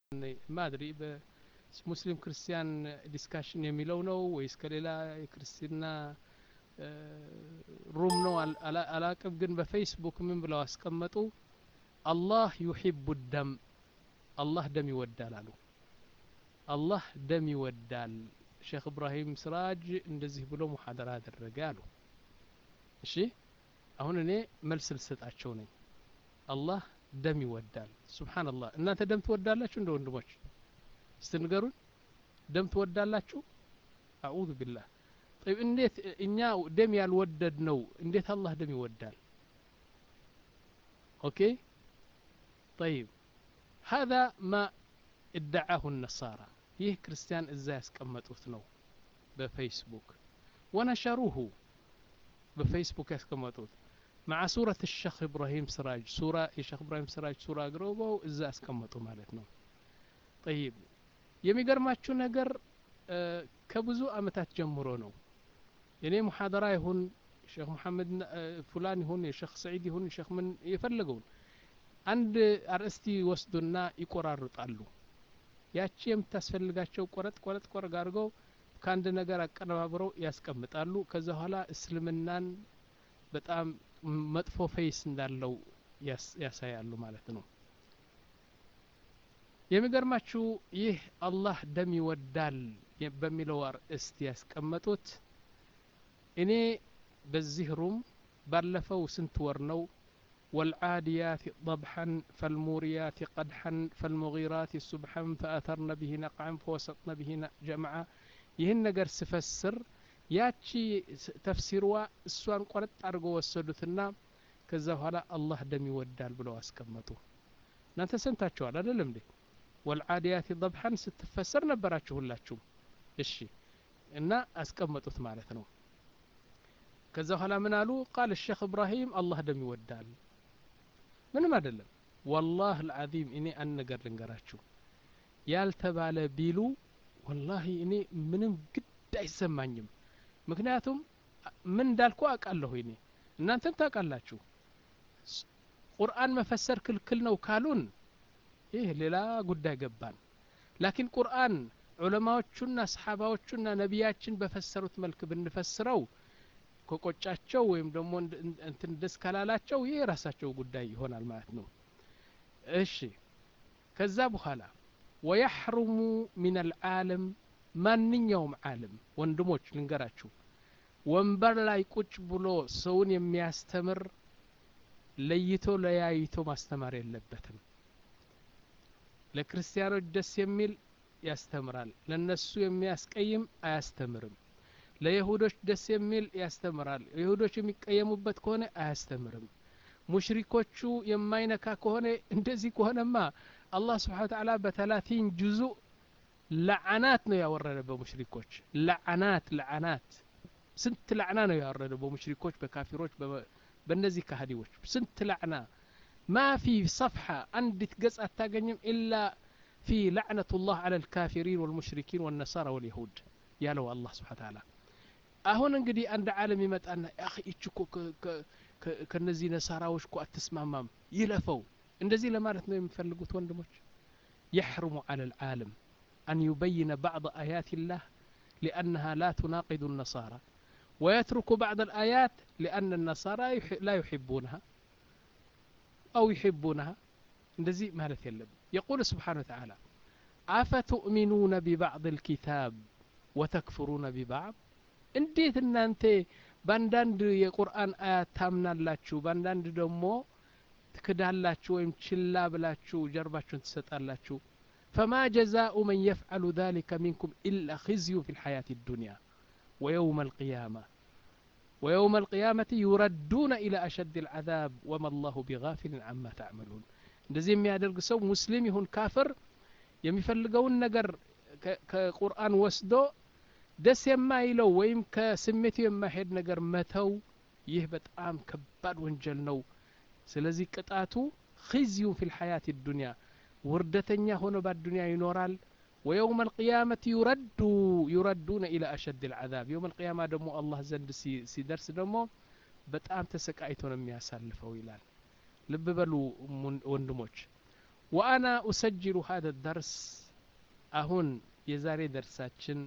ማድሪ በሙስሊም ክርስቲያን ዲስካሽን የሚለው ነው ወይስ ከሌላ የክርስትና ሩም ነው አላቅም ግን በፌስቡክ ምን ብለው አስቀመጡ አላህ ዩሒቡ ደም አላህ ደም ይወዳል አሉ አላህ ደም ይወዳል ሼክ እብራሂም ስራጅ እንደዚህ ብሎ ሙሐደራ አደረገ አሉ እሺ አሁን እኔ መልስ ልሰጣቸው ነኝ አላህ ደም ይወዳል ሱብሓንላህ እናንተ ደም ትወዳላችሁ እንደ ወንድሞች እስቲ ንገሩን ደም ትወዳላችሁ አዑዙ ቢላህ طيب እንዴት እኛ ደም ያልወደድ ነው እንዴት አላህ ደም ይወዳል ኦኬ طيب هذا ما ادعاه النصارى ይህ ክርስቲያን እዛ ያስቀመጡት ነው በፌስቡክ ወነሸሩሁ በፌስቡክ ያስቀመጡት مع سورة الشيخ إبراهيم سراج سورة الشيخ إبراهيم سراج سورة قروبو إذا أسكمتو مالتنا طيب የሚገርማችሁ ነገር ከብዙ አመታት ጀምሮ ነው የኔ ሙሐደራ ይሁን ሼክ መሐመድ ፉላን ይሁን የሼክ ሰዒድ ይሁን ሼክ ምን የፈለገውን አንድ አርእስቲ ወስዱና ይቆራርጣሉ ያቺ የምታስፈልጋቸው ቆረጥ ቆረጥ ቆረጥ አድርገው ከአንድ ነገር አቀነባብረው ያስቀምጣሉ ከዛ በኋላ እስልምናን በጣም መጥፎ ፌስ እንዳለው ያሳያሉ ማለት ነው የሚገርማችሁ ይህ አላህ ደም ይወዳል በሚለው አርእስት ያስቀመጡት እኔ በዚህ ሩም ባለፈው ስንት ወር ነው والعاديات ضبحا فالموريات قدحا فالمغيرات سبحا فأثرن به نقعا فوسطن به جمعا ይህን ነገር ስፈስር ያቺ ተፍሲርዋ እሷን ቆረጥ አድርገው ወሰዱትና ከዛ በኋላ አላህ ደም ይወዳል ብለው አስቀመጡ እናንተ ሰምታችኋል አይደለም እንዴ ወልዓዲያት ضبحን ስትፈሰር ነበራችሁ ሁላችሁም እሺ እና አስቀመጡት ማለት ነው ከዛ በኋላ ምን አሉ ቃል ሼክ እብራሂም አላህ ደም ይወዳል ምንም አይደለም ወላህ ልዓዚም እኔ አንድ ነገር ልንገራችሁ ያልተባለ ቢሉ ወላሂ እኔ ምንም ግድ አይሰማኝም ምክንያቱም ምን እንዳልኩ አውቃለሁ እኔ እናንተም ታውቃላችሁ ቁርአን መፈሰር ክልክል ነው ካሉን ይህ ሌላ ጉዳይ ገባን ላኪን ቁርአን ዑለማዎቹና ሰሓባዎቹና ነቢያችን በፈሰሩት መልክ ብንፈስረው ከቆጫቸው ወይም ደግሞ እንትን ደስ ካላላቸው ይህ የራሳቸው ጉዳይ ይሆናል ማለት ነው እሺ ከዛ በኋላ ወየሕሩሙ ሚን አልዓለም ማንኛውም ዓለም ወንድሞች ልንገራችሁ ወንበር ላይ ቁጭ ብሎ ሰውን የሚያስተምር ለይቶ ለያይቶ ማስተማር የለበትም ለክርስቲያኖች ደስ የሚል ያስተምራል ለነሱ የሚያስቀይም አያስተምርም ለይሁዶች ደስ የሚል ያስተምራል ይሁዶች የሚቀየሙበት ከሆነ አያስተምርም ሙሽሪኮቹ የማይነካ ከሆነ እንደዚህ ከሆነማ አላህ ስብሓን ተዓላ በተላቲን ጁዙ ለዓናት ነው ያወረደ በሙሽሪኮች ለዓናት ለዓናት ስንት ላዕና ነው ያወረደ በሙሽሪኮች በካፊሮች በእነዚህ ካህዲዎች ስንት ላዕና ማ ፊ ሰፍሓ አንዲት ገጽ አታገኝም ኢላ ፊ ላዕነቱ ላህ አላ ልካፊሪን ወልሙሽሪኪን ወነሳራ ወልይሁድ ያለው አላህ ስብሓን ተዓላ አሁን እንግዲህ አንድ ዓለም ይመጣና አኺ እች እኮ ከነዚህ ነሳራዎች እኮ አትስማማም ይለፈው እንደዚህ ለማለት ነው የሚፈልጉት ወንድሞች يحرم على العالم أن يبين بعض آيات الله لأنها لا تناقض النصارى ويترك بعض الآيات لأن النصارى لا يحبونها أو يحبونها እንደዚህ ማለት የለም يقول سبحانه وتعالى أفتؤمنون ببعض الكتاب وتكفرون ببعض እንዴት እናንተ በአንዳንድ የቁርአን አያት ታምናላችሁ በአንዳንድ ደግሞ ትክዳላችሁ ወይም ችላ ብላችሁ ጀርባችሁን ትሰጣላችሁ ፈማ ጀዛኡ መን የፍዓሉ ذلك منكم إلا خزي في الحياة الدنيا ويوم القيامة ويوم القيامة يردون إلى أشد العذاب وما الله بغافل عما تعملون እንደዚህ የሚያደርግ ሰው ሙስሊም ይሁን ካፍር የሚፈልገውን ነገር ከቁርአን ወስዶ ደስ የማይለው ወይም ከስሜቱ የማይሄድ ነገር መተው ይህ በጣም ከባድ ወንጀል ነው ስለዚህ ቅጣቱ ኺዝዩን ፊ ልሐያት ዱንያ ውርደተኛ ሆኖ በአዱንያ ይኖራል ወየውም አልቅያመት ዩረዱ ዩረዱነ ኢላ አሸድ ልዓዛብ የውም አልቅያማ ደግሞ አላህ ዘንድ ሲደርስ ደግሞ በጣም ተሰቃይቶ ነው የሚያሳልፈው ይላል ልብ በሉ ወንድሞች ወአና ኡሰጅሉ ሀደ ደርስ አሁን የዛሬ ደርሳችን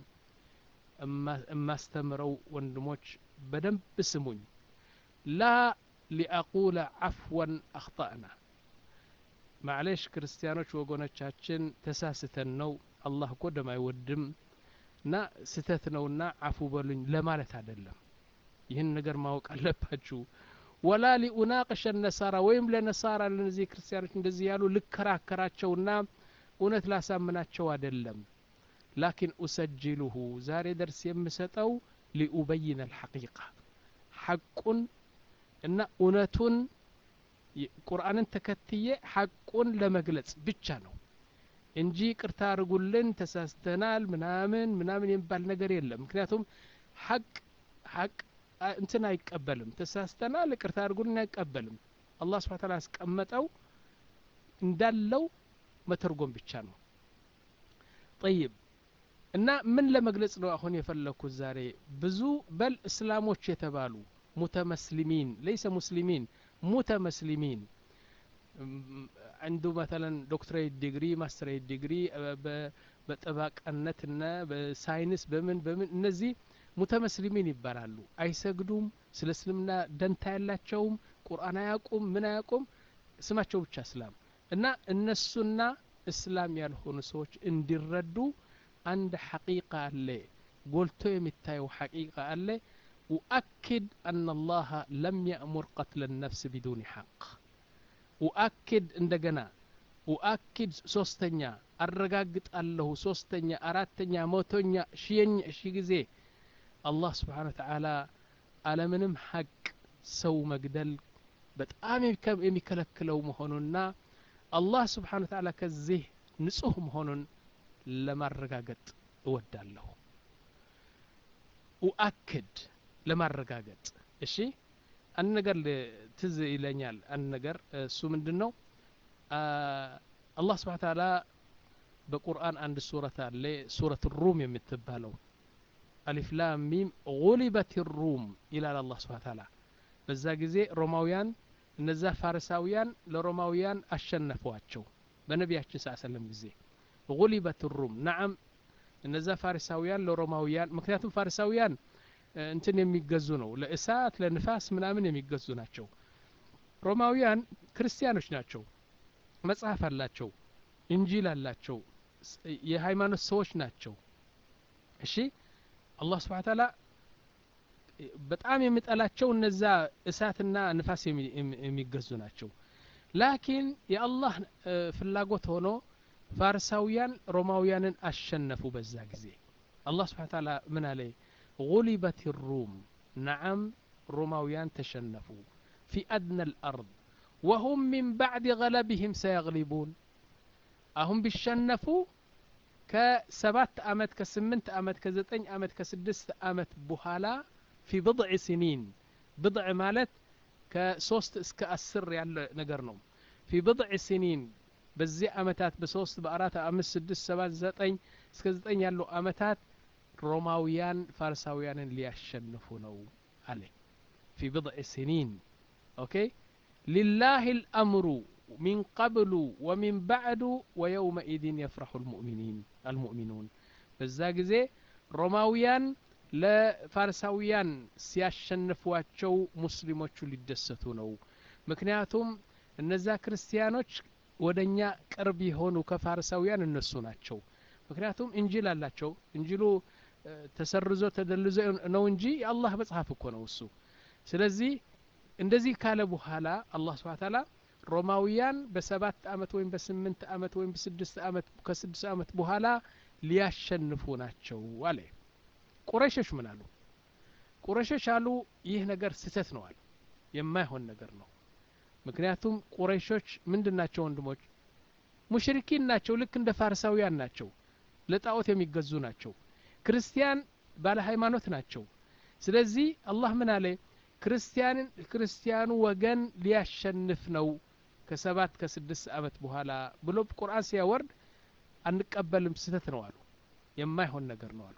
የማስተምረው ወንድሞች በደንብ ስሙኝ ላ ሊአቁለ አፍወን አክጣእና ማዕሌሽ ክርስቲያኖች ወገኖቻችን ተሳስተን ነው አላህ እኮ ደም አይወድም እና ስተት ነውና አፉ በሉኝ ለማለት አይደለም ይህን ነገር ማወቅ አለባችሁ ወላ ሊኡናቅሸ ነሳራ ወይም ለነሳራ ለነዚህ ክርስቲያኖች እንደዚህ ያሉ ልከራከራቸውና እውነት ላሳምናቸው አይደለም ላኪን ኡሰጅሉሁ ዛሬ ደርስ የምሰጠው ሊኡበይን አልሐቂቃ ሐቁን እና እውነቱን ቁርአንን ተከትዬ ሐቁን ለመግለጽ ብቻ ነው እንጂ ቅርታ አድርጉልን ተሳስተናል ምናምን ምናምን የሚባል ነገር የለም ምክንያቱም ሐቅ ሐቅ እንትን አይቀበልም ተሳስተናል ቅርታ አድርጉልን አይቀበልም አላህ ስብሓ ታላ ያስቀመጠው እንዳለው መተርጎም ብቻ ነው ጠይብ እና ምን ለመግለጽ ነው አሁን የፈለግኩት ዛሬ ብዙ በል እስላሞች የተባሉ ሙተመስሊሚን ለይሰ ሙስሊሚን ሙተመስሊሚን አንዱ መተለን ዶክትሬት ዲግሪ ማስተሬት ዲግሪ በጠባቃነትና በሳይንስ በምን በምን እነዚህ ሙተመስሊሚን ይባላሉ አይሰግዱም ስለ እስልምና ደንታ ያላቸውም ቁርአን አያቁም ምን አያቁም ስማቸው ብቻ እስላም እና እነሱና እስላም ያልሆኑ ሰዎች እንዲረዱ አንድ ሐቂቃ አለ ጎልቶ የሚታየው ሐቂቃ አለ ኡአኪድ አና አላህ ለም የእሙር ቀትለ ነፍስ ቢዱኒ ሐቅ ኡአኪድ እንደገና ኡአኪድ ሶስተኛ አረጋግጣለሁ ሶስተኛ አራተኛ መቶኛ ሺየኛ ሺ ጊዜ አላህ ስብሓን ወተዓላ አለምንም ሐቅ ሰው መግደል በጣም የሚከለክለው መሆኑና አላህ ስብሓን ወተዓላ ከዚህ ንጹህ መሆኑን ለማረጋገጥ እወዳለሁ ኡአክድ ለማረጋገጥ እሺ አንድ ነገር ትዝ ይለኛል አንድ ነገር እሱ ምንድን ነው አላህ ስብሓን ታላ በቁርአን አንድ ሱረት አለ ሱረት ሩም የምትባለው አሊፍ ላም ሚም ጉሊበት ሩም ይላል አላህ ስብሓን ታላ በዛ ጊዜ ሮማውያን እነዛ ፋርሳውያን ለሮማውያን አሸነፏቸው በነቢያችን ስ ሰለም ጊዜ ጉሊበት ሩም ናዓም እነዛ ፋሪሳውያን ለሮማውያን ምክንያቱም ፋሪሳውያን እንትን የሚገዙ ነው ለእሳት ለንፋስ ምናምን የሚገዙ ናቸው ሮማውያን ክርስቲያኖች ናቸው መጽሐፍ አላቸው እንጂል አላቸው የሃይማኖት ሰዎች ናቸው እሺ አላህ ስብሓን ታላ በጣም የሚጠላቸው እነዛ እሳትና ንፋስ የሚገዙ ናቸው ላኪን የአላህ ፍላጎት ሆኖ ፋርሳውያን ሮማውያንን አሸነፉ በዛ ጊዜ አላህ ስብሓን ታላ ምን አለ غلبت الروم نعم روماويان تشنفوا في أدنى الأرض وهم من بعد غلبهم سيغلبون أهم بالشنفوا كسبات أمت كسمنت أمت كزتين أمت كسدست أمت بهالا في بضع سنين بضع مالت كسوست اسك أسر يعني نقرنهم في بضع سنين በዚህ አመታት በሶስት በአራት አምስት ስድስት ሰባት ዘጠኝ እስከ ዘጠኝ ያሉ አመታት ሮማውያን ፋርሳውያንን ሊያሸንፉ ነው አለ ፊ ብضዕ ስኒን ኦኬ ሊላህ ልአምሩ ሚን ቀብሉ ወሚን ባዕዱ ወየውመኢድን የፍረሑ አልሙእሚኑን በዛ ጊዜ ሮማውያን ለፋርሳውያን ሲያሸንፏቸው ሙስሊሞቹ ሊደሰቱ ነው ምክንያቱም እነዛ ክርስቲያኖች ወደ እኛ ቅርብ የሆኑ ከፋርሳውያን እነሱ ናቸው ምክንያቱም እንጂል አላቸው እንጂሉ ተሰርዞ ተደልዞ ነው እንጂ የአላህ መጽሐፍ እኮ ነው እሱ ስለዚህ እንደዚህ ካለ በኋላ አላህ ስብሓ ታላ ሮማውያን በሰባት አመት ወይም በስምንት አመት ወይም በስድስት አመት ከስድስት አመት በኋላ ሊያሸንፉ ናቸው አለ ቁረሾች ምን አሉ ቁረሾች አሉ ይህ ነገር ስህተት ነው አሉ የማይሆን ነገር ነው ምክንያቱም ቁረይሾች ምንድን ናቸው ወንድሞች ሙሽሪኪን ናቸው ልክ እንደ ፋርሳውያን ናቸው ለጣዖት የሚገዙ ናቸው ክርስቲያን ባለ ሃይማኖት ናቸው ስለዚህ አላህ ምን አለ ክርስቲያንን ክርስቲያኑ ወገን ሊያሸንፍ ነው ከሰባት ከስድስት አመት በኋላ ብሎ ቁርአን ሲያወርድ አንቀበልም ስህተት ነው አሉ የማይሆን ነገር ነው አሉ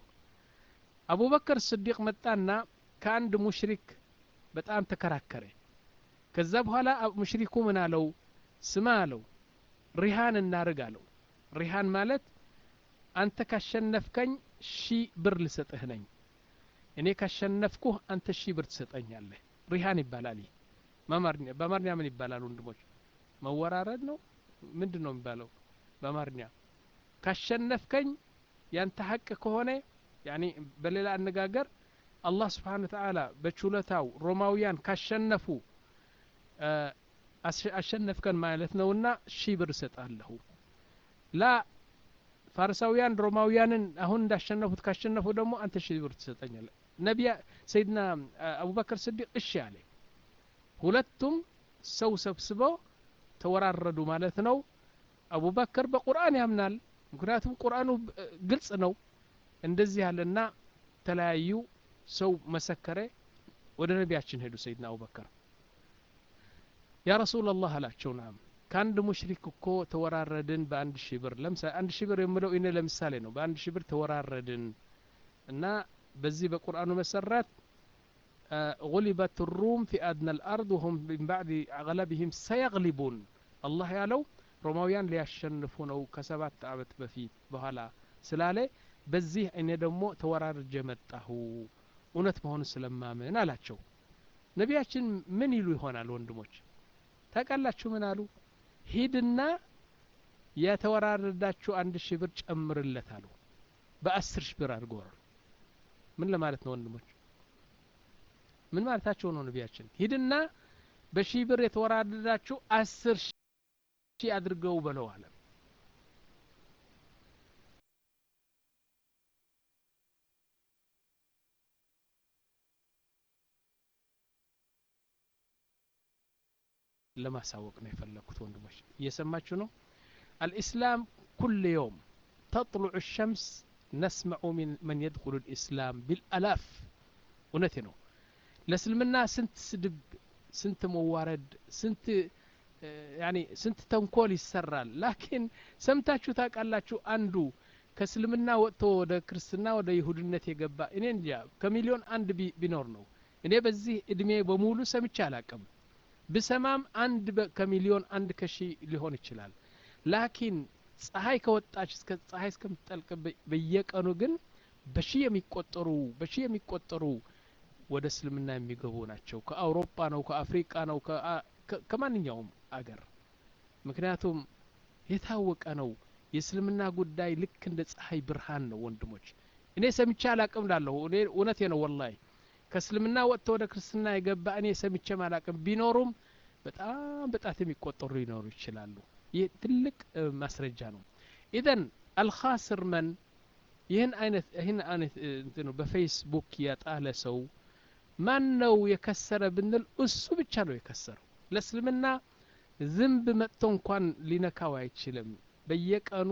አቡበከር ስዲቅ መጣና ከአንድ ሙሽሪክ በጣም ተከራከረ ከዛ በኋላ ሙሽሪኩ ምን አለው ስማ አለው ሪሃን እናርግ አለው ሪሃን ማለት አንተ ካሸነፍከኝ ሺ ብር ልሰጥህ ነኝ እኔ ካሸነፍኩህ አንተ ሺ ብር ትሰጠኛለህ ሪሃን ይባላል ይህ በአማርኛ ምን ይባላል ወንድሞች መወራረድ ነው ምንድን ነው የሚባለው በአማርኛ ካሸነፍከኝ ያንተ ሀቅ ከሆነ ያኒ በሌላ አነጋገር አላህ ስብሓን ተዓላ በችሎታው ሮማውያን ካሸነፉ አሸነፍከን ማለት ነውና ሺህ ብር እሰጣለሁ ላ ፋርሳውያን ሮማውያንን አሁን እንዳሸነፉት ካሸነፉ ደግሞ አንተ ሺህ ብር ትሰጠኛለህ ነቢያ ሰይድና አቡበክር ስዲቅ እሺ አለ ሁለቱም ሰው ሰብስበው ተወራረዱ ማለት ነው አቡበክር በቁርአን ያምናል ምክንያቱም ቁርአኑ ግልጽ ነው እንደዚህ ያለና ተለያዩ ሰው መሰከረ ወደ ነቢያችን ሄዱ ሰይድና አቡበከር ያ ረሱል ላህ አላቸው ናም ከአንድ ሙሽሪክ እኮ ተወራረድን በአንድ ሺህ ብር ለምሳሌ አንድ ሺህ ብር የምለው እኔ ለምሳሌ ነው በአንድ ሺህ ብር ተወራረድን እና በዚህ በቁርአኑ መሰረት غلبت الروم في أدنى الأرض وهم من بعد غلبهم سيغلبون الله ያለው ሮማውያን ሊያሸንፉ ነው ከሰባት አመት በፊት በኋላ ስላለ በዚህ እኔ ደግሞ ተወራርጀ መጣሁ እውነት መሆኑን ስለማምን አላቸው ነቢያችን ምን ይሉ ይሆናል ወንድሞች ታውቃላችሁ ምን አሉ ሂድና የተወራረዳችሁ አንድ ሺህ ብር ጨምርለት አሉ በአስር ሺህ ብር አድርጎ ምን ለማለት ነው ወንድሞች ምን ማለታቸው ነው ነቢያችን ሂድና በሺህ ብር የተወራረዳችሁ አስር ሺህ አድርገው በለው አለ ለማሳወቅ ነው የፈለግኩት ወንድሞች እየሰማችሁ ነው አልኢስላም ኩል የውም ተጥሉዑ ሸምስ ነስመዑ መን የድኩሉ ልእስላም ቢልአላፍ እውነቴ ነው ለእስልምና ስንት ስድብ ስንት መዋረድ ስንት ያኒ ስንት ተንኮል ይሰራል ላኪን ሰምታችሁ ታውቃላችሁ አንዱ ከእስልምና ወጥቶ ወደ ክርስትና ወደ ይሁድነት የገባ እኔ እንጃ ከሚሊዮን አንድ ቢኖር ነው እኔ በዚህ እድሜ በሙሉ ሰምቼ አላቅም ብሰማም አንድ ከሚሊዮን አንድ ከሺ ሊሆን ይችላል ላኪን ፀሐይ ከወጣች እስከ ፀሐይ እስከምትጠልቅ በየቀኑ ግን በሺ የሚቆጠሩ በሺ የሚቆጠሩ ወደ እስልምና የሚገቡ ናቸው ከአውሮፓ ነው ከአፍሪቃ ነው ከማንኛውም አገር ምክንያቱም የታወቀ ነው የእስልምና ጉዳይ ልክ እንደ ፀሐይ ብርሃን ነው ወንድሞች እኔ ሰምቼ አላቅም ላለሁ እኔ እውነቴ ነው ወላሂ ከእስልምና ወጥቶ ወደ ክርስትና የገባ እኔ ሰምቼ አላቅም ቢኖሩም በጣም በጣት የሚቆጠሩ ሊኖሩ ይችላሉ ይህ ትልቅ ማስረጃ ነው ኢዘን አልኻስር መን ይህን አይነት ይህን አይነት በፌስቡክ ያጣለ ሰው ማን ነው የከሰረ ብንል እሱ ብቻ ነው የከሰረው ለእስልምና ዝንብ መጥቶ እንኳን ሊነካው አይችልም በየቀኑ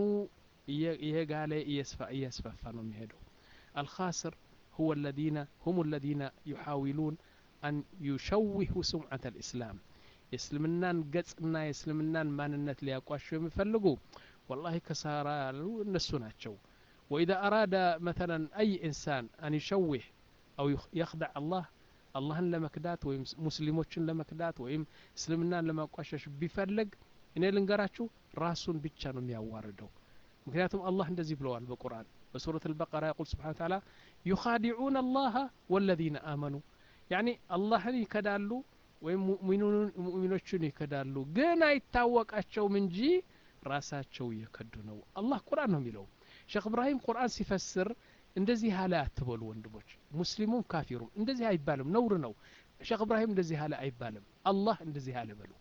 እየጋለ እያስፋፋ ነው የሚሄደው አልኻስር هو الذين هم الذين يحاولون أن يشوهوا سمعة الإسلام የእስልምናን ገጽና የእስልምናን ማንነት ሊያቋሸው የሚፈልጉ ወላሂ ከሳራ ያሉ እነሱ ናቸው وإذا أراد مثلا أي إنسان أن يشوه أو يخدع الله አላህን ለመክዳት ወይም ሙስሊሞችን ለመክዳት ወይም እስልምናን ለማቋሸሽ ቢፈልግ እኔ ልንገራችሁ ራሱን ብቻ ነው የሚያዋርደው ምክንያቱም አላህ እንደዚህ ብለዋል በቁርአን በሱረት አልበቀራ የቁል ስብሓን ተዓላ ዩኻዲዑን አላህ ወለዚነ አመኑ ያኒ አላህን ይከዳሉ ወይም ሙእሚኖቹን ይከዳሉ ግን አይታወቃቸውም እንጂ ራሳቸው እየከዱ ነው አላህ ቁርአን ነው የሚለው ሼክ እብራሂም ቁርአን ሲፈስር እንደዚህ ያለ አትበሉ ወንድሞች ሙስሊሙም ካፊሩም እንደዚህ አይባልም ነውር ነው ሼክ እብራሂም እንደዚህ ያለ አይባልም አላህ እንደዚህ ያለ በሉ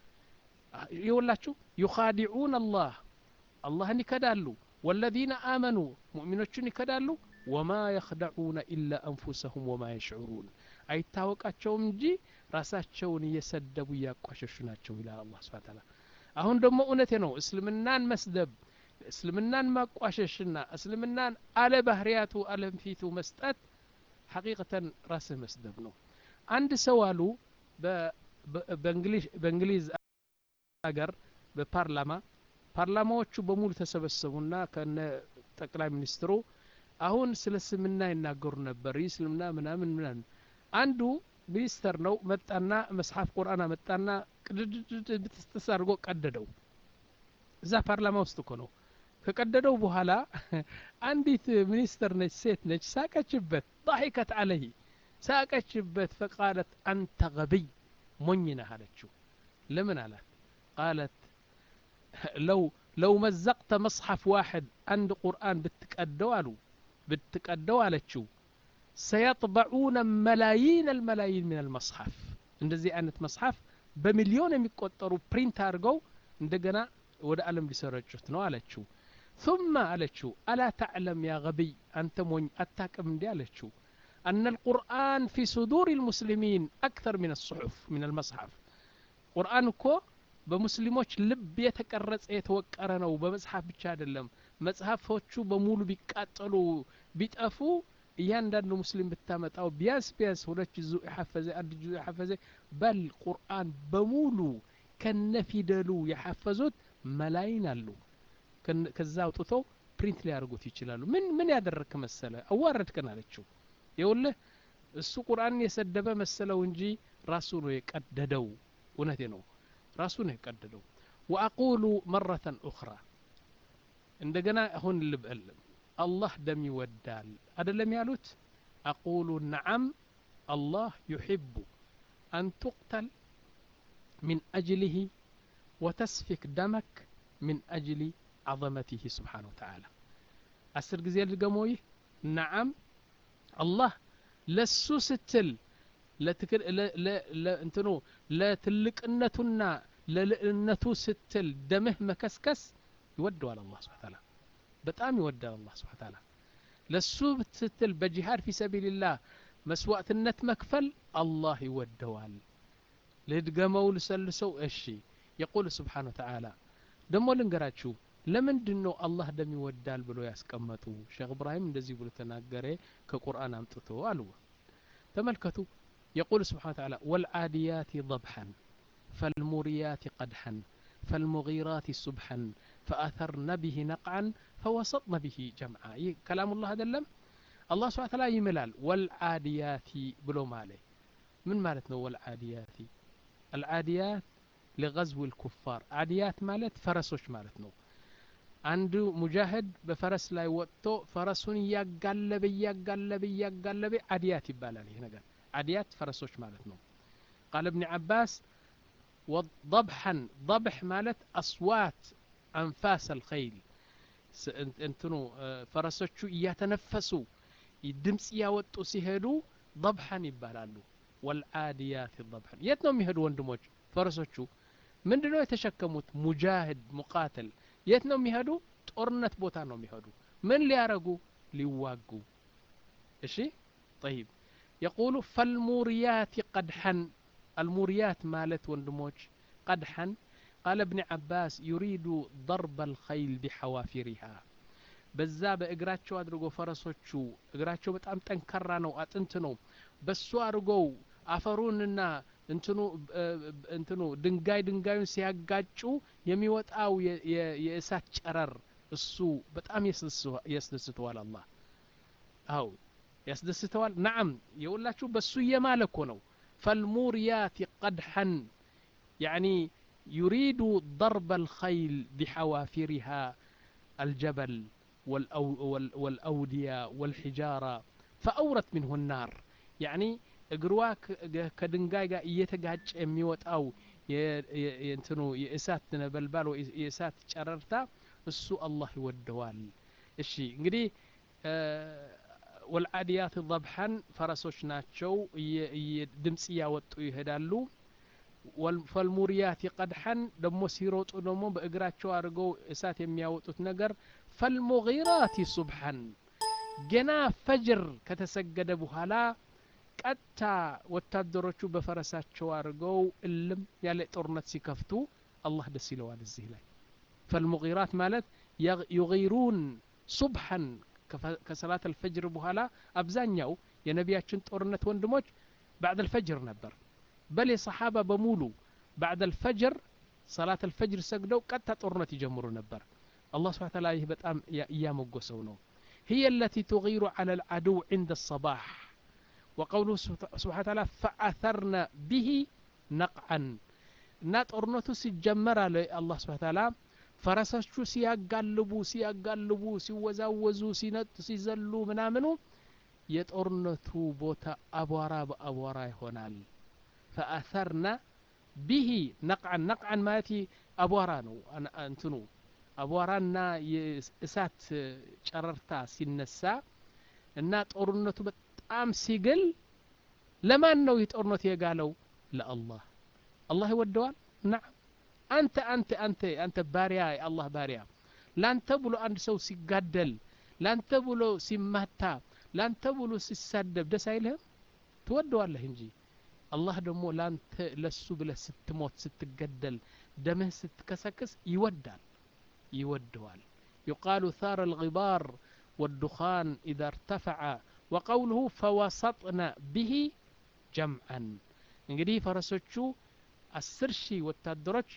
ይወላችሁ ዩኻዲዑን አላህ አላህን ይከዳሉ ወለዚነ አመኑ ሙእሚኖቹን ይከዳሉ ወማ የኽደዑነ ኢላ አንፉሰሁም ወማ የሽዑሩን አይታወቃቸውም እንጂ ራሳቸውን እየሰደቡ እያቋሸሹ ናቸው ይላል አላህ ስብሐ ተዓላ አሁን ደግሞ እውነቴ ነው እስልምናን መስደብ እስልምናን ማቋሸሽና እስልምናን አለ ባህርያቱ አለም ፊቱ መስጠት ሐቂቀተን ራስህ መስደብ ነው አንድ ሰው አሉ በእንግሊዝ አገር በፓርላማ ፓርላማዎቹ በሙሉ ተሰበሰቡና ከነ ጠቅላይ ሚኒስትሩ አሁን ስለ እስልምና ይናገሩ ነበር ይህ እስልምና ምናምን ምናምን አንዱ ሚኒስተር ነው መጣና መጽሐፍ ቁርአን መጣና ቅድድድድብትስጥስ አድርጎ ቀደደው እዛ ፓርላማ ውስጥ እኮ ነው ከቀደደው በኋላ አንዲት ሚኒስትር ነች ሴት ነች ሳቀችበት ضحكت عليه ሳቀችበት ፈቃለት አንተ ገቢይ ሞኝ ነህ አለችው ለምን አላት ቃለት ለው ለው መዘቅተ መጽሐፍ ዋሕድ አንድ ቁርአን ብትቀደው አሉ ብትቀደው አለችው ሰየጥበዑነ መላይን አልመላይን ምን አልመጽሐፍ እንደዚህ አይነት መጽሐፍ በሚሊዮን የሚቆጠሩ ፕሪንት አድርገው እንደገና ወደ ዓለም ሊሰረጩት ነው አለችው ثم አለችው አላ ተዕለም ያ ገቢይ አንተ ሞኝ አታቅም እንዲ አለችው أن القرآن في صدور المسلمين أكثر من الصحف من المصحف قرآن እኮ በሙስሊሞች ልብ የተቀረጸ የተወቀረ ነው በመጽሐፍ ብቻ አይደለም መጽሐፎቹ በሙሉ ቢቃጠሉ ቢጠፉ እያንዳንዱ ሙስሊም ብታመጣው ቢያንስ ቢያንስ ሁለት ጁዙ የሐፈዘ አንድ ጁዙ የሐፈዘ በል ቁርአን በሙሉ ከነፊደሉ የሐፈዙት መላይን አሉ ከዛ አውጥተው ፕሪንት ሊያደርጉት ይችላሉ ምን ምን ያደረግክ መሰለ አዋረድከን አለችው ይውልህ እሱ ቁርአንን የሰደበ መሰለው እንጂ ራሱ ነው የቀደደው እውነቴ ነው ራሱ ነው የቀደደው ወአቁሉ መረተን ኡኽራ እንደገና አሁን ልበል አላህ ደም ይወዳል አደለም ያሉት አቁሉ ነዓም አላህ ዩሕቡ አን ቱቅተል من أجله وتسفك دمك من أجل عظمته سبحانه وتعالى أسر جزيل الجموي نعم الله لسو ستل እንትኑ ለትልቅነቱና ለልዕልነቱ ስትል ደምህ መከስከስ ይወደዋል አላህ ስብሓ ታላ በጣም ይወዳል አላህ ስብሓ ታላ ለሱ ስትል በጂሃድ ፊ ሰቢልላህ መስዋዕትነት መክፈል አላህ ይወደዋል ልድገመው ልሰልሰው እሺ የቁል ስብሓን ወተዓላ ደሞ ልንገራችሁ ለምንድን ነው አላህ ደም ይወዳል ብሎ ያስቀመጡ ሼክ እብራሂም እንደዚህ ብሎ ተናገረ ከቁርአን አምጥቶ አሉ ተመልከቱ يقول سبحانه وتعالى والعاديات ضبحا فالموريات قدحا فالمغيرات سبحا فأثرن به نقعا فوسطن به جمعا كلام الله هذا اللم الله سبحانه وتعالى يملال والعاديات بلو مالي من مالتنا والعاديات العاديات لغزو الكفار عاديات مالت فرسوش مالتنا አንዱ ሙጃህድ በፈረስ ላይ ወጥቶ ፈረሱን እያጋለበ እያጋለበ እያጋለበ አድያት ይባላል ይህ ነገር አድያት ፈረሶች ማለት ነው ቃል እብኒ ዓባስ ضبحا ضبح ማለት አስዋት አንፋስ አልኸይል እንትኑ ፈረሶቹ እያተነፈሱ ድምፅ እያወጡ ሲሄዱ ضبحን ይባላሉ ወልዓድያት ضبحን የት ነው የሚሄዱ ወንድሞች ፈረሶቹ ምንድ ነው የተሸከሙት ሙጃህድ ሙቃትል የት ነው የሚሄዱ ጦርነት ቦታ ነው የሚሄዱ ምን ሊያረጉ ሊዋጉ እሺ ጠይብ የቁሉ ፈልሙርያት ቀድሐን አልሙርያት ማለት ወንድሞች ቀድሐን ቃለ እብኒ ዓባስ ዩሪዱ ضርበ الخይል ቢሐዋፊሪሃ በዛ በእግራቸው አድርጎ ፈረሶቹ እግራቸው በጣም ጠንካራ ነው አጥንት ነው በሱ አድርገው አፈሩንና እንትኑ እንትኑ ድንጋይ ድንጋዩን ሲያጋጩ የሚወጣው የእሳት ጨረር እሱ በጣም ያስደስተዋል አላህ አው ያስደስተዋል ናዓም የሁላችሁ በሱ እየማለ እኮ ነው ፈልሙርያት ቀድሐን ያኒ يريد ضرب الخيل بحوافرها الجبل والأودية والحجارة فأورت منه النار يعني እግሯ ከድንጋይ ጋር እየተጋጨ የሚወጣው እንትኑ የእሳት ነበልባል የእሳት ጨረርታ እሱ አላህ ይወደዋል እሺ እንግዲህ ወልዓዲያት ضብሐን ፈረሶች ናቸው ድምፅ እያወጡ ይሄዳሉ ፈልሙርያት ቀድሐን ደግሞ ሲሮጡ ደግሞ በእግራቸው አድርገው እሳት የሚያወጡት ነገር ፈልሙጊራት ሱብሐን ገና ፈጅር ከተሰገደ በኋላ ቀጥታ ወታደሮቹ በፈረሳቸው አድርገው እልም ያለ ጦርነት ሲከፍቱ አላህ ደስ ይለዋል እዚህ ላይ ፈልሙጊራት ማለት ዩጊሩን ሱብሐን ከሰላት አልፈጅር በኋላ አብዛኛው የነቢያችን ጦርነት ወንድሞች ባዕድ አልፈጅር ነበር በል የሰሓባ በሙሉ ባዕድ አልፈጅር ሰላት አልፈጅር ሰግደው ቀጥታ ጦርነት ይጀምሩ ነበር አላህ ስብሓ ታላ ይህ በጣም እያመጎሰው ነው هي التي تغير على العدو عند الصباح وقوله سبحانه وتعالى فأثرن به نقعا እና ጦርነቱ ሲጀመር አለ አላህ ስብሓ ታላ ፈረሶቹ ሲያጋልቡ ሲያጋልቡ ሲወዛወዙ ሲነጡ ሲዘሉ ምናምኑ የጦርነቱ ቦታ አቧራ በአቧራ ይሆናል ፈአሰርና ቢሂ ነቅዓን ነቅዓን ማለት አቧራ ነው እንትኑ አቧራና የእሳት ጨረርታ ሲነሳ እና ጦርነቱ በጣም ሲግል ለማን ነው ይህ ጦርነት የጋለው ለአላህ አላህ ይወደዋል ናም አንተ አንተ አንተ አንተ ባሪያ የአላህ ባሪያ ላንተ ብሎ አንድ ሰው ሲጋደል ላንተ ብሎ ሲማታ ላንተ ብሎ ሲሳደብ ደስ አይልህም ትወደዋለህ እንጂ አላህ ደግሞ ላንተ ለሱ ብለህ ስትሞት ስትገደል ደምህ ስትከሰክስ ይወዳል ይወደዋል يقال ثار الغبار والدخان إذا ارتفع وقوله فوسطنا به جمعا እንግዲህ ፈረሶቹ አስር ሺህ ወታደሮች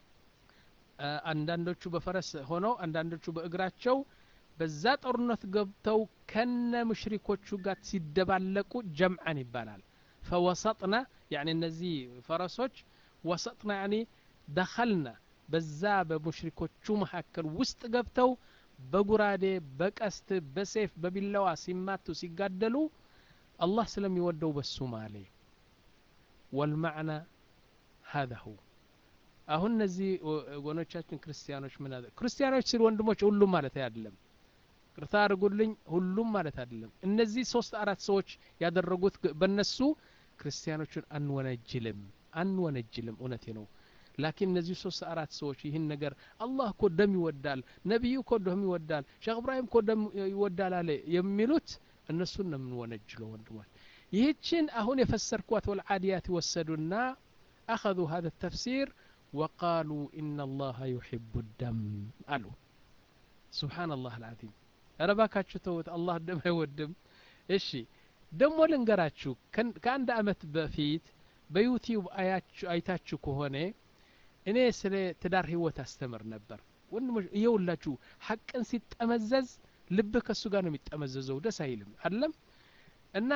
አንዳንዶቹ በፈረስ ሆነው አንዳንዶቹ በእግራቸው በዛ ጦርነት ገብተው ከነ ሙሽሪኮቹ ጋር ሲደባለቁ ጀምዓን ይባላል ፈወሰጥና ያኒ እነዚህ ፈረሶች ወሰጥና ያኒ ደኸልና በዛ በሙሽሪኮቹ መካከል ውስጥ ገብተው በጉራዴ በቀስት በሴፍ በቢላዋ ሲማቱ ሲጋደሉ አላህ ስለሚወደው በሱ ማሌ ወልማዕና هذا هو አሁን እነዚህ ወገኖቻችን ክርስቲያኖች ምን አለ ክርስቲያኖች ሲል ወንድሞች ሁሉም ማለት አይደለም ቅርታ አድርጉልኝ ሁሉም ማለት አይደለም እነዚህ ሶስት አራት ሰዎች ያደረጉት በነሱ ክርስቲያኖችን አንወነጅልም አንወነጅልም እውነቴ ነው ላኪን እነዚህ ሶስት አራት ሰዎች ይህን ነገር አላህ እኮ ደም ይወዳል ነቢዩ እኮ ደም ይወዳል ሼክ እብራሂም እኮ ደም ይወዳል አለ የሚሉት እነሱን ነው የምንወነጅለው ወንድሞች ይህችን አሁን የፈሰርኳት ወልዓዲያት ወሰዱና أخذوا هذا التفسير وقالوا إن الله يحب الدم قالوا سبحان الله العظيم ረባካችሁ ተውት አላህ ደም አይወድም እሺ ደሞ ልንገራችሁ ከአንድ አመት በፊት በዩቲዩብ አይታችሁ ከሆነ እኔ ስለ ትዳር ህይወት አስተምር ነበር ወንድሞች እየውላችሁ ሐቅን ሲጠመዘዝ ልብህ ከእሱ ጋር ነው የሚጠመዘዘው ደስ አይልም አለም እና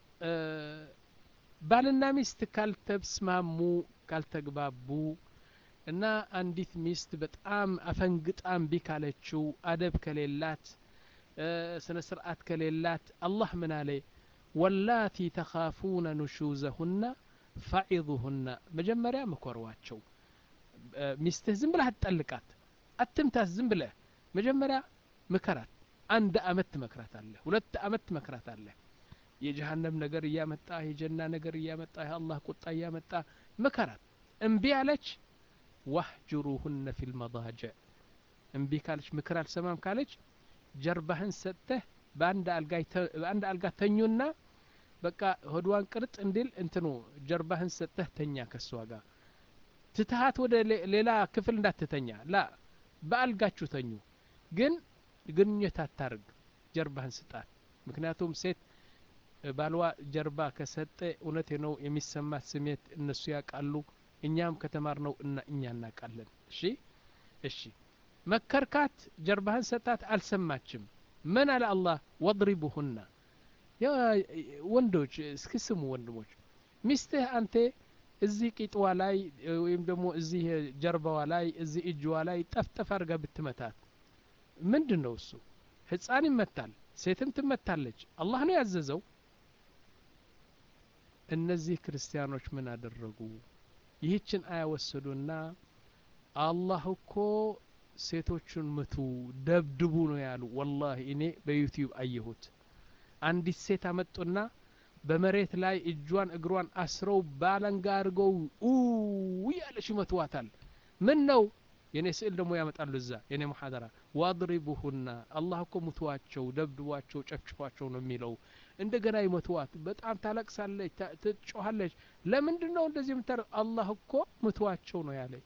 ባልና ሚስት ካልተስማሙ ካልተግባቡ እና አንዲት ሚስት በጣም አፈንግጣ እምቢ ካለችው አደብ ከሌላት ስነ ስርዓት ከሌላት አላህ ምን አለ ወላቲ ተኻፉነ ኑሹዘሁና ፈዒዙሁና መጀመሪያ ምኮርዋቸው ሚስትህ ዝም ብለህ አትጠልቃት አትምታት ዝም ብለህ መጀመሪያ ምከራት አንድ አመት ትመክራት አለ ሁለት አመት ትመክራት አለ የጀሃነም ነገር እያመጣ የጀና ነገር እያመጣ የአላህ ቁጣ እያመጣ ምከራት እምቢ አለች ዋህጅሩሁነ ፊ ልመضاجዕ እምቢ ካለች ምክር አልሰማም ካለች ጀርባህን ሰጥተህ በአንድ አልጋ ተኙና በቃ ሆድዋን ቅርጥ እንዲል እንትኑ ጀርባህን ሰጥተህ ተኛ ከእሷ ጋር ትትሃት ወደ ሌላ ክፍል እንዳትተኛ ላ በአልጋችሁ ተኙ ግን ግንኙነት አታርግ ጀርባህን ስጣት ምክንያቱም ሴት ባልዋ ጀርባ ከሰጠ እውነት ነው የሚሰማት ስሜት እነሱ ያውቃሉ እኛም ከተማር ነው እና እኛ እናውቃለን እሺ እሺ መከርካት ጀርባህን ሰጣት አልሰማችም ምን አለ አላህ ወድሪቡሁና ወንዶች እስኪ ስሙ ወንድሞች ሚስትህ አንተ እዚህ ቂጥዋ ላይ ወይም ደግሞ እዚህ ጀርባዋ ላይ እዚህ እጅዋ ላይ ጠፍጠፍ አድርጋ ብትመታት ምንድን ነው እሱ ህፃን ይመታል ሴትም ትመታለች አላህ ነው ያዘዘው እነዚህ ክርስቲያኖች ምን አደረጉ ይህችን አያ ወሰዱና አላህ እኮ ሴቶቹን ምቱ ደብድቡ ነው ያሉ ወላሂ እኔ በዩቲዩብ አየሁት አንዲት ሴት አመጡና በመሬት ላይ እጇን እግሯን አስረው ባለንጋ አድርገው እያለች ይመትዋታል ምን ነው የኔ ስዕል ደግሞ ያመጣሉ እዛ የኔ ሙሐደራ ዋድሪቡሁና አላህ እኮ ሙትዋቸው ደብድቧቸው ጨፍጭፏቸው ነው የሚለው እንደገና ይመትዋት በጣም ታለቅሳለች ትጮኋለች ለምንድን ነው እንደዚህ የምታረ አላህ እኮ ምትዋቸው ነው ያለኝ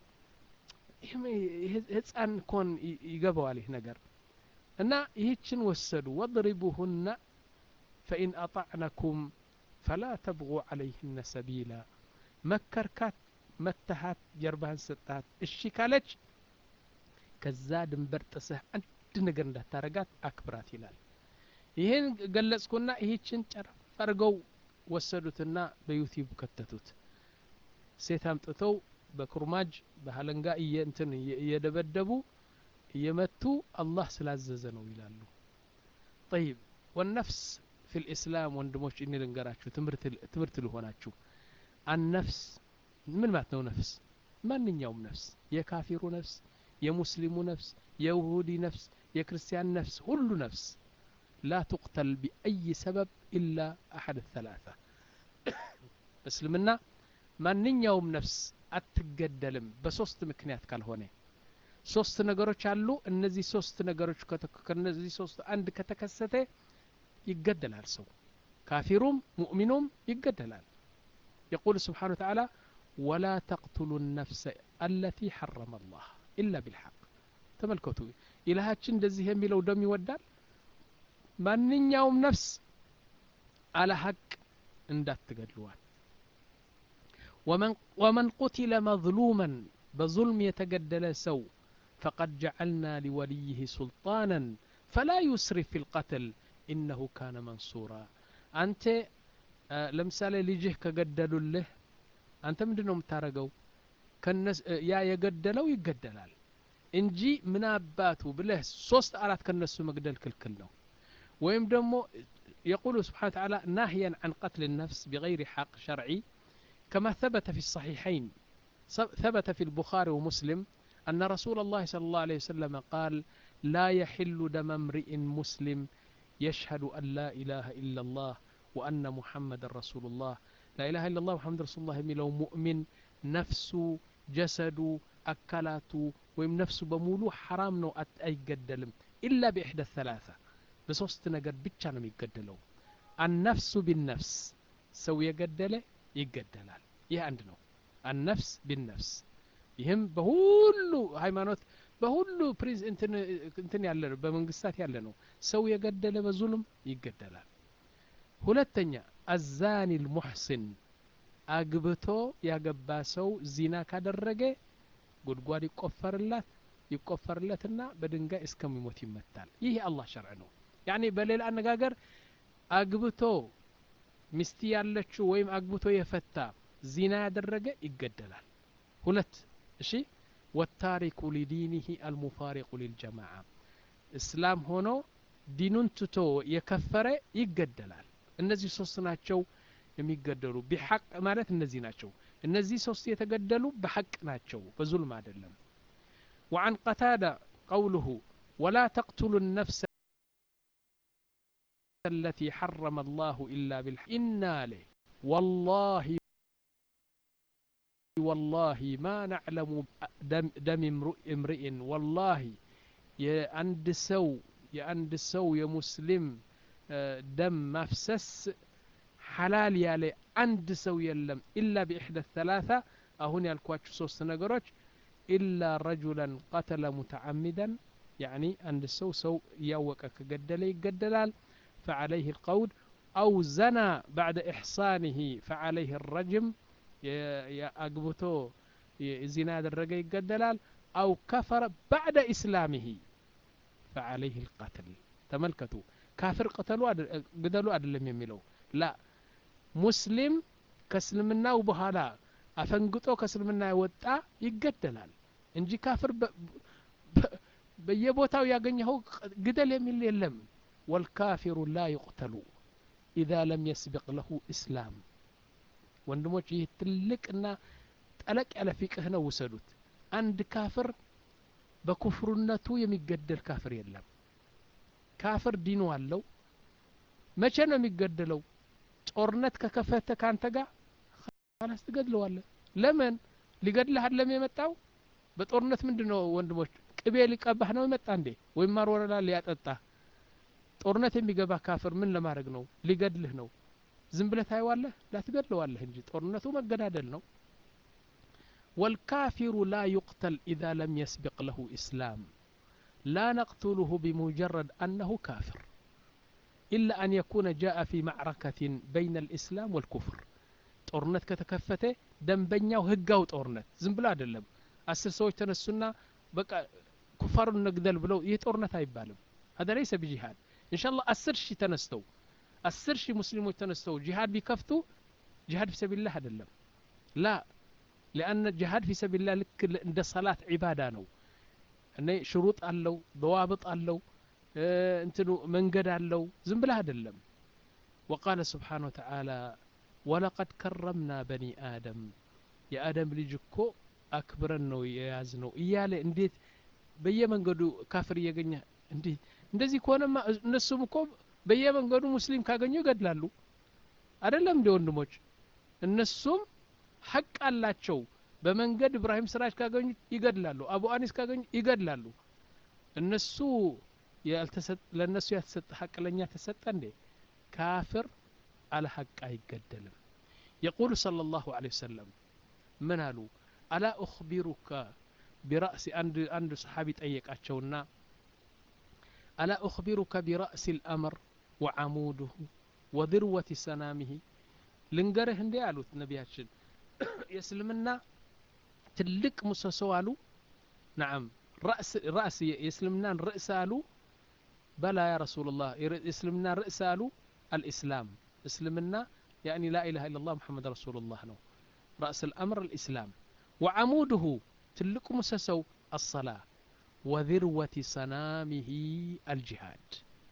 ህፃን ኮን ይገባዋል ይህ ነገር እና ይህችን ወሰዱ ወድሪቡሁና ፈኢን አጣዕነኩም ፈላ ተብغ ዓለይህነ ሰቢላ መከርካት መተሃት ጀርባህን ሰጣት እሺ ካለች ከዛ ድንበር ጥስህ አንድ ነገር እንዳታረጋት አክብራት ይላል ይህን ገለጽኩና ይህችን ጨረፍ አድርገው ወሰዱትና በዩቲዩብ ከተቱት ሴት አምጥተው በኩርማጅ በሀለንጋ እንትን እየደበደቡ እየመቱ አላህ ስላዘዘ ነው ይላሉ ጠይብ ወነፍስ ፊ ልእስላም ወንድሞች እኔ ልንገራችሁ ትምህርት ልሆናችሁ አነፍስ ምን ማለት ነው ነፍስ ማንኛውም ነፍስ የካፊሩ ነፍስ የሙስሊሙ ነፍስ የይሁዲ ነፍስ የክርስቲያን ነፍስ ሁሉ ነፍስ ላ ትቅተል ቢአይ ሰበብ ኢላ አሐድ ተላታ እስልምና ማንኛውም ነፍስ አትገደልም በሶስት ምክንያት ካልሆነ ሶስት ነገሮች አሉ እነዚህ ሶስት ነገሮች ከነዚህ ሶስት አንድ ከተከሰተ ይገደላል ሰው ካፊሩም ሙእሚኑም ይገደላል يقول سبحانه وتعالى ولا تقتلوا النفس التي حرم الله إلا بالحق ተመልከቱ ኢላሃችን እንደዚህ የሚለው ደም ይወዳል ማንኛውም ነፍስ አለ ሀቅ እንዳትገድልዋል ወመን ቁትለ መظሉመን በظልም የተገደለ ሰው ፈቀድ ጀዐልና ሊወልይህ ሱልጣናን ፈላ ዩስሪፍ ፊ ልቀትል ኢነሁ ካነ መንሱራ አንተ ለምሳሌ ልጅህ ከገደሉልህ አንተ ምንድን ነው የምታደረገው ያ የገደለው ይገደላል እንጂ ምን አባቱ ብለህ ሶስት አራት ከነሱ መግደል ክልክል ነው ወይም ደግሞ يقول سبحانه وتعالى ناهيا عن قتل النفس بغير حق شرعي كما ثبت في الصحيحين ثبت في البخاري ومسلم أن رسول الله صلى الله عليه وسلم قال لا يحل دم امرئ مسلم يشهد أن لا إله إلا الله وأن محمد رسول الله لا إله إلا الله محمد رسول الله የሚለው ሙእሚን ነፍሱ ጀሰዱ አካላቱ ወይም ነፍሱ በሙሉ ሐራም ነው አይገደልም ኢላ ቢኢሕደ ሰላሳ በሶስት ነገር ብቻ ነው የሚገደለው አነፍሱ ቢነፍስ ሰው የገደለ ይገደላል ይህ አንድ ነው አነፍስ ቢነፍስ ይህም በሁሉ ሃይማኖት በሁሉ ፕሪንስ እንትን ያለ ነው በመንግስታት ያለ ነው ሰው የገደለ በዙልም ይገደላል ሁለተኛ አዛኒ ልሙሕሲን አግብቶ ያገባ ሰው ዚና ካደረገ ጉድጓድ ይቆፈርላት ይቆፈርለትና በድንጋይ እስከሚሞት ይመታል ይህ የአላህ ሸርዕ ነው ያኒ በሌላ አነጋገር አግብቶ ሚስት ያለችው ወይም አግብቶ የፈታ ዚና ያደረገ ይገደላል ሁለት እሺ ወታሪኩ ሊዲኒህ አልሙፋሪቁ ሊልጀማዓ እስላም ሆኖ ዲኑን ትቶ የከፈረ ይገደላል እነዚህ ሶስት ናቸው የሚገደሉ ቢሐቅ ማለት እነዚህ ናቸው እነዚህ ሶስት የተገደሉ በሐቅ ናቸው በዙልም አይደለም وعن قتادة قوله ولا تقتلوا النفس التي حرم الله إلا بالحق إنا له والله والله ما نعلم دم, دم امرئ والله የአንድ ሰው የአንድ ሰው የሙስሊም ደም ማፍሰስ ሐላል ያለ አንድ ሰው የለም ኢላ ቢኢሕደ ተላታ አሁን ያልኳችሁ ሶስት ነገሮች ኢላ ረጁላን ቀተለ ሙተዓሚዳን ያኒ አንድ ሰው ሰው እያወቀ ከገደለ ይገደላል فعليه القول أو زنى بعد إحصانه فعليه الرجم أقبتو زنا درجة يقدلال أو كفر بعد إسلامه فعليه القتل تملكتوا كافر قتلوا قتلوا أدلم يميلو لا مسلم كسلمنا وبهالا አፈንግጦ ከእስልምና የወጣ ይገደላል እንጂ ካፍር በየቦታው ያገኘኸው ግደል የሚል የለም ወልካፊሩ ላ ዩቅተሉ ኢዛ ለም የስቢቅ ለሁ እስላም ወንድሞች ይህ ትልቅና ጠለቅ ያለ ፊቅህ ነው ውሰዱት አንድ ካፍር በኩፍርነቱ የሚገደል ካፍር የለም ካፍር ዲኑ አለው መቼ ነው የሚገደለው ጦርነት ከከፈተ ካንተ ጋር ካላስ ትገድለዋለህ ለምን ሊገድልህ አለም የመጣው በጦርነት ምንድን ነው ወንድሞች ቅቤ ሊቀባህ ነው የመጣ እንዴ ወይም ማርወረላ ሊያጠጣ ጦርነት የሚገባ ካፍር ምን ለማድረግ ነው ሊገድልህ ነው ዝም ብለህ ታየዋለህ ላትገድለዋለህ እንጂ ጦርነቱ መገዳደል ነው والكافر لا يقتل إذا لم يسبق له إسلام لا نقتله بمجرد أنه كافر إلا أن يكون جاء في معركة بين الإسلام والكفر ጦርነት ከተከፈተ ደንበኛው ህጋው ጦርነት ዝም ብሎ አይደለም አስር ሰዎች ተነሱና በቃ ኩፋሩን ነግደል ብለው ይህ ጦርነት አይባልም هذا ليس بجهاد إن شاء الله አስር ሺህ ተነስተው አስር ሺህ ሙስሊሞች ተነስተው ጂሃድ ቢከፍቱ ጂሃድ ፊ ሰቢልላህ አይደለም ላ لأن ጂሃድ ፊ ሰቢልላህ ልክ እንደ ሰላት ዒባዳ ነው እኔ ሽሩጥ አለው በዋብጥ አለው እንትኑ መንገድ አለው ዝም ብለህ አይደለም ወቃለ ስብሓን ወተዓላ ወለቀድ ከረምና በኒ አደም የአደም ልጅ እኮ አክብረን ነው የያዝ ነው እያለ እንዴት በየመንገዱ ካፍር እየገኘ እንዲህ እንደዚህ ከሆነማ እነሱም እኮ በየመንገዱ ሙስሊም ካገኙ ይገድላሉ አይደለም እንዲ ወንድሞች እነሱም ሐቅ አላቸው በመንገድ እብራሂም ስራጅ ካገኙ ይገድላሉ አቡ አኒስ ካገኙ ይገድላሉ እነሱ ለእነሱ ያልተሰጠ ሐቅ ለእኛ ተሰጠ እንዴ ካፍር አለ ሐቅ አይገደልም የቁሉ صلى الله عليه وسلم ምን አሉ አላ أخبرك برأس አንድ አንድ ሰሓቢ ጠየቃቸውና አላ أخبرك برأس الأمر وعموده وذروة سنامه ልንገርህ እንዴ አሉት ነቢያችን የእስልምና ትልቅ ምሰሶ አሉ ናም ራእስ የእስልምናን ርእስ አሉ በላ ያ ረሱላላህ የእስልምና ርእስ አሉ አልኢስላም እስልምና يعني لا إله إلا الله محمد رسول الله ነው رأس الأمر الإسلام وعموده تلك مسسو الصلاة وذروة سنامه الجهاد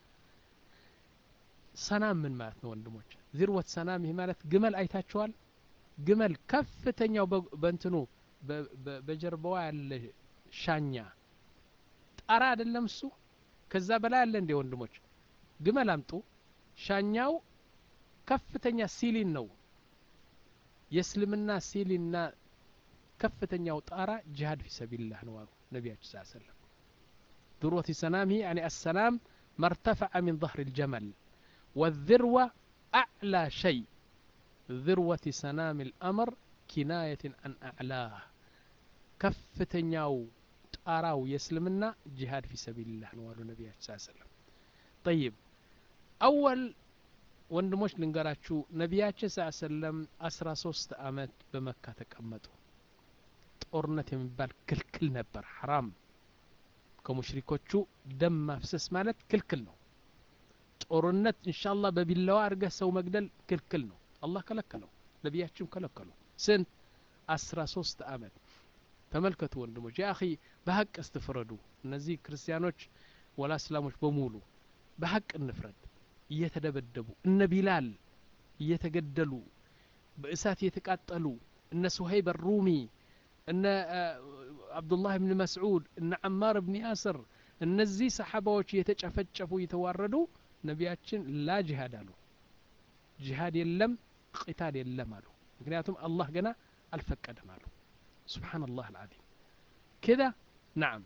ሰናም ምን ማለት ነው ወንድሞች ዚርወት ሰናም ይህ ማለት ግመል አይታችኋል ግመል ከፍተኛው በእንትኑ በጀርባዋ ያለ ሻኛ ጣራ አይደለም እሱ ከዛ በላይ አለ እንዴ ወንድሞች ግመል አምጡ ሻኛው ከፍተኛ ሲሊን ነው የእስልምና ሲሊንና ከፍተኛው ጣራ ጅሃድ ፊ ሰቢልላህ ነው አሉ ነቢያችን ስ ሰለም ذروة سنامه يعني السلام ما ارتفع من ظهر الجمل والذروة أعلى شيء ذروة سنام الأمر كناية عن أعلاه كفتنياو ጣራው የእስልምና ጂሃድ ፊ ሰቢልላህ ነው አሉ ነቢያችን ስ ሰለም ጠይብ አወል ወንድሞች ልንገራችሁ ነቢያችን ስ ሰለም አስራ ሶስት አመት በመካ ተቀመጡ ጦርነት የሚባል ክልክል ነበር ሐራም ከሙሽሪኮቹ ደም ማፍሰስ ማለት ክልክል ነው ጦርነት እንሻላ በቢላዋ አድርገህ ሰው መግደል ክልክል ነው አላህ ከለከለው ነቢያችን ከለከሉ ስንት አስራ ሶስት አመት ተመልከቱ ወንድሞች ያ አኺ በሀቅ እስትፍረዱ እነዚህ ክርስቲያኖች ወላ እስላሞች በሙሉ በሀቅ እንፍረድ እየተደበደቡ እነ ቢላል እየተገደሉ በእሳት እየተቃጠሉ እነ ሱሀይብ ሩሚ እነ አብዱላህ ብን መስዑድ እነ አማር ብን ያስር እነዚህ ሰሓባዎች እየተጨፈጨፉ እየተዋረዱ ነቢያችን ላ ጂሃድ አሉ ጂሃድ የለም ቂታል የለም አሉ ምክንያቱም አላህ ገና አልፈቀደም አሉ سبحان الله العظيم كذا نعم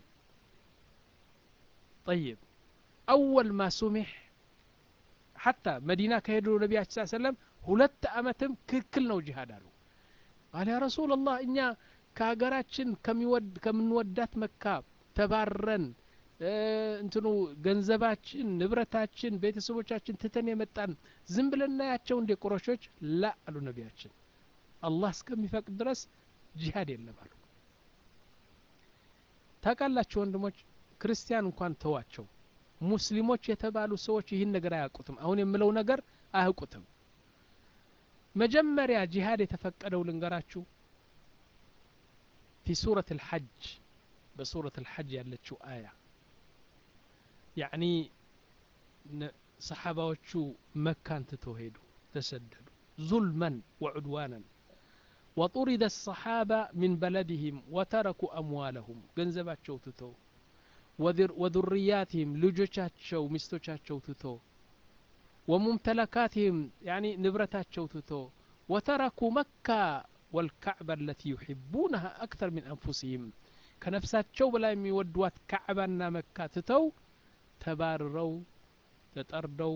طيب أول ما سمح حتى مدينة كهدو النبي صلى الله عليه وسلم ሁለት አመትም ክልክል ነው ጂሃድ አሉ አለ ያ ረሱል ላህ እኛ ከሀገራችን ከምንወዳት መካ ተባረን እንትኑ ገንዘባችን ንብረታችን ቤተሰቦቻችን ትተን የመጣን ዝም ብለን እናያቸው እንደ ቁረሾች ላ አሉ ነቢያችን አላህ እስከሚፈቅድ ድረስ ጂሃድ የለም አሉ ታውቃላችሁ ወንድሞች ክርስቲያን እንኳን ተዋቸው ሙስሊሞች የተባሉ ሰዎች ይህን ነገር አያውቁትም አሁን የምለው ነገር አያውቁትም መጀመሪያ ጂሃድ የተፈቀደው ልንገራችሁ ፊ ሱረት ልሐጅ በሱረት ልሐጅ ያለችው አያ ያዕኒ ሰሓባዎቹ መካን ትተው ሄዱ ተሰደዱ ዙልመን ወዑድዋናን وطرد الصحابة من بلدهم وتركوا أموالهم ገንዘባቸው ትተው وذرياتهم ልጆቻቸው ሚስቶቻቸው ትተው وممتلكاتهم يعني نبرتاتቸው ትተው وتركوا مكة والكعبة التي يحبونها أكثر من أنفسهم ከነፍሳቸው በላይ የሚወዷት ካዕባና መካ ትተው ተባርረው ተጠርደው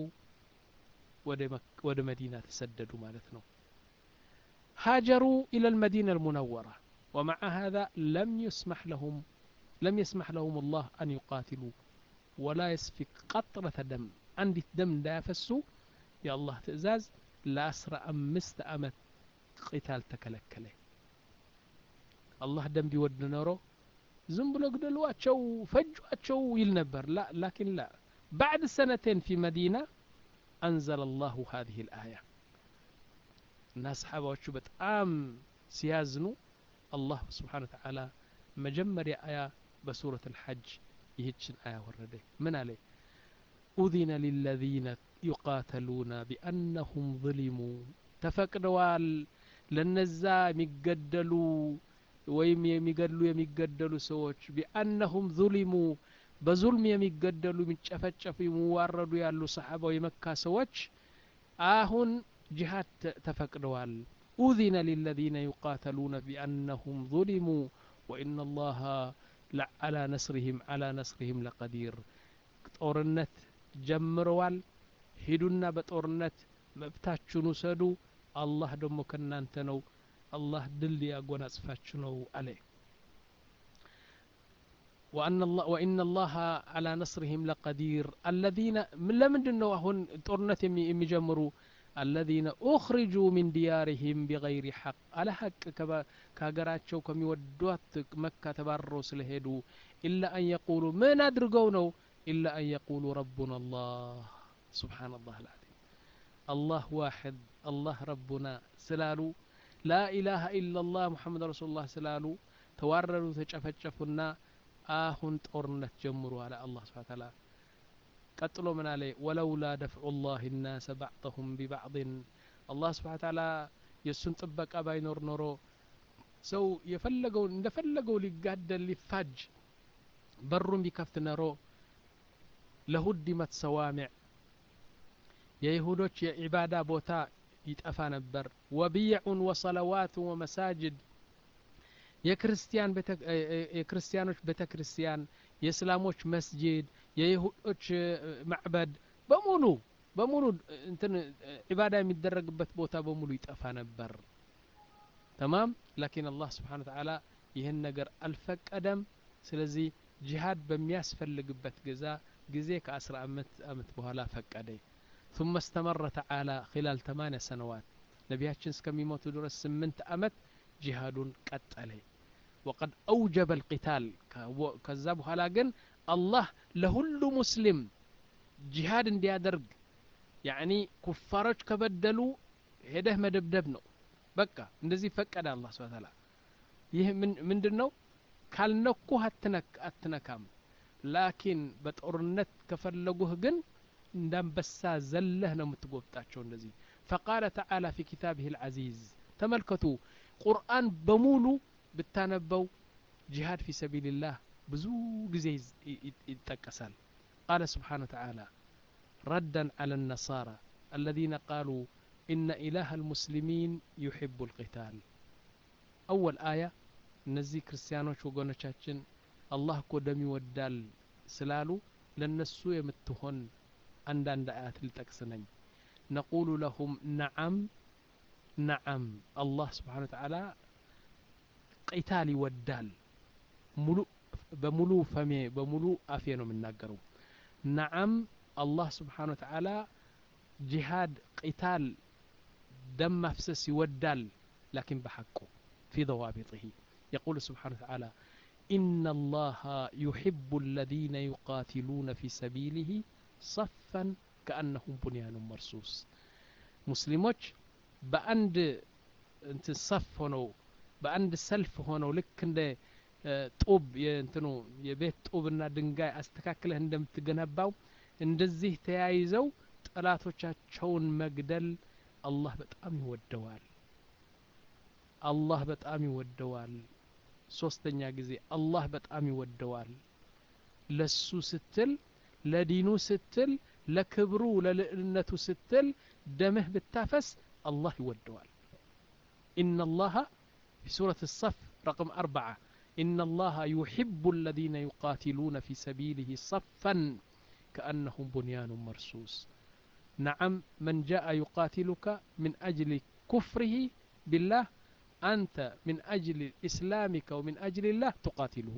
ወደ መዲና ተሰደዱ ማለት ነው هاجروا إلى المدينة المنورة ومع هذا لم يسمح لهم لم يسمح لهم الله أن يقاتلوا ولا يسفك قطرة دم عندي دم لا يفسوا يا الله تأزاز لا أسرى أمست أمت قتال تكلكله الله دم بيود نورو ዝም ብሎ ግደሏቸው ፈጇቸው ይል ነበር ላ ላኪን ላ ባዕድ ሰነቴን ፊ መዲና አንዘለ አላሁ ሀዚህ ልአያ እና ሰሓባዎቹ በጣም ሲያዝኑ አላህ ስብሓን ተዓላ መጀመሪያ አያ በሱረት አልሐጅ ይህችን አያ ወረደ ምን አለ ኡዚነ ሊለዚነ ዩቃተሉነ ቢአነሁም ظሊሙ ተፈቅደዋል ለነዛ የሚገደሉ ወይም የሚገድሉ የሚገደሉ ሰዎች ቢአነሁም ዙሊሙ በዙልም የሚገደሉ የሚጨፈጨፉ የሚዋረዱ ያሉ ሰሓባ የመካ ሰዎች አሁን ጂሃድ ተፈቅደዋል ኡዚነ ሊለዚነ ዩቃተሉነ ቢአነሁም ظሊሙ ወኢነ ላሀ አላ ነስሪህም አላ ነስሪህም ለቀዲር ጦርነት ጀምረዋል ሂዱና በጦርነት መብታችሁን ውሰዱ አላህ ደግሞ ከእናንተ ነው አላህ ድል ያጎናጽፋችሁ ነው አለ ወኢነ ላሀ አላ ነስሪህም ለቀዲር አለዚነ ለምንድን ነው አሁን ጦርነት የሚጀምሩ አለዚነ ኡኽሪጁ ሚን ዲያሪህም ቢገይሪ ሐቅ አለ ሐቅ ከሀገራቸው ከሚወዷት መካ ተባረው ስለሄዱ ኢላ አን የቁሉ ምን አድርገው ነው ኢላ አን የቁሉ ረቡና አላህ ስብሓን ላህ ልዓዚም አላህ ዋሕድ አላህ ረቡና ስላሉ ላኢላሃ ኢላላህ ሙሐመድ ረሱሉላህ ስላሉ ተዋረዱ ተጨፈጨፉና አሁን ጦርነት ጀምሩ አለ አላህ ስብሓን ታላ ቀጥሎ ምን አለ ወለውላ ደፍዑ ላህ ናሰ ባዕضሁም ቢባዕضን አላህ ስብሓን ታላ የእሱን ጥበቃ ባይኖር ኖሮ ሰው የፈለገው እንደፈለገው ሊጋደል ሊፋጅ በሩን ቢከፍት ነሮ ለሁዲመት ሰዋሚዕ የይሁዶች የዒባዳ ቦታ ይጠፋ ነበር ወቢዕን ወሰለዋትን ወመሳጅድ የክርስቲያኖች ቤተ ክርስቲያን የእስላሞች መስጂድ የይሁዶች ማዕበድ በሙሉ በሙሉ እንትን ዒባዳ የሚደረግበት ቦታ በሙሉ ይጠፋ ነበር ተማም ላኪን አላህ ስብሓን ተዓላ ይህን ነገር አልፈቀደም ስለዚህ ጂሃድ በሚያስፈልግበት ገዛ ጊዜ ከአስራ አምስት ዓመት በኋላ ፈቀደ ثم استمر تعالى خلال ثمانية سنوات نبياتشن اسكميموتو درس سمنت أمت جهاد قتله وقد أوجب القتال كذاب هلاقن الله لهل مسلم جهاد اندي درج يعني كفارج كبدلوا هده مدبدب ነው በቃ እንደዚህ ፈቀደ አላህ ስብሐ ተዓላ ይህ ምንድን ነው ካልነኩህ አትነካም ላኪን በጦርነት ከፈለጉህ ግን እንዳንበሳ ዘለህ ነው የምትጎብጣቸው እንደዚህ ፈቃለ ተዓላ ፊ ኪታብህ ልዓዚዝ ተመልከቱ ቁርአን በሙሉ ብታነበው ጂሃድ ፊ ሰቢልላህ ብዙ ጊዜ ይጠቀሳል ቃለ ስብሓን ተዓላ ረዳን ዓላ ነሳራ الذين قالوا إن إله المسلمين يحب القتال أول آية እነዚህ ክርስቲያኖች ወገኖቻችን አላህ እኮ ደም ይወዳል ስላሉ ለነሱ የምትሆን አንዳንድ አያት ልጠቅስ ነኝ ነቁሉ ለሁም ነዓም ነዓም አላህ ስብሓን ተዓላ ቂታል ይወዳል ሙሉ በሙሉ ፈሜ በሙሉ አፌ ነው የምናገረው ነዓም አላህ ስብሓን ተዓላ ጂሃድ ቂታል ደም ማፍሰስ ይወዳል ላኪን በሐቁ في ضوابطه يقول سبحانه وتعالى إن الله يحب الذين يقاتلون في سبيله صفا كأنهم بنيان مرصوص مسلموች በአንድ እንትን ሰፍ ሆነው በአንድ ሰልፍ ሆነው ልክ እንደ ጡብ የእንትኑ የቤት ጡብና ድንጋይ አስተካክለህ እንደምትገነባው እንደዚህ ተያይዘው ጠላቶቻቸውን መግደል አላህ በጣም ይወደዋል አላህ በጣም ይወደዋል ሶስተኛ ጊዜ አላህ በጣም ይወደዋል ለሱ ስትል ለዲኑ ስትል ለክብሩ ለልዕልነቱ ስትል ደምህ ብታፈስ አላህ ይወደዋል إن الله في سورة الصف رقم أربعة إن الله يحب الذين يقاتلون في سبيله صفا كأنهم بنيان مرصوص نعم من جاء يقاتلك من أجل كفره بالله أنت من أجل إسلامك ومن أجل الله تقاتله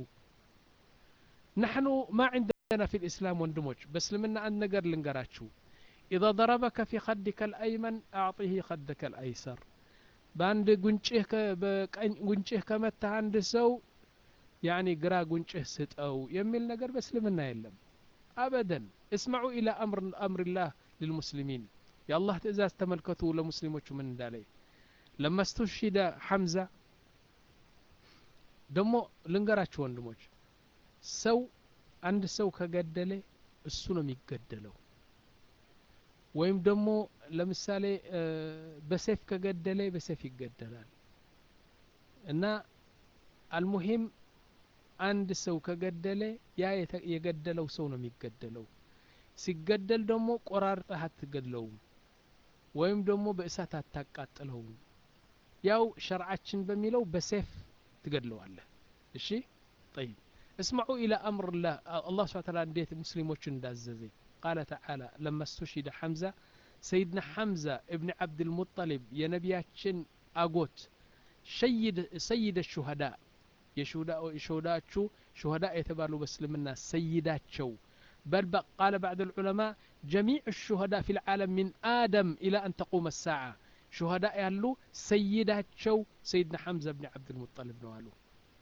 نحن ما عندنا في الإسلام وندمج بس لمنا أن نقر لنقراتشو إذا ضربك في خدك الأيمن أعطيه خدك الأيسر በአንድ ጉንጭህ ጉንጭህ ከመታህ አንድ ሰው ያኒ ግራ ጉንጭህ ስጠው የሚል ነገር በእስልምና የለም አበደን እስማዑ ኢላ አምርላህ ልልሙስሊሚን የአላህ ትእዛዝ ተመልከቱ ለሙስሊሞቹ ምን እንዳለይ ለማስተሽሂደ ሐምዛ ደግሞ ልንገራችሁ ወንድሞች ሰው አንድ ሰው ከገደለ እሱ ነው የሚገደለው ወይም ደግሞ ለምሳሌ በሴፍ ከገደለ በሴፍ ይገደላል እና አልሙሂም አንድ ሰው ከገደለ ያ የገደለው ሰው ነው የሚገደለው ሲገደል ደግሞ ቆራርጠህ አትገድለውም ወይም ደግሞ በእሳት አታቃጥለውም ያው ሸርዓችን በሚለው በሴፍ ትገድለዋለህ እሺ ጠይብ اسمعوا إلى أمر الله الله سبحانه وتعالى انديت مسلموش انداززي قال تعالى لما استشهد حمزة سيدنا حمزة ابن عبد المطلب يا نبياتشن أقوت شيد سيد الشهداء የሹዳ ሹዳቹ ሹهداء የተባሉ በእስልምና ሰይዳቸው بل قال بعض العلماء جميع الشهداء في العالم من آدم إلى أن تقوم الساعة شهداء ያሉ ሰይዳቸው سيدنا حمزة بن عبد المطلب ነው አሉ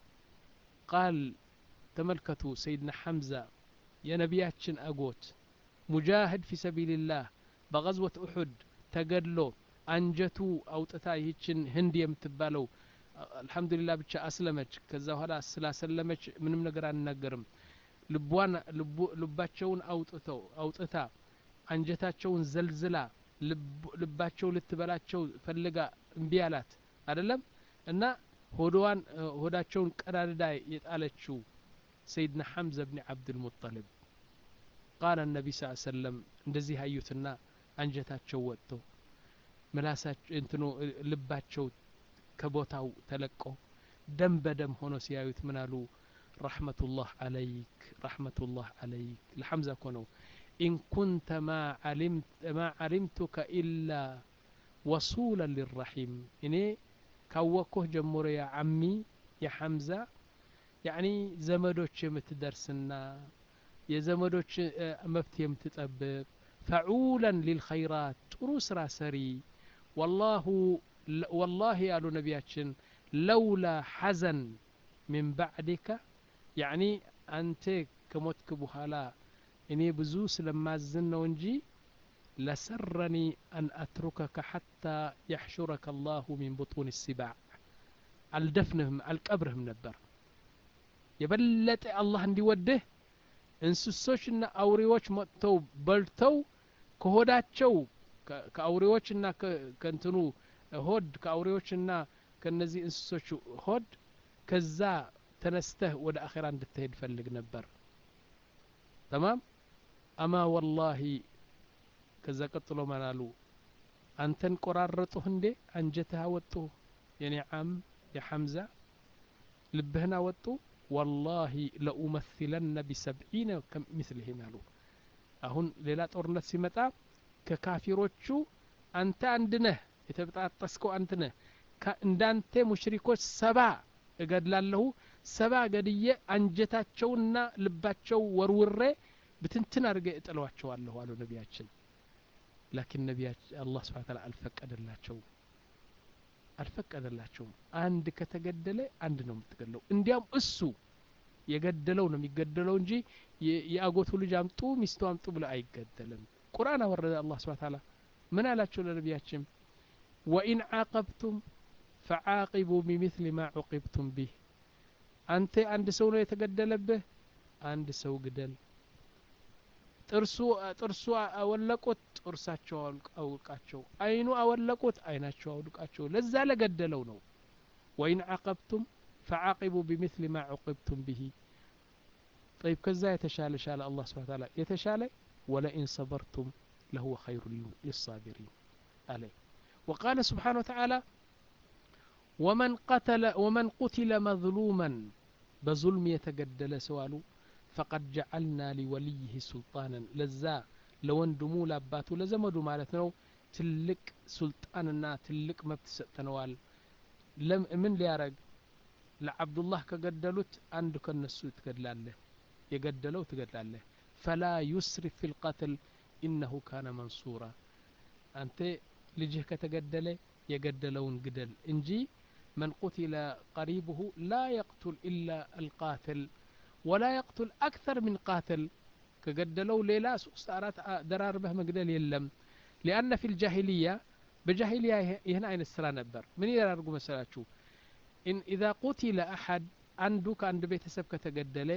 قال ተመልከቱ سيدنا حمزة የነቢያችን አጎት ሙጃሂድ ፊ ሰቢልላህ በغዝወት ኡሑድ ተገድሎ አንጀቱ አውጥታ ይህችን ህንድ የምትባለው አልሐምዱሊላህ ብቻ አስለመች ከዛ በኋላ ስላሰለመች ምንም ነገር አንናገርም ልቧን ልባቸውን አውጥተው አውጥታ አንጀታቸውን ዘልዝላ ልባቸው ልትበላቸው ፈልጋ እምቢ አላት አደለም እና ሆዶዋን ሆዳቸውን ቀዳድዳ የጣለችው ሰይድና ሐምዘ ብኒ ዓብድልሙጠልብ ቃለ ነቢ ስ ሰለም እንደዚህ አዩትና አንጀታቸው ወጥቶ ምላሳቸው እንትኑ ልባቸው ከቦታው ተለቆ ደም በደም ሆኖ ሲያዩት ምን አሉ ረሕመቱላህ አለይክ ረሕመቱላህ አለይክ ለሐምዛ እኮ ነው ኢን ኩንተ ማ ዓሊምቱከ ኢላ ወሱለን ሊራሒም እኔ ካወቅኩህ ጀምሮ ያ ዓሚ የሐምዛ ያዕኒ ዘመዶች የምትደርስና የዘመዶች መብት የምትጠብቅ ፈዑለን ሊልኸይራት ጥሩ ስራ ሰሪ ወላሁ ወላሂ ያሉ ነቢያችን ለውላ ሐዘን ሚን ባዕድከ ያዕኒ አንተ ከሞትክ በኋላ እኔ ብዙ ስለማዝን ነው እንጂ ለሰረኒ አን አትሩከከ ሓታ የሕሹረከ አላሁ ሚን ቡጡን ሲባዕ አልደፍንህም አልቀብርህም ነበር የበለጠ አላህ እንዲወድህ እንስሶችና አውሬዎች መጥተው በልተው ከሆዳቸው ከአውሬዎችና ከእንትኑ ሆድ ከአውሬዎችና ከነዚህ እንስሶች ሆድ ከዛ ተነስተህ ወደ አኼራ እንድትሄድ ፈልግ ነበር ተማም አማ ወላሂ ከዛ ቀጥሎ ማናሉ አንተን ቆራረጡህ እንዴ አንጀትህ አወጡ የኔ ዓም የሐምዛ ልብህን አወጡ ወላሂ ለኡመሲለነ ቢሰብዒነ ምስልህም አሉ አሁን ሌላ ጦርነት ሲመጣ ከካፊሮቹ አንተ አንድ ነህ የተበጣጠስከው አንተ ነህ እንዳንተ ሙሽሪኮች ሰባ እገድላለሁ ሰባ ገድዬ አንጀታቸውና ልባቸው ወርውሬ ብትንትን አድርገ እጥለዋቸዋለሁ አሉ ነቢያችን ላኪን ነቢያችን አላህ ስብሓን ታላ አልፈቀደላቸው አልፈቀደላቸውም አንድ ከተገደለ አንድ ነው የምትገድለው እንዲያም እሱ የገደለው ነው የሚገደለው እንጂ የአጎቱ ልጅ አምጡ ሚስቱ አምጡ ብለ አይገደልም ቁርአን አወረደ አላህ ስብሓን ታላ ምን አላቸው ለነቢያችን ወኢን ዓቀብቱም ፈዓቂቡ ቢሚስሊ ማ ዑቂብቱም ቢህ አንተ አንድ ሰው ነው የተገደለብህ አንድ ሰው ግደል ጥርሱ ጥርሱ አወለቁት ጥርሳቸው አውልቃቸው አይኑ አወለቁት አይናቸው አውልቃቸው ለዛ ለገደለው ነው ወኢን ዓቀብቱም ፈዓቂቡ ቢሚስሊ ማ ዑቂብቱም ብሂ طيب ከዛ የተሻለ ሻለ አላህ ስብሓን ታላ የተሻለ ወለኢን ሰበርቱም ለሁወ ኸይሩ ሊሳቢሪን አለ وقال سبحانه وتعالى ومن قتل ومن قتل مظلوما بظلم يتجدل سوالو فقد جعلنا لوليه سلطانا لزا ለወንድሙ ለአባቱ ለዘመዱ ማለት ነው ትልቅ ሱልጣንና ትልቅ መብት ሰጥተነዋል ምን ሊያረግ ለአብዱላህ ከገደሉት አንዱ ከነሱ ትገድላለህ የገደለው ትገድላለህ ፈላ ዩስሪፍ ፊ ልቀትል ኢነሁ ካነ መንሱራ አንተ ልጅህ ከተገደለ የገደለውን ግደል እንጂ መን ቁትለ ቀሪብሁ ላ የቅቱል ኢላ አልቃትል ወላ የቅቱል አክተር ምን ቃትል ከገደለው ሌላ ሶስት አራት ደራርበህ መግደል የለም ሊአነ ፊ ልጃሂልያ በጃሂልያ ይህን አይነት ስራ ነበር ምን ያደርጉ መሰላችሁ ኢዛ ቁቲለ አሐድ አንዱ ከአንድ ቤተሰብ ከተገደለ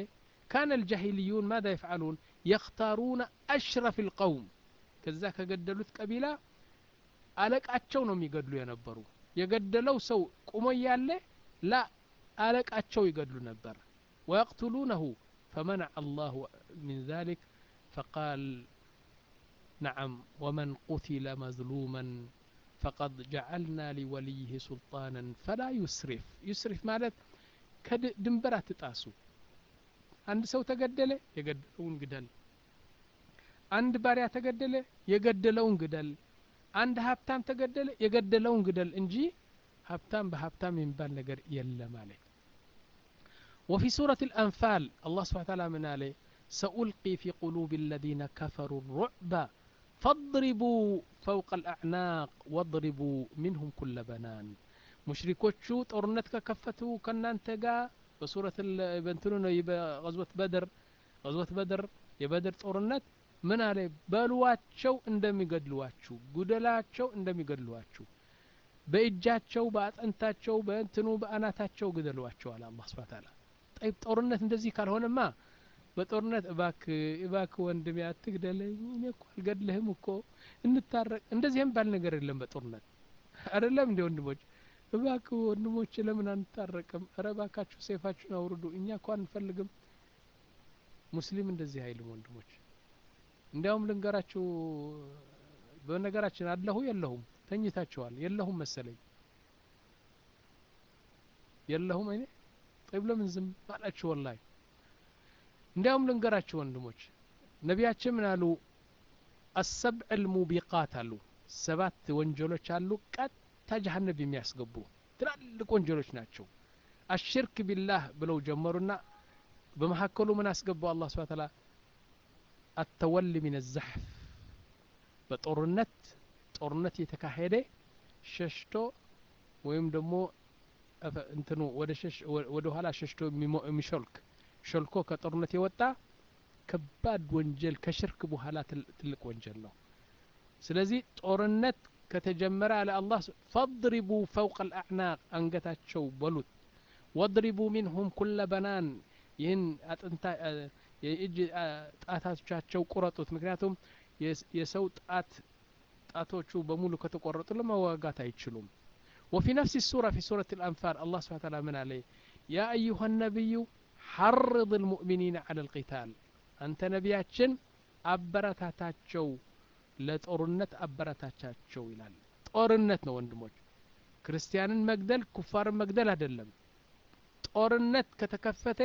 كان الجاهليون ماذا يفعلون يختارون أشرف القوم ከዛ ከገደሉት ቀቢላ አለቃቸው ነው የሚገድሉ የነበሩ የገደለው ሰው ቁሞ እያለ ላ አለቃቸው ይገድሉ ነበር ويقتلونه فمنع الله من ذلك فقال نعم ومن قتل مظلوما فقد جعلنا لوليه سلطانا فلا يسرف يسرف ማለት ከድንበር አትጣሱ አንድ ሰው ተገደለ የገደለውን ግደል አንድ ባሪያ ተገደለ የገደለውን ግደል አንድ ሀብታም ተገደለ የገደለውን ግደል እንጂ ሀብታም በሀብታም የሚባል ነገር የለም አለ وفي سورة الأنفال الله سبحانه وتعالى من عليه سألقي في قلوب الذين كفروا الرعب فاضربوا فوق الأعناق واضربوا منهم كل بنان ሙሽሪኮቹ ጦርነት ከከፈቱ ከእናንተ ጋር በሱረት በንትኑ ነው በغዝወት በድር غዝወት በድር የበድር ጦርነት ምን አለ በሉዋቸው እንደሚገድሏችሁ ጉደላቸው እንደሚገድሏችሁ በእጃቸው በአጥንታቸው በእንትኑ በአናታቸው ግደሏቸው አለ አላህ ስብሐ ተዓላ ጠይብ ጦርነት እንደዚህ ካልሆነማ በጦርነት እባክ እባክ ወንድሜ አትግደለኝ እኔ እኮ አልገድልህም እኮ እንታረቅ እንደዚህ የሚባል ነገር የለም በጦርነት አይደለም እንዲ ወንድሞች እባክ ወንድሞች ለምን አንታረቅም እረ እባካችሁ ሴፋችሁን አውርዱ እኛ እኮ አንፈልግም ሙስሊም እንደዚህ አይልም ወንድሞች እንዲያውም ልንገራችሁ በነገራችን አለሁ የለሁም ተኝታችኋል የለሁም መሰለኝ የለሁም እኔ ጠይብ ለምን ዝም አላችሁ ወላሂ እንዲያውም ልንገራችሁ ወንድሞች ነቢያችን ምን አሉ አሰብዕ ልሙቢቃት አሉ ሰባት ወንጀሎች አሉ ቀጥታ ጀሀነብ የሚያስገቡ ትላልቅ ወንጀሎች ናቸው አሽርክ ቢላህ ብለው ጀመሩና በመካከሉ ምን አስገባው አላህ ስብሐ ተዓላ አተወሊ ሚን ዘሕፍ በጦርነት ጦርነት የተካሄደ ሸሽቶ ወይም ደግሞ እንትኑ ወደ ኋላ ሸሽቶ የሚሾልክ ሾልኮ ከጦርነት የወጣ ከባድ ወንጀል ከሽርክ በኋላ ትልቅ ወንጀል ነው ስለዚህ ጦርነት ከተጀመረ አለ አላህ ፈضሪቡ ፈውቀ ልአዕናቅ አንገታቸው በሉት ወድሪቡ ሚንሁም ኩለ በናን ይህን አጥንታ የእጅ ጣታቻቸው ቁረጡት ምክንያቱም የሰው ጣት ጣቶቹ በሙሉ ከተቆረጡ ለመዋጋት አይችሉም وفي نفس السورة في سورة الأنفال الله سبحانه وتعالى من عليه يا أيها النبي حرض المؤمنين على القتال أنت نبياتشن أبرتاتاتشو ለጦርነት አበረታቻቸው ይላል ጦርነት ነው ወንድሞች ክርስቲያንን መግደል ኩፋርን መግደል አይደለም ጦርነት ከተከፈተ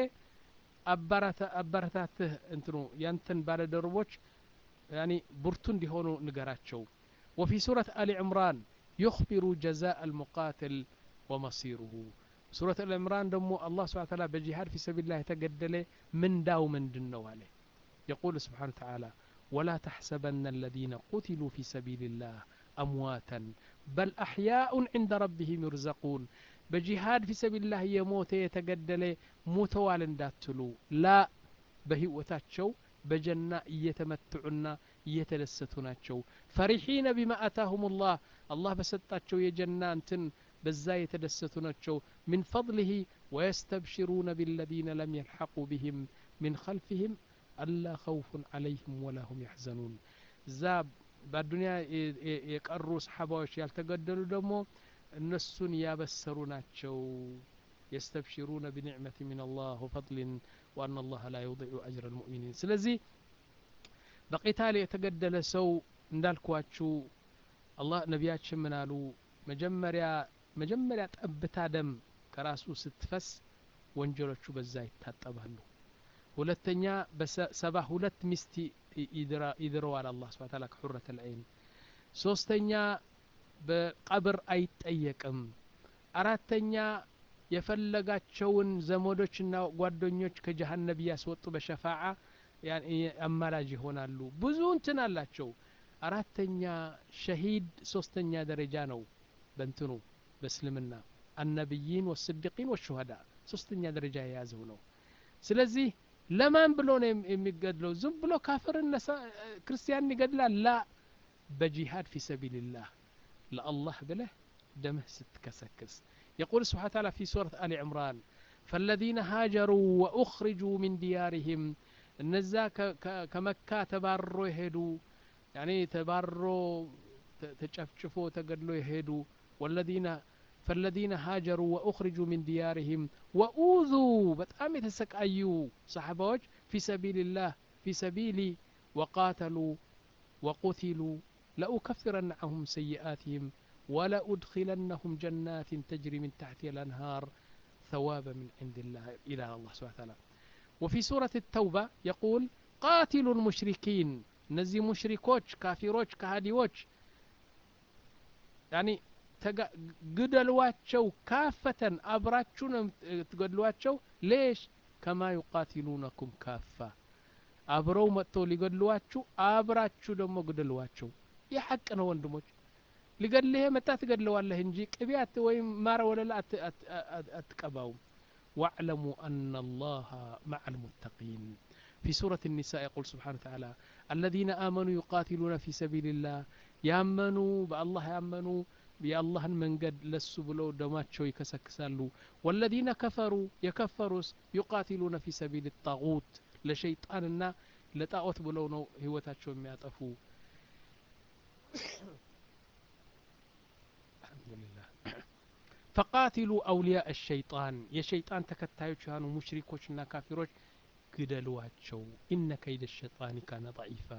አበረታትህ እንትኑ ያንተን ባለደርቦች ያኒ ብርቱ እንዲሆኑ ንገራቸው وفي سورة آل عمران يخبر جزاء المقاتل ومصيره سورة آل عمران دمو الله سبحانه وتعالى بجهاد في سبيل الله يتقدل من داو من دنو عليه يقول سبحانه وتعالى ولا تحسبن الذين قتلوا في سبيل الله أمواتا بل أحياء عند ربهم يرزقون بجهاد في سبيل الله يموت يتقدل موتوال انداتلو لا بهوتاتشو بجنة يتمتعنا يتلستناتشو فرحين بما أتاهم الله الله بسطاتشو يجنة انتن بزا يتلستناتشو من فضله ويستبشرون بالذين لم يلحقوا بهم من خلفهم አላ ኸውፉን አለይህም ወላ ሁም ያሕዘኑን እዛ በአዱኒያ የቀሩ ሰሓባዎች ያልተገደሉ ደግሞ እነሱን ያበሰሩ ናቸው የስተብሽሩነ ብኒዕመት ምን አላህ ወፈضልን ወአና አላህ ላ ዩضዒ አጅረ ልሙእሚኒን ስለዚህ በቂታል የተገደለ ሰው እንዳልኳችሁ አላህ ነቢያችን ምን አሉ መጀመሪያ መጀመሪያ ጠብታ ደም ከራሱ ስትፈስ ወንጀሎቹ በዛ ይታጠባሉ ሁለተኛ በሰባ ሁለት ሚስት ይድረዋል አላህ ስብሐ ተዓላ ከሑረት ልዐይን ሶስተኛ በቀብር አይጠየቅም አራተኛ የፈለጋቸውን ዘመዶችና ጓደኞች ከጀሀነብ እያስወጡ በሸፋዓ አማላጅ ይሆናሉ ብዙ እንትን አላቸው አራተኛ ሸሂድ ሶስተኛ ደረጃ ነው በእንትኑ በእስልምና አነቢይን ወስድቂን ወሹሀዳ ሶስተኛ ደረጃ የያዘው ነው ስለዚህ ለማን ብሎ ነው የሚገድለው ዝም ብሎ ካፍርን ክርስቲያን ይገድላል ላ በጂሃድ ፊ ሰቢልላህ ለአላህ ብለህ ደምህ ስትከሰክስ يقول سبحانه وتعالى في سورة آل عمران ፈለዚነ ሃጀሩ ወኡኽሪጁ ሚን ዲያሪህም እነዛ ከመካ ተባሮ የሄዱ ያኔ ተባሮ ተጨፍጭፎ ተገድሎ የሄዱ ወለዚነ ፈለዚነ ሃጀሩ ወኡኽሪጁ ሚን ዲያሪህም ወኡዙ በጣም የተሰቃዩ ሰሓባዎች ፊ ሰቢልላህ ፊ ሰቢሊ ወቃተሉ ወቁትሉ ለኡከፍረነ ዐንሁም ሰይአትህም ولأدخلنهم جنات تجري من تحتها الأنهار ثوابا من عند الله إلى الله سبحانه وتعالى وفي سورة التوبة يقول قاتلوا المشركين نزي مشركوش كافروش كهاديوش يعني قدلواتشو كافة أبراتشو تقدلواتشو ليش كما يقاتلونكم كافة አብረው መጥተው ሊገድሏችሁ አብራችሁ ደግሞ ግደሏቸው ይህ ሐቅ ነው ወንድሞች ሊገድልህ መጣ ትገድለዋለህ እንጂ ቅቢያት ወይም ማረ ወለላ አትቀባውም واعلموا أن الله مع المتقين في سورة النساء يقول سبحانه وتعالى الذين آمنوا يقاتلون في سبيل الله يامنوا بالله يامنوا بالله من قد لسوا بلو دماتشو يكسكسالو والذين كفروا يكفروا يقاتلون في سبيل الطاغوت لشيطاننا لطاغوت بلو نو هوتاتشو يطفو ፈቃቲሉ አውሊያ አሸይጣን የሸይጣን ተከታዮች የሆኑ ሙሽሪኮችና ካፊሮች ግደሏቸው ኢነ ከይደ ሸጣኒ ካነ ضعيፋ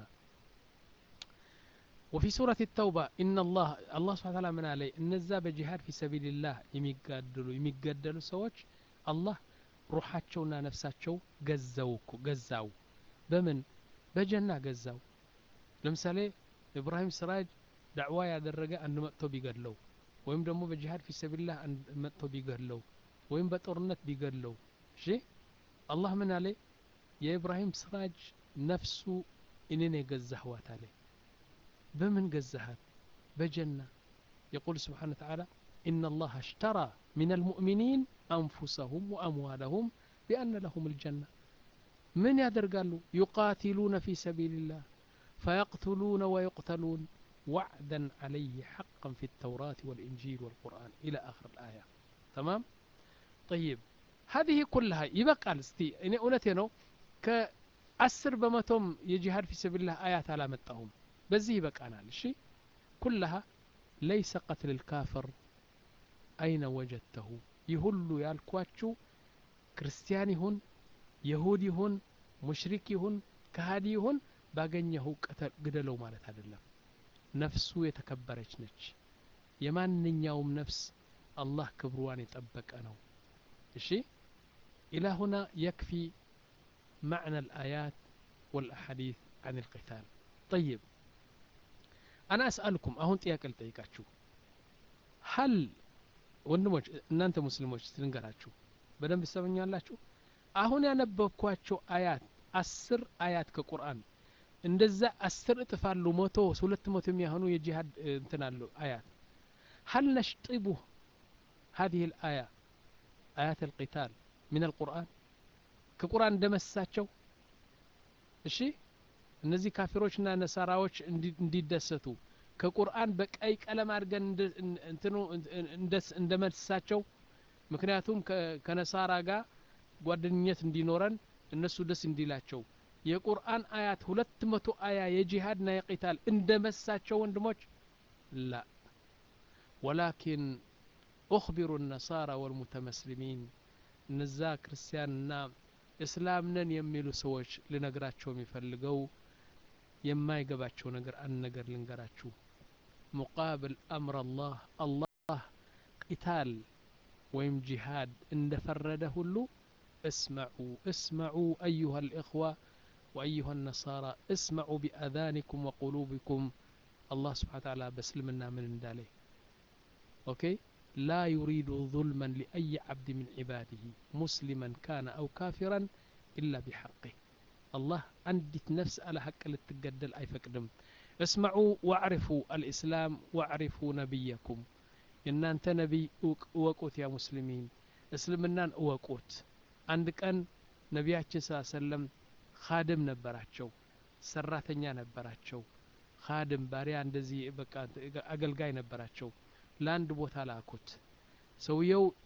وفي سورة التوبة إن الله الله سبحانه وتعالى من عليه النزا بجهاد في سبيل الله يميقدلوا يميقدلوا سوش الله روحاتشونا نفساتشو قزاوكو قزاو بمن بجنة قزاو لمثالي إبراهيم سراج دعوة يادرقة أنه مأتو بيقدلو ወይም ደግሞ በጂሃድ ፊ ሰቢላህ መጥቶ ቢገድለው ወይም በጦርነት ቢገድለው እሺ አላህ ምን አለ የኢብራሂም ስራጅ ነፍሱ እኔን የገዛህዋት አለ በምን ገዛሃት በጀና يقول سبحانه وتعالى إن الله اشترى من المؤمنين أنفسهم وأموالهم بأن لهم الجنة من يدرقالوا يقاتلون في سبيل الله فيقتلون ويقتلون وعدا عليه حقا في التوراة والإنجيل والقرآن إلى آخر الآية تمام طيب هذه كلها يبقى استي إني أولتي نو كأسر بمتم يجهاد في سبيل الله آيات على متهم بزي يبقى أنا الشيء كلها ليس قتل الكافر أين وجدته يهل يالكواتشو كريستياني هن يهودي هن مشركي هن كهادي هن باقنيه قتل قدلو مالت هذا الله ነፍሱ የተከበረች ነች የማንኛውም ነፍስ አላህ ክብሯን የጠበቀ ነው እሺ ኢላ ሁና የክፊ معنى الآيات والأحاديث عن القتال طيب أنا أسألكم أهون ጥያቄ ልጠይቃችሁ هل ወንድሞች እናንተ ሙስሊሞች ትንገራችሁ በደንብ ትሰሙኛላችሁ አሁን ያነበብኳቸው አያት አስር አያት ከቁርአን እንደዛ አስር እጥፍ አሉ መቶ ሁለት መቶ የሚያሆኑ የጂሃድ እንትን አሉ አያት هل نشطبه هذه الآية آيات القتال من القرآن ከቁርአን እንደመሳቸው እሺ እነዚህ ካፊሮችና ነሳራዎች እንዲደሰቱ ከቁርአን በቀይ ቀለም አድርገን እንትኑ እንደመሳቸው ምክንያቱም ከነሳራ ጋር ጓደኝነት እንዲኖረን እነሱ ደስ እንዲላቸው የቁርአን አያት ሁለት መቶ አያ የጂሃድና የቂታል እንደ መሳቸው ወንድሞች ላ ወላኪን ኡክቢሩ ነሳራ ወልሙተመስሊሚን እነዛ ክርስቲያንና እስላም ነን የሚሉ ሰዎች ልነግራቸው የሚፈልገው የማይገባቸው ነገር አንድ ነገር ልንገራችሁ ሙቃብል አምር አላህ አላህ ቂታል ወይም ጂሃድ እንደፈረደ ሁሉ እስመዑ እስመዑ አዩሃ ልእኽዋ وأيها النصارى اسمعوا بأذانكم وقلوبكم الله سبحانه وتعالى بسلمنا من اندالي أوكي لا يريد ظلما لأي عبد من عباده مسلما كان أو كافرا إلا بحقه الله عندت نفس على حق للتقدل أي فقدم اسمعوا واعرفوا الإسلام واعرفوا نبيكم إن أنت نبي أوقوت يا مسلمين اسلمنا أوقوت عندك أن نبياتي صلى الله عليه وسلم ካድም ነበራቸው ሰራተኛ ነበራቸው ካድም ባሪያ እንደዚህ በቃ አገልጋይ ነበራቸው ለአንድ ቦታ ላኩት ሰውየው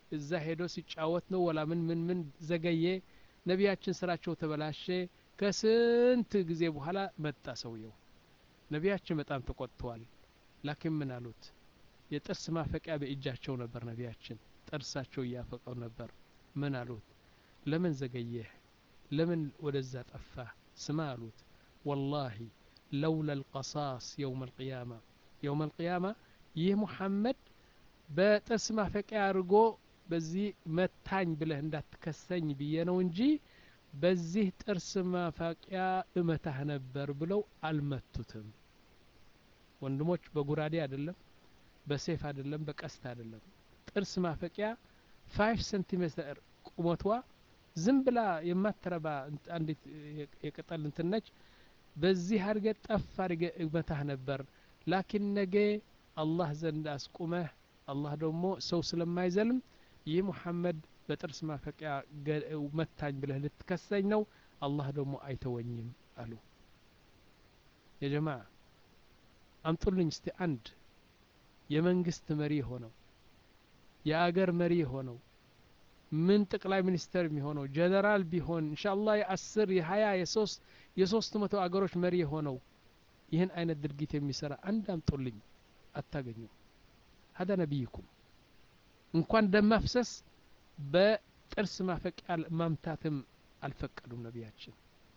እዛ ሄዶ ሲጫወት ነው ወላ ምን ምን ምን ዘገየ ነቢያችን ስራቸው ተበላሸ ከስንት ጊዜ በኋላ መጣ ሰውየው ነቢያችን በጣም ተቆጥተዋል ላኪን ምን አሉት የጥርስ ማፈቂያ በእጃቸው ነበር ነቢያችን ጥርሳቸው እያፈቀው ነበር ምን አሉት ለምን ዘገየህ ለምን ወደዛ ጠፋ ስማ አሉት ወላሂ ለውላ ልቀሳስ የውም አልቅያማ የውም አልቅያማ ይህ ሙሐመድ በጥርስ ማፈቂያ አድርጎ በዚህ መታኝ ብለህ እንዳትከሰኝ ብዬ ነው እንጂ በዚህ ጥርስ ማፋቂያ እመታህ ነበር ብለው አልመቱትም ወንድሞች በጉራዴ አይደለም በሴፍ አይደለም በቀስት አይደለም ጥርስ ማፈቂያ ፋይቭ ሴንቲሜትር ቁመቷ ዝም ብላ የማትረባ አንዲት የቅጠል እንትን ነች በዚህ አድርገ ጠፍ አድርገ እመታህ ነበር ላኪን ነገ አላህ ዘንድ አስቁመህ አላህ ደግሞ ሰው ስለማይዘልም ይህ ሙሐመድ በጥርስ ማፈቂያ መታኝ ብለህ ልትከሰኝ ነው አላህ ደግሞ አይተወኝም አሉ የጀማ አምጡልኝ እስቲ አንድ የመንግስት መሪ የሆነው የአገር መሪ የሆነው ምን ጠቅላይ ሚኒስተር የሚሆነው ጀነራል ቢሆን እንሻላ የአስር የሀያ የሶስት የሶስት መቶ አገሮች መሪ የሆነው ይህን አይነት ድርጊት የሚሰራ አንድ አምጡልኝ አታገኙ ሀዳ ነቢይኩም እንኳን ደም ማፍሰስ በጥርስ ማፈቂያ ማምታትም አልፈቀዱም ነቢያችን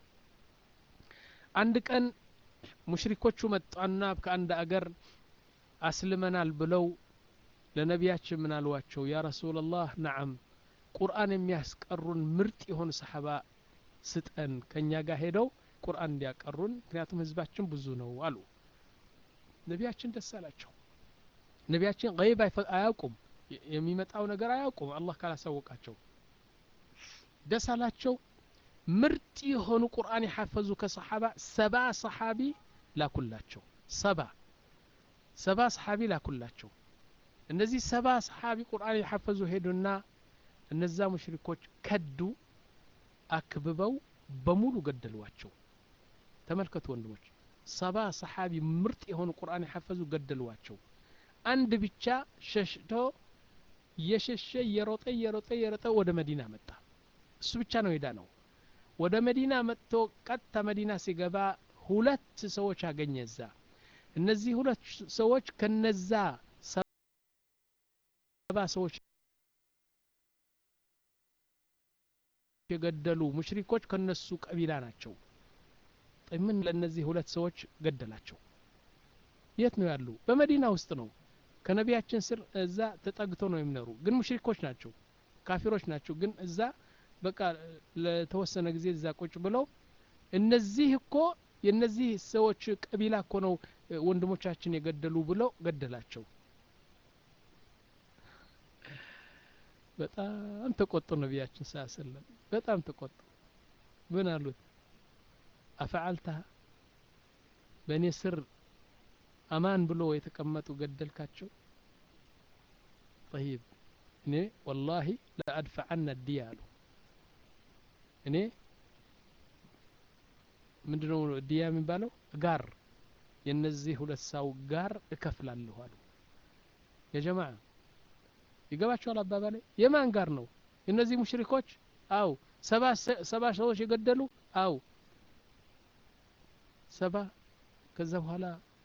አንድ ቀን ሙሽሪኮቹ መጣና ከአንድ አገር አስልመናል ብለው ለነቢያችን ምን አልዋቸው ያ ረሱላላህ ነዓም ቁርአን የሚያስቀሩን ምርጥ የሆኑ ሰሓባ ስጠን ከእኛ ጋር ሄደው ቁርአን እንዲያቀሩን ምክንያቱም ህዝባችን ብዙ ነው አሉ ነቢያችን ደስ አላቸው ነቢያችን ገይብ አያውቁም የሚመጣው ነገር አያውቁም አላህ ካላሳወቃቸው ደስ አላቸው ምርጥ የሆኑ ቁርአን የሐፈዙ ከሰሓባ ሰባ ሰሓቢ ላኩላቸው ሰባ ሰባ ሰሓቢ ላኩላቸው እነዚህ ሰባ ሰሓቢ ቁርአን የሐፈዙ ሄዱና እነዛ ሙሽሪኮች ከዱ አክብበው በሙሉ ገደሏቸው ተመልከቱ ወንድሞች ሰባ ሰሓቢ ምርጥ የሆኑ ቁርአን የሐፈዙ ገደሏቸው አንድ ብቻ ሸሽቶ እየሸሸ እየሮጠ እየሮጠ እየሮጠ ወደ መዲና መጣ እሱ ብቻ ነው ሄዳ ነው ወደ መዲና መጥቶ ቀጥታ መዲና ሲገባ ሁለት ሰዎች አገኘ እዛ እነዚህ ሁለት ሰዎች ከነዛ ሰባ ሰዎች የገደሉ ሙሽሪኮች ከነሱ ቀቢላ ናቸው ምን ለእነዚህ ሁለት ሰዎች ገደላቸው የት ነው ያሉ በመዲና ውስጥ ነው ከነቢያችን ስር እዛ ተጠግቶ ነው የሚኖሩ ግን ሙሽሪኮች ናቸው ካፊሮች ናቸው ግን እዛ በቃ ለተወሰነ ጊዜ እዛ ቁጭ ብለው እነዚህ እኮ የእነዚህ ሰዎች ቀቢላ እኮ ነው ወንድሞቻችን የገደሉ ብለው ገደላቸው በጣም ተቆጡ ነቢያችን ስ ሰለም በጣም ተቆጡ ምን አሉት አፈዓልተሃ በእኔ ስር አማን ብሎ የተቀመጡ ገደልካቸው ጠይብ እኔ ወላሂ ለአድፈዐነ ዲያ አሉ እኔ ምንድነው ዲያ የሚባለው ጋር የነዚህ ሁለት ሰው ጋር እከፍላለሁ አሉ የጀማ ይገባቸዋል አባባሌ የማን ጋር ነው የነዚህ ሙሽሪኮች አው ሰባ ሰዎች የገደሉ አው ሰባ ከዛ በኋላ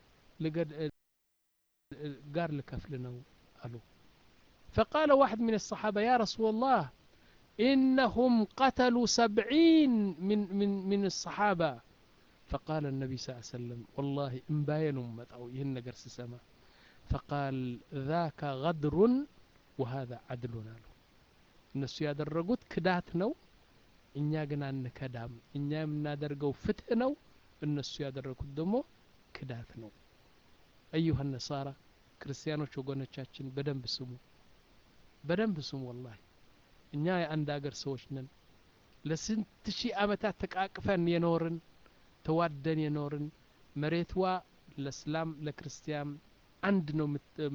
ጋር ልከፍል ነው አሉ فقال واحد من الصحابة يا رسول الله إنهم قتلوا سبعين من, من, من الصحابة فقال النبي صلى الله عليه وسلم والله إن متأو يهن قرس السماء فقال ذاك غدر وهذا عدل له እነሱ ያደረጉት ክዳት ነው እኛ ግን አንከዳም እኛ የምናደርገው ፍትህ ነው እነሱ ያደረጉት ደግሞ ክዳት ነው አዩሀ ነሳራ ክርስቲያኖች ወገኖቻችን በደንብ ስሙ በደንብ ስሙ ወላሂ እኛ የአንድ አገር ሰዎች ነን ለስንት ሺህ አመታት ተቃቅፈን የኖርን ተዋደን የኖርን መሬትዋ ለእስላም ለክርስቲያን አንድ ነው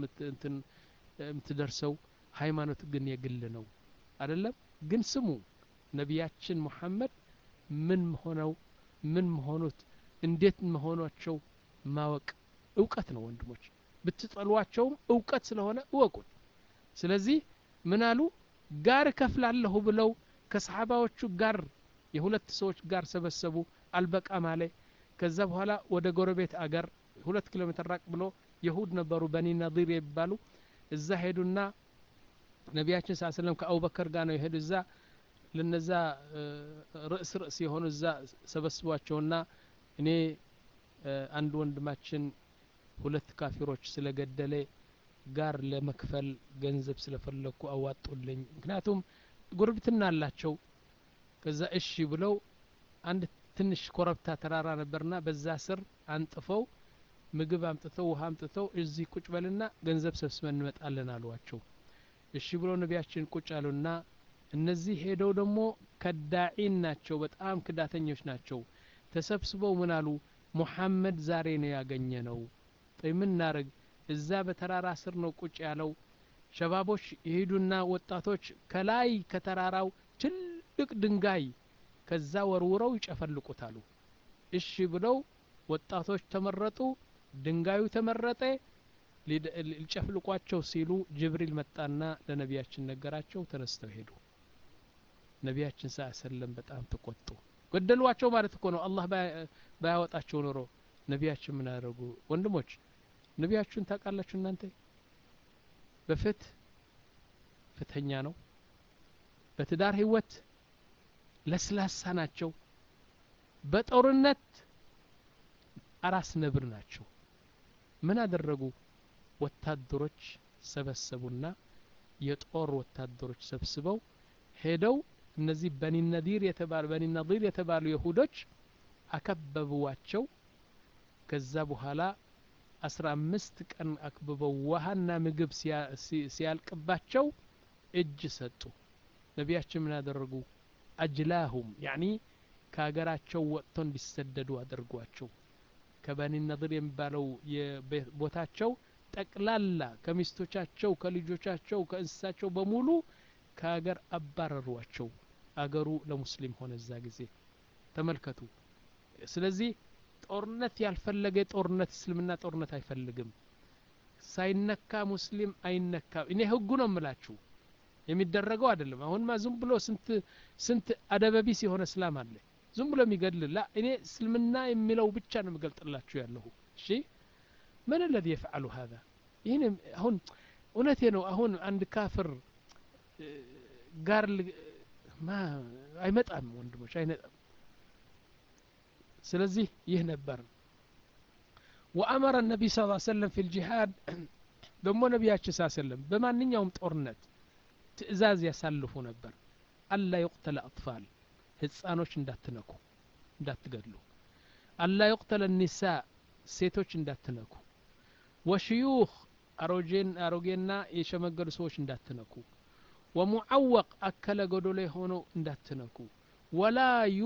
የምትደርሰው ሃይማኖት ግን የግል ነው አይደለም ግን ስሙ ነቢያችን ሙሐመድ ምን ሆነው ምን መሆኑት እንዴት መሆናቸው ማወቅ እውቀት ነው ወንድሞች ብትጠሏቸውም እውቀት ስለሆነ እወቁት ስለዚህ ምን አሉ ጋር እከፍላለሁ ብለው ከሰሓባዎቹ ጋር የሁለት ሰዎች ጋር ሰበሰቡ አልበቃ ማለ ከዛ በኋላ ወደ ጎረቤት አገር ሁለት ኪሎ ሜትር ራቅ ብሎ የሁድ ነበሩ በኒ ነዲር የሚባሉ እዛ ሄዱና ነቢያችን ስ ስለም ከአቡበከር ጋር ነው የሄዱ እዛ ለነዛ ርዕስ ርዕስ የሆኑ እዛ ሰበስቧቸውና እኔ አንድ ወንድማችን ሁለት ካፊሮች ስለገደለ ጋር ለመክፈል ገንዘብ ስለፈለግኩ አዋጡልኝ ምክንያቱም ጉርብትና አላቸው ከዛ እሺ ብለው አንድ ትንሽ ኮረብታ ተራራ ነበርና በዛ ስር አንጥፈው ምግብ አምጥተው ውሃ አምጥተው እዚህ ቁጭ በልና ገንዘብ ሰብስበን እንመጣለን አሏቸው እሺ ብለው ነቢያችን ቁጭ አሉና እነዚህ ሄደው ደግሞ ከዳዒን ናቸው በጣም ክዳተኞች ናቸው ተሰብስበው ምን አሉ ሙሐመድ ዛሬ ነው ያገኘ ነው ምን እናርግ እዛ በተራራ ስር ነው ቁጭ ያለው ሸባቦች የሄዱና ወጣቶች ከላይ ከተራራው ትልቅ ድንጋይ ከዛ ወርውረው ይጨፈልቁታሉ እሺ ብለው ወጣቶች ተመረጡ ድንጋዩ ተመረጠ ሊጨፍልቋቸው ሲሉ ጅብሪል መጣና ለነቢያችን ነገራቸው ተነስተው ሄዱ ነቢያችን ሳ ሰለም በጣም ተቆጡ ገደሏቸው ማለት እኮ ነው አላህ ባያወጣቸው ኖሮ ነቢያችን ምን አደረጉ ወንድሞች ነቢያችሁን ታውቃላችሁ እናንተ በፍት ፍትኛ ነው በትዳር ህይወት ለስላሳ ናቸው በጦርነት አራስ ነብር ናቸው ምን አደረጉ ወታደሮች ሰበሰቡና የጦር ወታደሮች ሰብስበው ሄደው እነዚህ በኒ ነዲር የተባሉ በኒ ነዲር የተባሉ የሁዶች አከበቡዋቸው ከዛ በኋላ አስራ አምስት ቀን አክብበው ውሃና ምግብ ሲያልቅባቸው እጅ ሰጡ ነቢያችን ምን አደረጉ አጅላሁም ያኒ ከሀገራቸው ወጥቶ እንዲሰደዱ አድርጓቸው ከበኒ ነድር የሚባለው ቦታቸው ጠቅላላ ከሚስቶቻቸው ከልጆቻቸው ከእንስሳቸው በሙሉ ከሀገር አባረሯቸው አገሩ ለሙስሊም ሆነ እዛ ጊዜ ተመልከቱ ስለዚህ ጦርነት ያልፈለገ ጦርነት እስልምና ጦርነት አይፈልግም ሳይነካ ሙስሊም አይነካም እኔ ህጉ ነው የምላችሁ የሚደረገው አይደለም አሁንማ ዝም ብሎ ስንት ስንት አደበቢስ የሆነ እስላም አለ ዝም ብሎ የሚገድል ላ እኔ እስልምና የሚለው ብቻ ነው የምገልጥላችሁ ያለሁ እሺ ምን ለዚ የፍዓሉ ሀዛ ይህን አሁን እውነቴ ነው አሁን አንድ ካፍር ጋር አይመጣም ወንድሞች አይመጣም ስለዚህ ይህ ነበር ወአመረ ነቢ ስ ሰለም ፊ ልጂሃድ ደግሞ ነቢያችን ስ ሰለም በማንኛውም ጦርነት ትእዛዝ ያሳልፉ ነበር አላ ዩቅተለ አጥፋል ህፃኖች እንዳትነኩ እንዳትገድሉ አላ ዩቅተለ ኒሳ ሴቶች እንዳትነኩ ወሽዩኽ አሮጌን አሮጌና የሸመገሉ ሰዎች እንዳትነኩ ወሙዓወቅ አከለ ጎዶሎ የሆነው እንዳትነኩ ወላ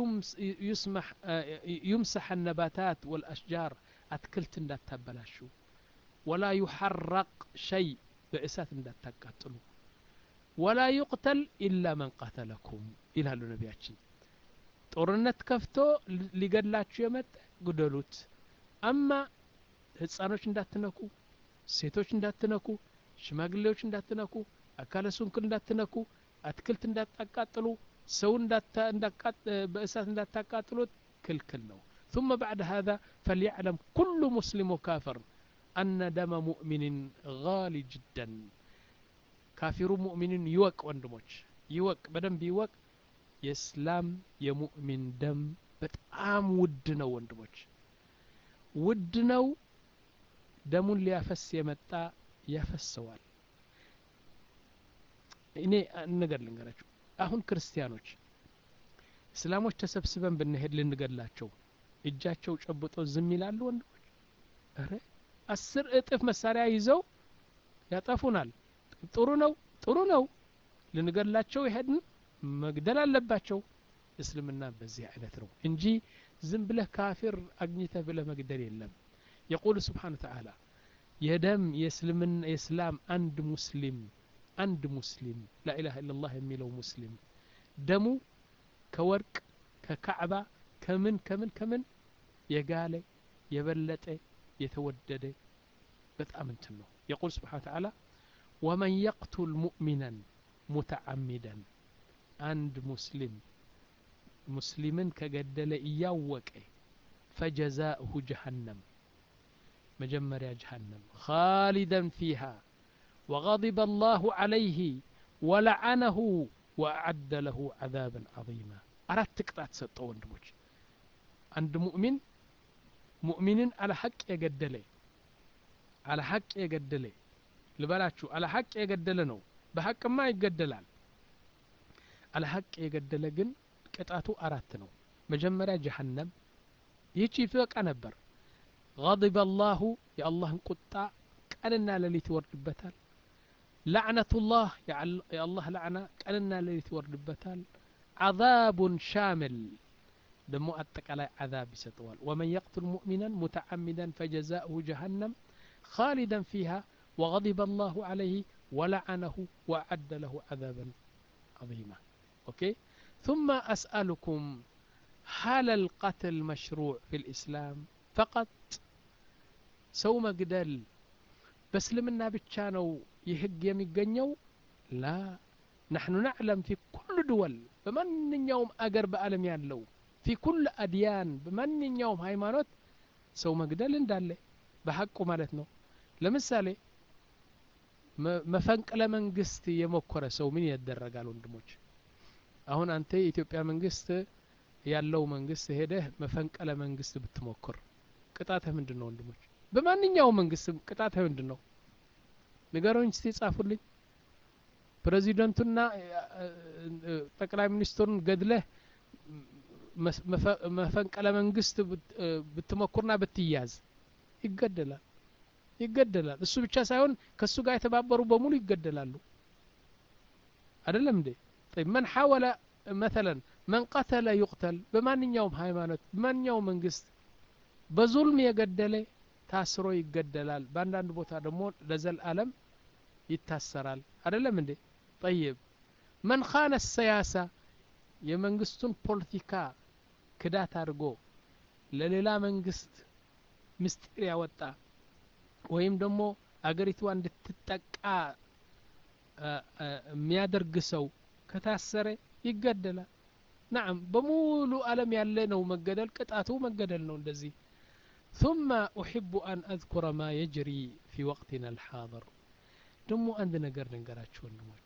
ዩምሰሐ ነባታት ወልአሽጃር አትክልት እንዳታበላሹ ወላ ዩሐረቅ ሸይ በእሳት እንዳታቃጥሉ ወላ ዩቅተል ኢላ መን ቀተለኩም ይላሉ ነቢያችን ጦርነት ከፍቶ ሊገድላችሁ የመጣ ግደሉት አማ ህፃኖች እንዳትነኩ ሴቶች እንዳትነኩ ሽማግሌዎች እንዳትነኩ አካለ ሱንክል እንዳትነኩ አትክልት እንዳታቃጥሉ ሰው በእሳት እንዳታቃጥሉት ክልክል ነው ثم بعد هذا فليعلم كل مسلم وكافر أن دم مؤمن غالي جدا ካፊሩ ሙእሚንን ይወቅ ወንድሞች ይወቅ በደንብ ይወቅ የእስላም የሙእሚን ደም በጣም ውድ ነው ወንድሞች ውድ ነው ደሙን ሊያፈስ የመጣ ያፈሰዋል እኔ ነገር ልንገራችሁ አሁን ክርስቲያኖች እስላሞች ተሰብስበን ብንሄድ ልንገድላቸው እጃቸው ጨብጦ ዝም ይላሉ ወንድሞች ረ አስር እጥፍ መሳሪያ ይዘው ያጠፉናል ጥሩ ነው ጥሩ ነው ልንገድላቸው ይሄድን መግደል አለባቸው እስልምና በዚህ አይነት ነው እንጂ ዝም ብለህ ካፊር አግኝተህ ብለህ መግደል የለም የቁል ስብሓን ተዓላ የደም የእስልምና የእስላም አንድ ሙስሊም አንድ ሙስሊም ላኢላሃ ኢላላህ የሚለው ሙስሊም ደሙ ከወርቅ ከካዕባ ከምን ከምን ከምን የጋለ የበለጠ የተወደደ በጣም እንትን ነው የቁል ስብሓን ተዓላ ومن يقتل مؤمنا ሙተዓሚደን አንድ ሙስሊም ሙስሊምን ከገደለ እያወቀ ፈጀዛእሁ ጀሃነም መጀመሪያ ጀሃነም ኻሊደን ፊሃ ወغضب الله عليه ولعنه وأعد له عذابا عظيما አራት ቅጣት ሰጠው ወንድሞች አንድ ሙእሚን ሙእሚንን አለ ሐቅ የገደለ አለ ሐቅ የገደለ ልበላችሁ አለ ሐቅ የገደለ ነው በሐቅማ ይገደላል አለ ሐቅ የገደለ ግን ቅጣቱ አራት ነው መጀመሪያ ጀሃነም ይህቺ ይበቃ ነበር غضب الله የአላህን ቁጣ ቀንና ሌሊት ይወርድበታል ላዕነቱላህ የአላህ ላዕና ቀንና ሌሊት ይወርድበታል ዓዛቡን ሻምል ደሞ አጠቃላይ ዓዛብ ይሰጠዋል ወመን የቅቱል ሙእሚናን ሙተዓሚዳን ፈጀዛእሁ ጀሃነም خالدا فيها وغضب الله عليه ولعنه وأعد له عذابا عظيما أوكي ثم أسألكم هل القتل مشروع في الإسلام فقط سو مقدل بسلمنا بتشانو يهج يميقنيو لا نحن نعلم في كل دول بمن يوم أقرب ألم يالو في كل أديان بمن يوم هايمانوت سو مقدل اندالي በሐቁ ማለት ነው ለምሳሌ መፈንቅለ መንግስት የሞከረ ሰው ምን ያደረጋል ወንድሞች አሁን አንተ የኢትዮጵያ መንግስት ያለው መንግስት ሄደህ መፈንቅለ መንግስት ብትሞክር ቅጣትህ ምንድን ነው ወንድሞች በማንኛውም መንግስት ቅጣትህ ምንድን ነው ንገሮኝ እስቲ ጻፉልኝ ፕሬዚደንቱና ጠቅላይ ሚኒስትሩን ገድለህ መፈንቅለ መንግስት ብትሞክርና ብትያዝ ይገደላል ይገደላል እሱ ብቻ ሳይሆን ከእሱ ጋር የተባበሩ በሙሉ ይገደላሉ አይደለም እንዴ መን ሐወለ መተለን መን ቀተለ ዩቅተል በማንኛውም ሃይማኖት በማንኛውም መንግስት በዙልም የገደለ ታስሮ ይገደላል በአንዳንድ ቦታ ደግሞ ለዘልአለም ይታሰራል አይደለም እንዴ ጠይብ መን ካነ ሰያሳ የመንግስቱን ፖለቲካ ክዳት አድርጎ ለሌላ መንግስት ምስጢር ያወጣ ወይም ደግሞ አገሪቷ እንድትጠቃ የሚያደርግ ሰው ከታሰረ ይገደላል ናም በሙሉ አለም ያለ ነው መገደል ቅጣቱ መገደል ነው እንደዚህ ثم أحب أن أذكر ما يجري في وقتنا الحاضر ደሞ አንድ ነገር ልንገራችሁ ወንድሞች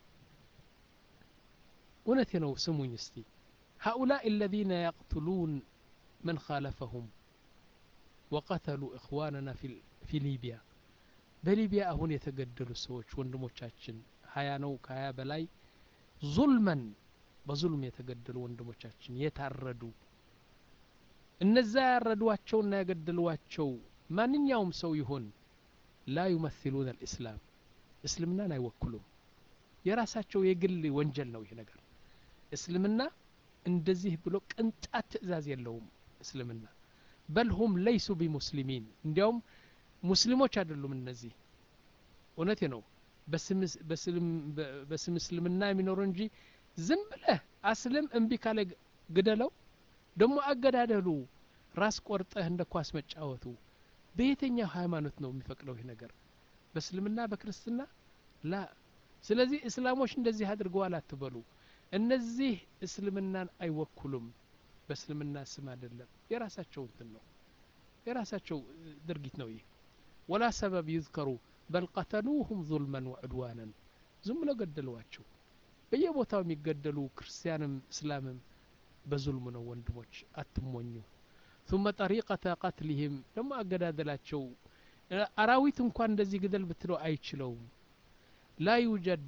እውነቴ ነው ስሙኝ እስቲ هؤلاء الذين يقتلون من خالفهم وقتلوا إخواننا في, في ليبيا በሊቢያ አሁን የተገደሉ ሰዎች ወንድሞቻችን ሀያ ነው ከሀያ በላይ ዙልመን በዙልም የተገደሉ ወንድሞቻችን የታረዱ እነዛ ያረዷቸውና የገደሏቸው ማንኛውም ሰው ይሆን ላ ዩመሲሉን አልእስላም እስልምናን አይወክሉም የራሳቸው የግል ወንጀል ነው ይህ ነገር እስልምና እንደዚህ ብሎ ቅንጣት ትእዛዝ የለውም እስልምና በል ሁም ለይሱ ቢሙስሊሚን እንዲያውም ሙስሊሞች አይደሉም እነዚህ እውነቴ ነው በስም እስልምና የሚኖሩ እንጂ ዝም ብለህ አስልም እምቢ ካለ ግደለው ደግሞ አገዳደሉ ራስ ቆርጠህ እንደ ኳስ መጫወቱ በየትኛው ሃይማኖት ነው የሚፈቅደው ይህ ነገር በእስልምና በክርስትና ላ ስለዚህ እስላሞች እንደዚህ አድርገዋል አትበሉ እነዚህ እስልምናን አይወክሉም በእስልምና ስም አይደለም የራሳቸው እንትን ነው የራሳቸው ድርጊት ነው ይህ ወላ ሰበብ ይዝከሩ በል ቀተሉሁም ዙልመን ወዕድዋነን ዝም ብለው ገደሏቸው በየቦታው የሚገደሉ ክርስቲያንም እስላምም በዙልም ነው ወንድሞች አትሞኙ ثم طريقة قتلهم ደግሞ አገዳደላቸው አራዊት እንኳን እንደዚህ ግደል ብትለው አይችለውም ላ ዩጀድ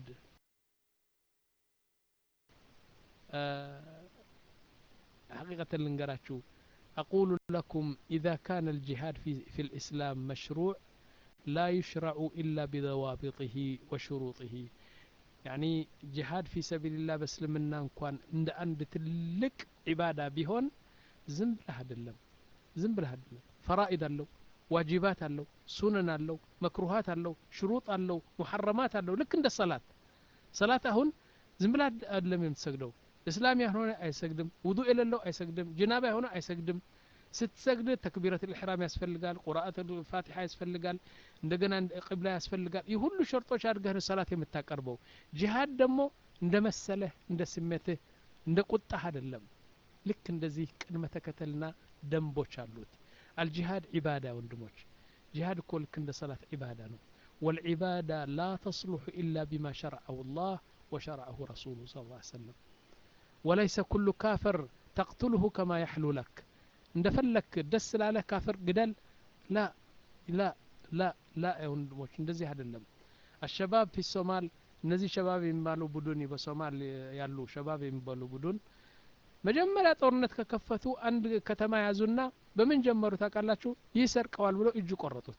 حقيقة لنقراتشو أقول لكم إذا كان الجهاد في, في الإسلام مشروع لا يشرع إلا بضوابطه وشروطه يعني جهاد في سبيل الله بسلمنا እንኳን እንደ አንድ ትልቅ ዒባዳ ቢሆን ዝም ብለህ አይደለም ዝም ብለህ አይደለም ፈራኢድ አለው ዋጅባት አለው ሱነን አለው መክሩሃት አለው ሽሩጥ አለው ሙሐረማት አለው ልክ እንደ ሰላት ሰላት አሁን ዝም ብለህ አይደለም የምትሰግደው እስላም ያልሆነ አይሰግድም ውዱ የሌለው አይሰግድም ጅናባ የሆነ አይሰግድም ስትሰግድ ተክቢረት ልሕራም ያስፈልጋል ቁርአት ፋቲሓ ያስፈልጋል እንደገና ቅብላ ያስፈልጋል ይህ ሁሉ ሸርጦች አድርገህ ነው ሰላት የምታቀርበው ጂሃድ ደግሞ እንደ መሰለህ እንደ ስሜትህ እንደ ቁጣህ አይደለም ልክ እንደዚህ ቅድመ ተከተልና ደንቦች አሉት አልጂሃድ ዒባዳ ወንድሞች ጂሃድ እኮ ልክ እንደ ሰላት ዒባዳ ነው والعبادة لا تصلح إلا بما شرعه الله وشرعه رسوله صلى الله عليه وسلم وليس كل كافر تقتله كما يحلو لك እንደፈለክ ደስ ላለህ ካፍር ግደል ላ ላ ላ ላ ወንድሞች እንደዚህ አይደለም አሸባብ ፊ ሶማል እነዚህ ሸባብ የሚባሉ ቡድን በሶማል ያሉ ሸባብ የሚባሉ ቡድን መጀመሪያ ጦርነት ከከፈቱ አንድ ከተማ ያዙና በምን ጀመሩ ታውቃላችሁ ይህ ሰርቀዋል ብለው እጁ ቆረጡት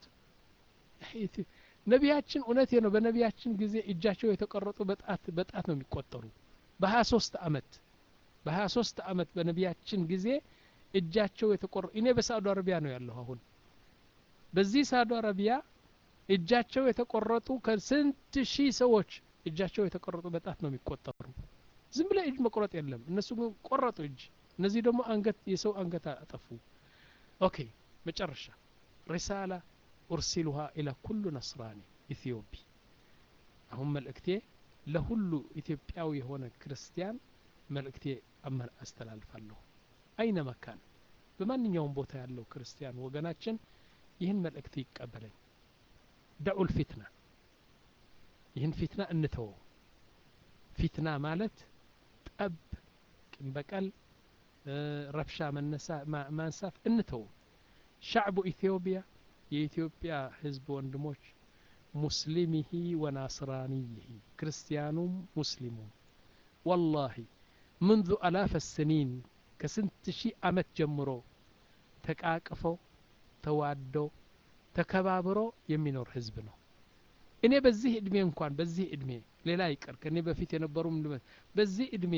ነቢያችን እውነቴ ነው በነቢያችን ጊዜ እጃቸው የተቆረጡ በጣት በጣት ነው የሚቆጠሩ በሀያ ሶስት አመት በሀያ ሶስት አመት በነቢያችን ጊዜ እጃቸው የተቆረ እኔ በሳዑዲ አረቢያ ነው ያለሁ አሁን በዚህ ሳዑዲ አረቢያ እጃቸው የተቆረጡ ከስንት ሺህ ሰዎች እጃቸው የተቆረጡ በጣት ነው የሚቆጠሩ ዝም ብለ እጅ መቁረጥ የለም እነሱ ግን ቆረጡ እጅ እነዚህ ደግሞ አንገት የሰው አንገት አጠፉ ኦኬ መጨረሻ ሪሳላ ኡርሲሉሃ ኢላ ኩሉ ነስራኒ ኢትዮጵ አሁን መልእክቴ ለሁሉ ኢትዮጵያዊ የሆነ ክርስቲያን መልእክቴ አስተላልፋለሁ አይነ መካን በማንኛውም ቦታ ያለው ክርስቲያን ወገናችን ይህን መልእክት ይቀበለኝ ደዑል ፊትና ይህን ፊትና እንተወው ፊትና ማለት ጠብ ቂም በቀል ረብሻ ማንሳት እንተው ሻዕቡ ኢትዮጵያ የኢትዮጵያ ህዝብ ወንድሞች ሙስሊሚሂ ወናስራኒይሂ ክርስቲያኑም ሙስሊሙም ወላሂ منذ አላፍ ስኒን ከስንት ሺህ አመት ጀምሮ ተቃቅፎ ተዋዶ ተከባብሮ የሚኖር ህዝብ ነው እኔ በዚህ እድሜ እንኳን በዚህ እድሜ ሌላ ይቀር ከእኔ በፊት የነበሩ በዚህ እድሜ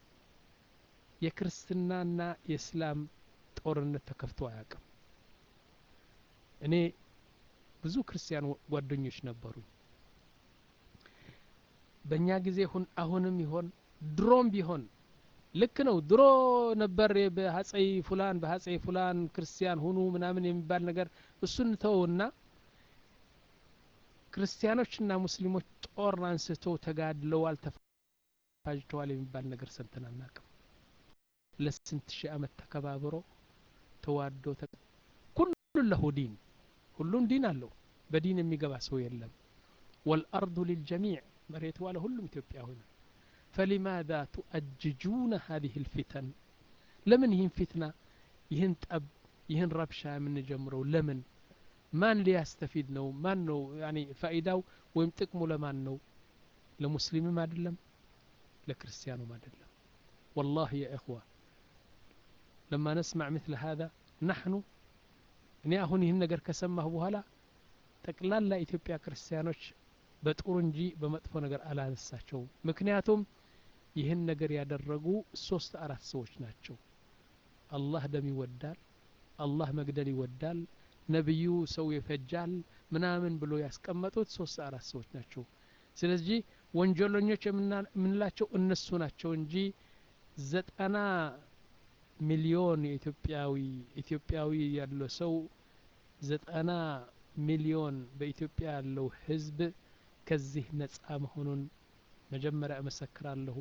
የክርስትናና የእስላም ጦርነት ተከፍቶ አያውቅም እኔ ብዙ ክርስቲያን ጓደኞች ነበሩኝ በእኛ ጊዜ ሁን አሁንም ይሆን ድሮም ቢሆን ልክ ነው ድሮ ነበር በሀጸይ ፉላን በሀጸይ ፉላን ክርስቲያን ሁኑ ምናምን የሚባል ነገር እሱን ተውና ክርስቲያኖችና ሙስሊሞች ጦር አንስተው ተጋድለዋል ተፋጅተዋል የሚባል ነገር ሰምተን አናቅም ለስንት ሺህ አመት ተከባብሮ ተዋዶ ኩሉ ለሁ ዲን ሁሉም ዲን አለው በዲን የሚገባ ሰው የለም ወልአርዱ ሊልጀሚዕ መሬት ዋለ ሁሉም ኢትዮጵያ ሆነ فلماذا تؤججون هذه الفتن لمن يهن فتنة يهن طب يهن ربشة من جمرو لمن ማን ሊያስተፊድ ነው ማን ነው ያኒ ፋይዳው ወይም ጥቅሙ ለማን ነው ለሙስሊምም አይደለም ለክርስቲያኑም አይደለም والله يا إخوة لما نسمع مثل هذا نحن እኔ አሁን ይህን ነገር ከሰማሁ በኋላ ጠቅላላ ኢትዮጵያ ክርስቲያኖች በጥሩ እንጂ በመጥፎ ነገር አላነሳቸውም ምክንያቱም ይህን ነገር ያደረጉ ሶስት አራት ሰዎች ናቸው አላህ ደም ይወዳል አላህ መግደል ይወዳል ነቢዩ ሰው ይፈጃል ምናምን ብሎ ያስቀመጡት ሶስት አራት ሰዎች ናቸው ስለዚህ ወንጀለኞች የምንላቸው እነሱ ናቸው እንጂ ዘጠና ሚሊዮን የኢትዮጵያዊ ኢትዮጵያዊ ያለው ሰው ዘጠና ሚሊዮን በኢትዮጵያ ያለው ህዝብ ከዚህ ነጻ መሆኑን መጀመሪያ እመሰክራለሁ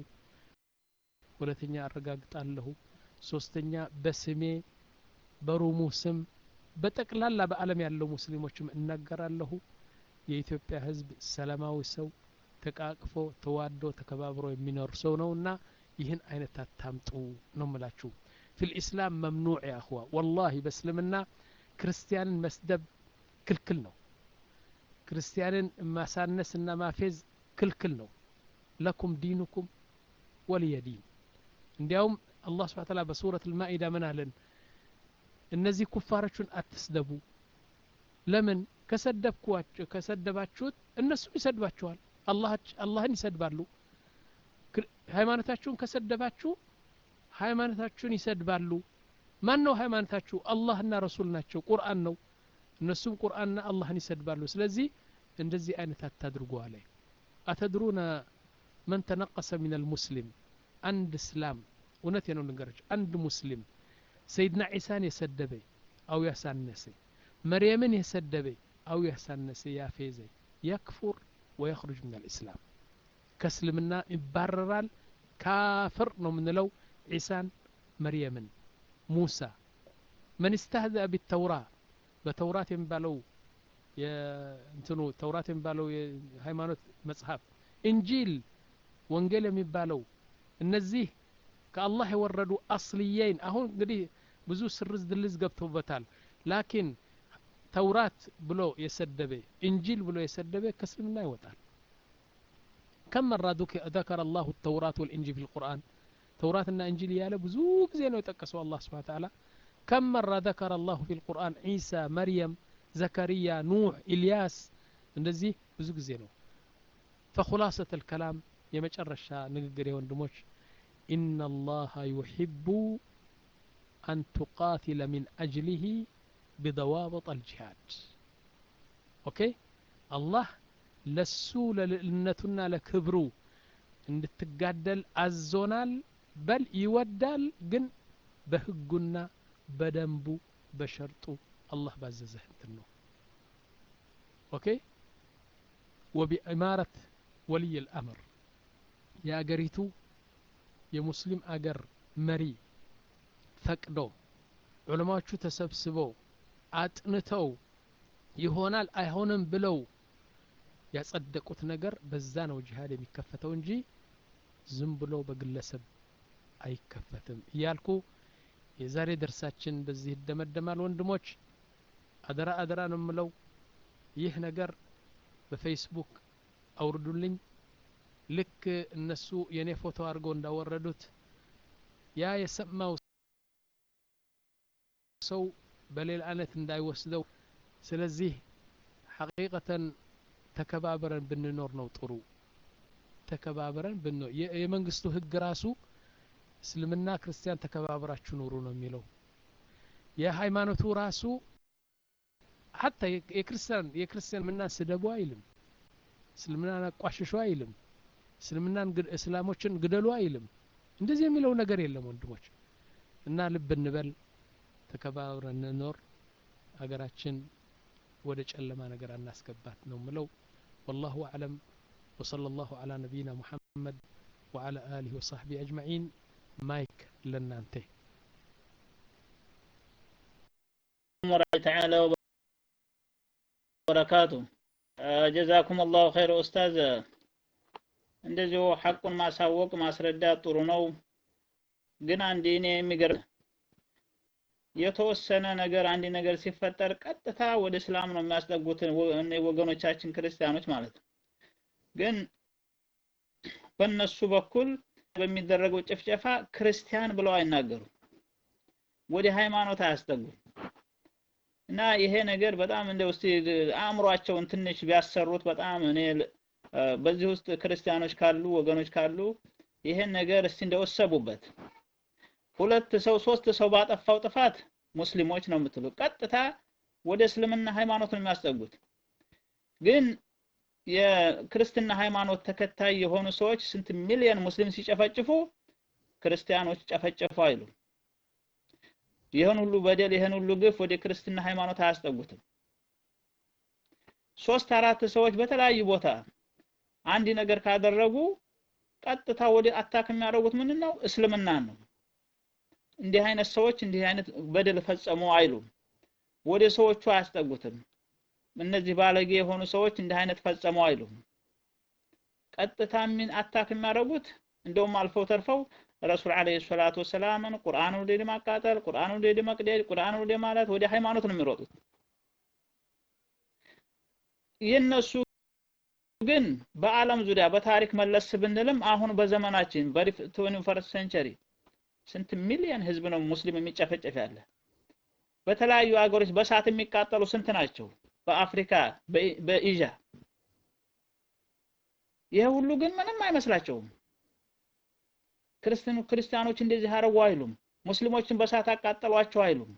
ሁለተኛ አረጋግጣለሁ ሶስተኛ በስሜ በሩሙ ስም በጠቅላላ በአለም ያለው ሙስሊሞችም እናገራለሁ የኢትዮጵያ ህዝብ ሰላማዊ ሰው ተቃቅፎ ተዋዶ ተከባብሮ የሚኖር ሰው ነውና ይህን አይነት አታምጡ ነው ምላችሁ ፊ ልእስላም መምኑዕ ያ እኽዋ ወላሂ በእስልምና ክርስቲያንን መስደብ ክልክል ነው ክርስቲያንን ማሳነስና ማፌዝ ክልክል ነው ለኩም ዲኑኩም ወልየ ዲን እንዲያውም አላህ ስብሓ ተላ በሱረት ልማኢዳ ምን አለን እነዚህ ኩፋሮቹን አትስደቡ ለምን ከሰደብኳቸው ከሰደባችሁት እነሱም ይሰድባችኋል አላህን ይሰድባሉ ሃይማኖታችሁን ከሰደባችሁ ሃይማኖታችሁን ይሰድባሉ ማን ነው ሃይማኖታችሁ አላህና ረሱል ናቸው ቁርአን ነው እነሱም ቁርአንና አላህን ይሰድባሉ ስለዚህ እንደዚህ አይነት አታድርጉ አለ አተድሩነ መን ተነቀሰ ምን አልሙስሊም አንድ እስላም እውነት ነው ልንገራቸው አንድ ሙስሊም ሰይድና ዒሳን የሰደበ አው ያሳነሰ መርየምን የሰደበ አው ያሳነሰ ያፌዘ የክፉር ወየኽሩጅ ምን አልእስላም ከእስልምና ይባረራል ካፍር ነው የምንለው ዒሳን መርየምን ሙሳ መን ስተህዘአ ቢተውራ በተውራት የሚባለው እንትኑ ተውራት የሚባለው የሃይማኖት መጽሐፍ እንጂል ወንጌል የሚባለው እነዚህ ከአላህ የወረዱ አስልየይን አሁን እንግዲህ ብዙ ስርዝ ድልዝ ገብቶበታል ላኪን ተውራት ብሎ የሰደበ እንጂል ብሎ የሰደበ ከእስልምና ይወጣል كم مرة ذكر الله التوراة والإنجيل في القرآن توراة إنجيل يالا بزو زينو يتقسوا الله سبحانه وتعالى كم مرة ذكر الله في القرآن عيسى مريم زكريا نوح إلياس እንደዚህ ብዙ ጊዜ ነው فخلاصة الكلام የመጨረሻ ንግግር የወንድሞች إن الله يحب أن تقاتل من أجله بضوابط الجهاد أوكي الله ለሱ ለልዕልነቱና ለክብሩ እንድትጋደል አዞናል በል ይወዳል ግን በህጉና በደንቡ በሸርጡ አላህ ባዘዘህ እንትን ነው ኦኬ ወቢኢማረት ወልይ ልአምር የአገሪቱ የሙስሊም አገር መሪ ፈቅዶ ዑለማዎቹ ተሰብስበው አጥንተው ይሆናል አይሆንም ብለው ያጸደቁት ነገር በዛ ነው ጂሃድ የሚከፈተው እንጂ ዝም ብሎ በግለሰብ አይከፈትም እያልኩ የዛሬ ደርሳችን በዚህ ይደመደማል ወንድሞች አደራ አደራ ነው የምለው ይህ ነገር በፌስቡክ አውርዱልኝ ልክ እነሱ የኔ ፎቶ አድርገው እንዳወረዱት ያ የሰማው ሰው በሌላ አይነት እንዳይወስደው ስለዚህ ሐቂቀተን ተከባብረን ብንኖር ነው ጥሩ ተከባብረን ብንኖር የመንግስቱ ህግ ራሱ እስልምና ክርስቲያን ተከባብራችሁ ኑሩ ነው የሚለው የሃይማኖቱ ራሱ ሀታ የክርስቲያን የክርስቲያን ምናን ስደቡ አይልም እስልምናን አቋሽሹ አይልም እስልምናን እስላሞችን ግደሉ አይልም እንደዚህ የሚለው ነገር የለም ወንድሞች እና ልብ እንበል ተከባብረን እንኖር ሀገራችን ወደ ጨለማ ነገር አናስገባት ነው ምለው والله أعلم وصلى الله على نبينا محمد وعلى آله وصحبه أجمعين مايك لنا انتهي ورحمة تعالى وبركاته ጀዛኩም አላሁ ኸይር ኡስታዝ እንደዚሁ ሐቁን ማሳወቅ ማስረዳት ጥሩ ነው ግን አንድ እኔ የሚገርም የተወሰነ ነገር አንድ ነገር ሲፈጠር ቀጥታ ወደ እስላም ነው የሚያስጠጉት ወገኖቻችን ክርስቲያኖች ማለት ነው ግን በእነሱ በኩል በሚደረገው ጭፍጨፋ ክርስቲያን ብለው አይናገሩ ወደ ሃይማኖት አያስጠጉም እና ይሄ ነገር በጣም እንደ ውስጥ አእምሯቸውን ትንሽ ቢያሰሩት በጣም እኔ በዚህ ውስጥ ክርስቲያኖች ካሉ ወገኖች ካሉ ይሄን ነገር እስቲ እንደወሰቡበት ሁለት ሰው ሶስት ሰው ባጠፋው ጥፋት ሙስሊሞች ነው የምትሉ ቀጥታ ወደ እስልምና ሃይማኖት ነው የሚያስጠጉት ግን የክርስትና ሃይማኖት ተከታይ የሆኑ ሰዎች ስንት ሚሊዮን ሙስሊም ሲጨፈጭፉ ክርስቲያኖች ጨፈጨፉ አይሉ ይህን ሁሉ በደል ይህን ሁሉ ግፍ ወደ ክርስትና ሃይማኖት አያስጠጉትም ሶስት አራት ሰዎች በተለያዩ ቦታ አንድ ነገር ካደረጉ ቀጥታ ወደ አታክ የሚያደርጉት ምን ነው እስልምና ነው እንዲህ አይነት ሰዎች እንዲህ አይነት በደል ፈጸሙ አይሉም ወደ ሰዎቹ አያስጠጉትም እነዚህ ባለጌ የሆኑ ሰዎች እንዲህ አይነት ፈጸሙ አይሉም ቀጥታ ምን አታክ የሚያደርጉት እንደውም አልፈው ተርፈው ረሱል አለይሂ ሰላቱ ወሰላምን ቁርአን ወደ ማቃጠል ቁርአን ወደ መቅደድ ቁርአን ወደ ማለት ወደ ሃይማኖት ነው የሚሮጡት የነሱ ግን በአለም ዙሪያ በታሪክ መለስ ብንልም አሁን በዘመናችን በትዌንቲ ፈርስት ሴንቸሪ ስንት ሚሊዮን ህዝብ ነው ሙስሊም የሚጨፈጨፍ ያለ በተለያዩ ሀገሮች በሳት የሚቃጠሉ ስንት ናቸው በአፍሪካ በኤዥያ ይሄ ሁሉ ግን ምንም አይመስላቸውም ክርስቲያኑ ክርስቲያኖች እንደዚህ አረጉ አይሉም ሙስሊሞችን በሳት አቃጠሏቸው አይሉም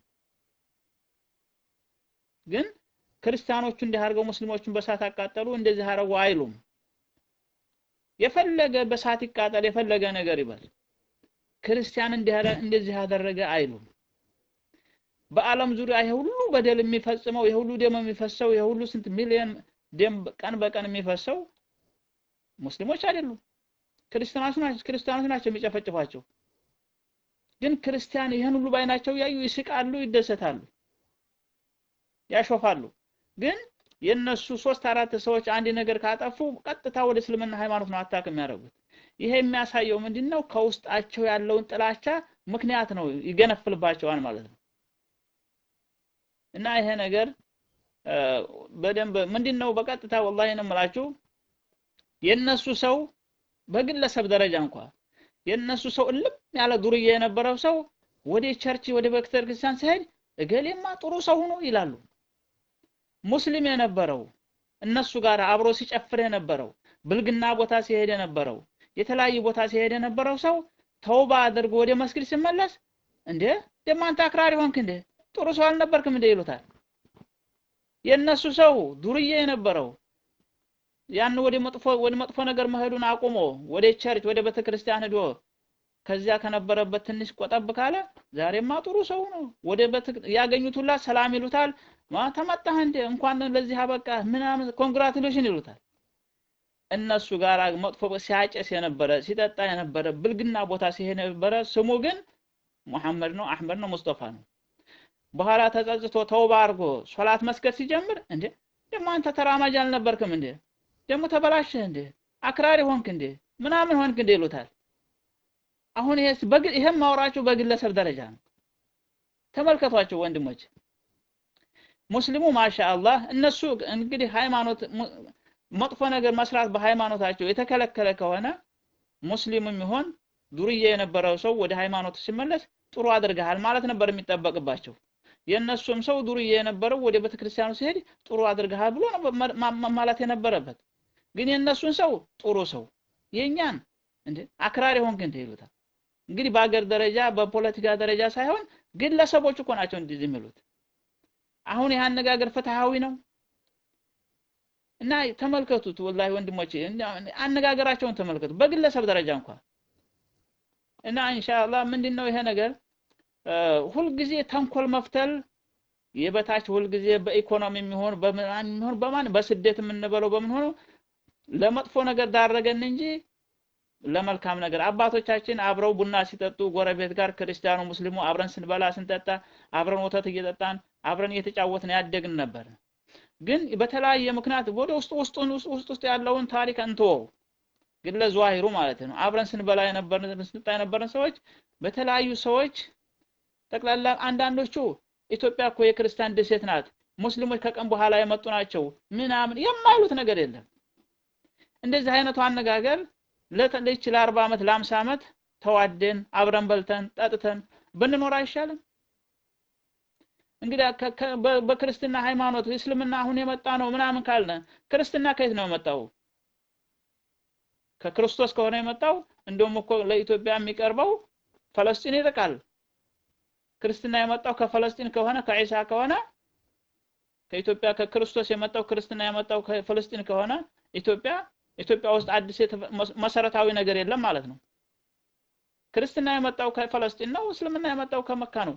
ግን ክርስቲያኖቹ እንዲህ አድርገው ሙስሊሞችን በሳት አቃጠሉ እንደዚህ አረጉ አይሉም የፈለገ በሳት ይቃጠል የፈለገ ነገር ይበል ክርስቲያን እንደዚህ ያደረገ አይሉም በአለም ዙሪያ ይሄ ሁሉ በደል የሚፈጽመው ይሄ ሁሉ ደም የሚፈሰው ይሄ ሁሉ ስንት ሚሊዮን ደም ቀን በቀን የሚፈሰው ሙስሊሞች አይደሉም ክርስቲያኖች ናቸው ክርስቲያኖች ናቸው የሚጨፈጭፏቸው ግን ክርስቲያን ይህን ሁሉ ባይናቸው ያዩ ይስቃሉ ይደሰታሉ ያሾፋሉ ግን የነሱ ሶስት አራት ሰዎች አንድ ነገር ካጠፉ ቀጥታ ወደ እስልምና ሃይማኖት ነው አታክ የሚያደርጉት ይሄ የሚያሳየው ምንድነው ከውስጣቸው ያለውን ጥላቻ ምክንያት ነው ይገነፍልባቸዋል ማለት ነው እና ይሄ ነገር በደንብ ምንድነው በቀጥታ ወላሂ ነው የምላችሁ የነሱ ሰው በግለሰብ ደረጃ እንኳ የነሱ ሰው እልም ያለ ዱርዬ የነበረው ሰው ወደ ቸርች ወደ ቤተክርስቲያን ሲሄድ እገሌማ ጥሩ ሰው ሆኖ ይላሉ ሙስሊም የነበረው እነሱ ጋር አብሮ ሲጨፍር የነበረው ብልግና ቦታ ሲሄድ የነበረው የተለያዩ ቦታ ሲሄድ የነበረው ሰው ተውባ አድርጎ ወደ መስጊድ ሲመለስ እንዴ ደሞ አንተ አክራሪ ሆንክ እንዴ ጥሩ ሰው አልነበርክም እንዴ ይሉታል የነሱ ሰው ዱርዬ የነበረው ያን ወደ መጥፎ ወደ መጥፎ ነገር መሄዱን አቁሞ ወደ ቸርች ወደ ቤተክርስቲያን ሄዶ ከዚያ ከነበረበት ትንሽ ቆጠብ ካለ ዛሬማ ጥሩ ሰው ነው ወደ ያገኙት ሁላ ሰላም ይሉታል ማ ተመጣህ እንደ እንኳን ለዚህ አበቃ ምናምን ኮንግራቱሌሽን ይሉታል እነሱ ጋር መጥፎ ሲያጨስ የነበረ ሲጠጣ የነበረ ብልግና ቦታ ሲሄድ የነበረ ስሙ ግን ሙሐመድ ነው አህመድ ነው ሙስጠፋ ነው በኋላ ተጸጽቶ ተውባ አድርጎ ሶላት መስገድ ሲጀምር እንዴ ደግሞ አንተ ተራማጅ አልነበርክም እንዴ ደግሞ ተበላሸህ እንዴ አክራሪ ሆንክ እንዴ ምናምን ሆንክ እንዴ ይሉታል አሁን ይሄ በግል ይሄም ማውራቸው በግለሰብ ደረጃ ነው ተመልከቷቸው ወንድሞች ሙስሊሙ ማሻአላህ እነሱ እንግዲህ ሃይማኖት መጥፎ ነገር መስራት በሃይማኖታቸው የተከለከለ ከሆነ ሙስሊምም ይሆን ዱርዬ የነበረው ሰው ወደ ሃይማኖት ሲመለስ ጥሩ አድርገሃል ማለት ነበር የሚጠበቅባቸው የእነሱም ሰው ዱርዬ የነበረው ወደ ቤተክርስቲያኑ ሲሄድ ጥሩ አድርገሃል ብሎ ማለት የነበረበት ግን የእነሱን ሰው ጥሩ ሰው የእኛን እንዴ አክራሪ ሆንክ እንዴ ይሉታል እንግዲህ በአገር ደረጃ በፖለቲካ ደረጃ ሳይሆን ግለሰቦች እኮ ናቸው እንደዚህ የሚሉት አሁን ይህ አነጋገር ፍትሃዊ ነው እና ተመልከቱት ወላሂ ወንድሞቼ አነጋገራቸውን ተመልከቱ በግለሰብ ደረጃ እንኳ እና ኢንሻአላህ ምንድነው ይሄ ነገር ሁልጊዜ ተንኮል መፍተል የበታች ሁልጊዜ በኢኮኖሚ የሚሆን በምናምን የሚሆን በማን በስደት የምንበለው በምን ሆኖ ለመጥፎ ነገር ዳረገን እንጂ ለመልካም ነገር አባቶቻችን አብረው ቡና ሲጠጡ ጎረቤት ጋር ክርስቲያኑ ሙስሊሙ አብረን ስንበላ ስንጠጣ አብረን ወተት እየጠጣን አብረን እየተጫወትን ያደግን ነበር ግን በተለያየ ምክንያት ወደ ውስጥ ውስጡን ውስጥ ውስጥ ያለውን ታሪክ እንተወው ግን ለዘዋሂሩ ማለት ነው አብረን ስንበላ የነበርን ስንጠጣ የነበርን ሰዎች በተለያዩ ሰዎች ጠቅላላ አንዳንዶቹ ኢትዮጵያ እኮ የክርስቲያን ደሴት ናት ሙስሊሞች ከቀን በኋላ የመጡ ናቸው ምናምን የማይሉት ነገር የለም እንደዚህ አይነቱ አነጋገር ለተለች ለአርባ ዓመት ለአምሳ ዓመት ተዋደን አብረን በልተን ጠጥተን ብንኖር አይሻልም እንግዲህ በክርስትና ሃይማኖት እስልምና አሁን የመጣ ነው ምናምን ካልነ ክርስትና ከየት ነው የመጣው ከክርስቶስ ከሆነ የመጣው እንደውም እኮ ለኢትዮጵያ የሚቀርበው ፈለስጢን ይርቃል ክርስትና የመጣው ከፈለስጢን ከሆነ ከዒሳ ከሆነ ከኢትዮጵያ ከክርስቶስ የመጣው ክርስትና የመጣው ከፈለስጢን ከሆነ ኢትዮጵያ ኢትዮጵያ ውስጥ አዲስ መሰረታዊ ነገር የለም ማለት ነው ክርስትና የመጣው ከፈለስጢን ነው እስልምና የመጣው ከመካ ነው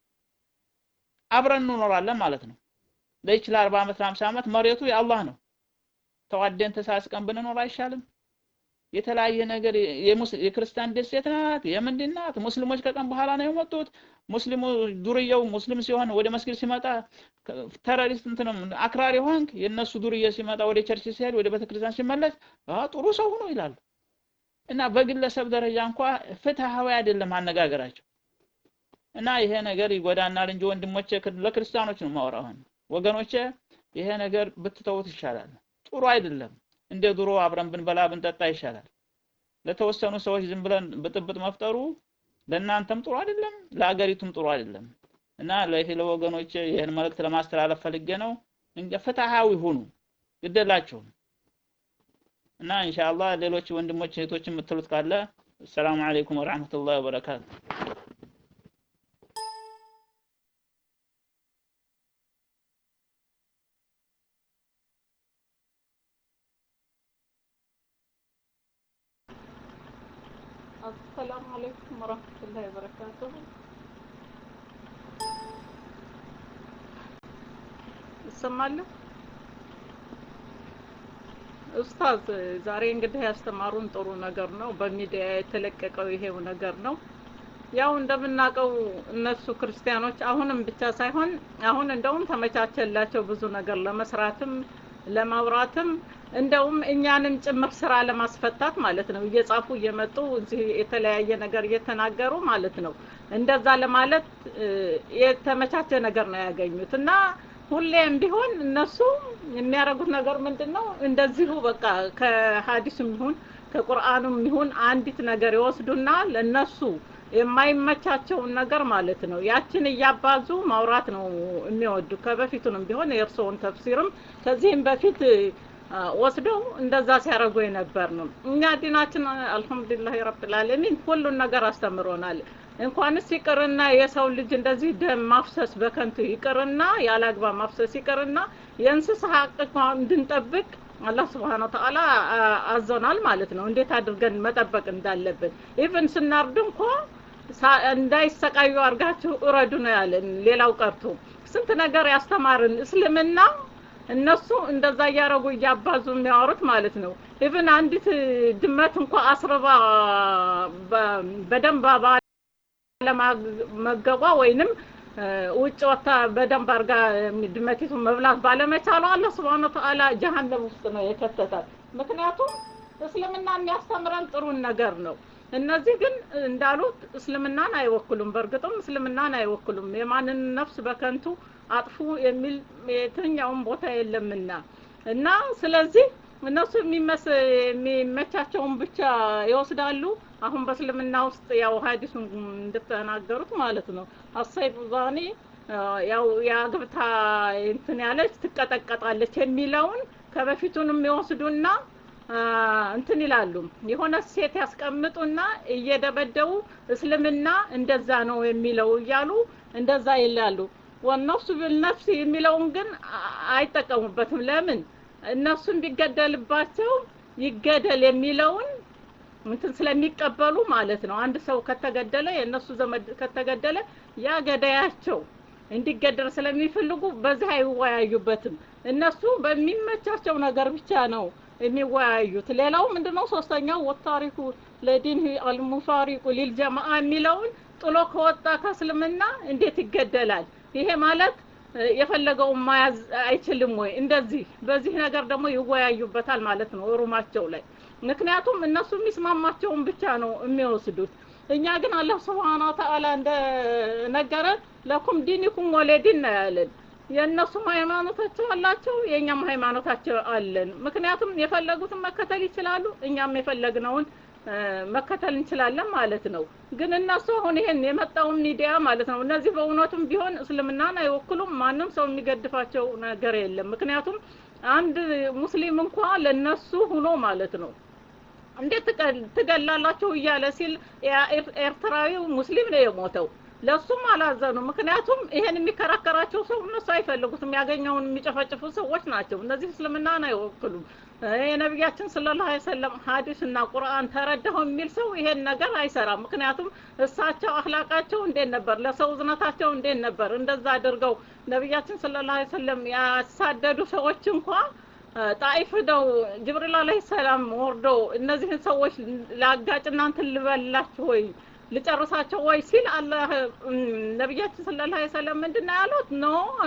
አብረን እንኖራለን ማለት ነው ለይች ለአርባ ዓመት ለአምሳ ዓመት መሬቱ የአላህ ነው ተዋደን ተሳስቀን ብንኖር አይሻልም የተለያየ ነገር የክርስቲያን ደሴት ናት የምንድን ናት ሙስሊሞች ከቀን በኋላ ነው የመጡት ሙስሊሙ ዱርየው ሙስሊም ሲሆን ወደ መስጊድ ሲመጣ ተረሪስት እንትንም አክራሪ ሆንክ የነሱ ዱርየ ሲመጣ ወደ ቸርች ሲሄድ ወደ ቤተክርስቲያን ሲመለስ ጥሩ ሰው ሆኖ ይላሉ እና በግለሰብ ደረጃ እንኳ ፍትሃዊ አይደለም አነጋገራቸው እና ይሄ ነገር ይጎዳናል እንጂ ወንድሞቼ ለክርስቲያኖች ነው ማወራው ወገኖቼ ይሄ ነገር ብትተውት ይሻላል ጥሩ አይደለም እንደ ድሮ አብረን ብንበላ ብንጠጣ ይሻላል ለተወሰኑ ሰዎች ዝም ብለን ብጥብጥ መፍጠሩ ለእናንተም ጥሩ አይደለም ለአገሪቱም ጥሩ አይደለም እና ለይሄ ለወገኖች ይህን መልእክት ለማስተላለፍ ፈልጌ ነው ፍትሃዊ ሁኑ ግደላችሁም እና ኢንሻአላህ ሌሎች ወንድሞች እህቶች የምትሉት ካለ ሰላም አለይኩም ወራህመቱላሂ ወበረካቱ السلام عليكم ورحمة الله وبركاته እሰማለሁ። ኡስታዝ ዛሬ እንግዲህ ያስተማሩን ጥሩ ነገር ነው። በሚዲያ የተለቀቀው ይሄው ነገር ነው። ያው እንደምናውቀው እነሱ ክርስቲያኖች አሁንም ብቻ ሳይሆን አሁን እንደውም ተመቻቸላቸው ብዙ ነገር ለመስራትም ለማውራትም እንደውም እኛንም ጭምር ስራ ለማስፈታት ማለት ነው። እየጻፉ እየመጡ እዚህ የተለያየ ነገር እየተናገሩ ማለት ነው። እንደዛ ለማለት የተመቻቸ ነገር ነው ያገኙት እና ሁሌም ቢሆን እነሱ የሚያደርጉት ነገር ምንድን ነው? እንደዚሁ በቃ ከሀዲስም ይሁን ከቁርአኑም ይሁን አንዲት ነገር ይወስዱና ለነሱ የማይመቻቸውን ነገር ማለት ነው ያችን እያባዙ ማውራት ነው የሚወዱ። ከበፊቱንም ቢሆን የእርስዎን ተፍሲርም ከዚህም በፊት ወስደው እንደዛ ሲያደርጉ የነበር ነው። እኛ ዲናችን አልሐምዱሊላህ ረብል ዓለሚን ሁሉን ነገር አስተምሮናል። እንኳንስ ይቅርና የሰው ልጅ እንደዚህ ደም ማፍሰስ በከንቱ ይቅርና ያለ አግባብ ማፍሰስ ይቅርና የእንስሳ ሀቅ እንኳን እንድንጠብቅ አላህ ስብሓን ወተዓላ አዞናል ማለት ነው። እንዴት አድርገን መጠበቅ እንዳለብን ኢቭን ስናርድ እንኳ እንዳይሰቃዩ አድርጋችሁ እረዱ ነው ያለን። ሌላው ቀርቶ ስንት ነገር ያስተማርን እስልምና እነሱ እንደዛ እያረጉ እያባዙ የሚያወሩት ማለት ነው። ኢቭን አንዲት ድመት እንኳ አስርባ በደንብ ባለመገቧ ወይንም ውጭ ወታ በደንብ አርጋ ድመቲቱን መብላት ባለመቻሏ አላህ ስብሐነ ወተዓላ ጀሀነም ውስጥ ነው የከተታት። ምክንያቱም እስልምና የሚያስተምረን ጥሩን ነገር ነው። እነዚህ ግን እንዳሉት እስልምናን አይወክሉም። በእርግጥም እስልምናን አይወክሉም። የማንን ነፍስ በከንቱ አጥፉ የሚል የትኛውም ቦታ የለምና እና ስለዚህ እነሱ የሚመቻቸውን ብቻ ይወስዳሉ። አሁን በእስልምና ውስጥ ያው ሀዲሱ እንደተናገሩት ማለት ነው አሰይቡ ዛኒ ያው የአግብታ እንትን ያለች ትቀጠቀጣለች የሚለውን ከበፊቱንም ይወስዱና እንትን ይላሉ። የሆነ ሴት ያስቀምጡና እየደበደቡ እስልምና እንደዛ ነው የሚለው እያሉ እንደዛ ይላሉ። ወነፍሱ ቢልነፍስ የሚለውን ግን አይጠቀሙበትም። ለምን እነሱን ቢገደልባቸው ይገደል የሚለውን እንትን ስለሚቀበሉ ማለት ነው። አንድ ሰው ከተገደለ የእነሱ ዘመድ ከተገደለ ያ ገዳያቸው እንዲገደል ስለሚፈልጉ በዚህ አይወያዩበትም። እነሱ በሚመቻቸው ነገር ብቻ ነው የሚወያዩት። ሌላው ምንድነው? ሶስተኛው ወታሪኩ ለዲን አልሙፋሪቁ ሊልጀማአ የሚለውን ጥሎ ከወጣ ከእስልምና እንዴት ይገደላል? ይሄ ማለት የፈለገውን መያዝ አይችልም ወይ? እንደዚህ በዚህ ነገር ደግሞ ይወያዩበታል ማለት ነው ሩማቸው ላይ። ምክንያቱም እነሱ የሚስማማቸውን ብቻ ነው የሚወስዱት። እኛ ግን አላህ ስብሓነ ወተዓላ እንደነገረን ለኩም ዲኒኩም ወለዲን ነው ያለን። የእነሱም ሃይማኖታቸው አላቸው፣ የእኛም ሃይማኖታቸው አለን። ምክንያቱም የፈለጉትን መከተል ይችላሉ፣ እኛም የፈለግነውን መከተል እንችላለን ማለት ነው። ግን እነሱ አሁን ይሄን የመጣውን ሚዲያ ማለት ነው እነዚህ በእውነቱም ቢሆን እስልምናን አይወክሉም። ማንም ሰው የሚገድፋቸው ነገር የለም። ምክንያቱም አንድ ሙስሊም እንኳ ለነሱ ሁኖ ማለት ነው እንዴት ትገላላችሁ እያለ ሲል ኤርትራዊው ሙስሊም ነው የሞተው። ለሱም አላዘኑ። ምክንያቱም ይሄን የሚከራከራቸው ሰው እነሱ አይፈልጉትም። ያገኘውን የሚጨፈጭፉ ሰዎች ናቸው። እነዚህ እስልምናን አይወክሉም። የነቢያችን ሰለላሁ ዐለይሂ ወሰለም ሐዲስ እና ቁርአን ተረዳሁ የሚል ሰው ይሄን ነገር አይሰራም። ምክንያቱም እሳቸው አህላቃቸው እንዴት ነበር? ለሰው እዝነታቸው እንዴት ነበር? እንደዛ አድርገው ነቢያችን ሰለላሁ ዐለይሂ ወሰለም ያሳደዱ ሰዎች እንኳ ጣይፍ ነው ጅብሪል አለይሂ ሰላም ወርዶ እነዚህን ሰዎች ላጋጭ እናንተን ልበላችሁ ወይ ልጨርሳቸው ወይ ሲል አላህ ነቢያችን ሰለላሁ ዐለይሂ ወሰለም ምንድን ነው ያሉት? ኖ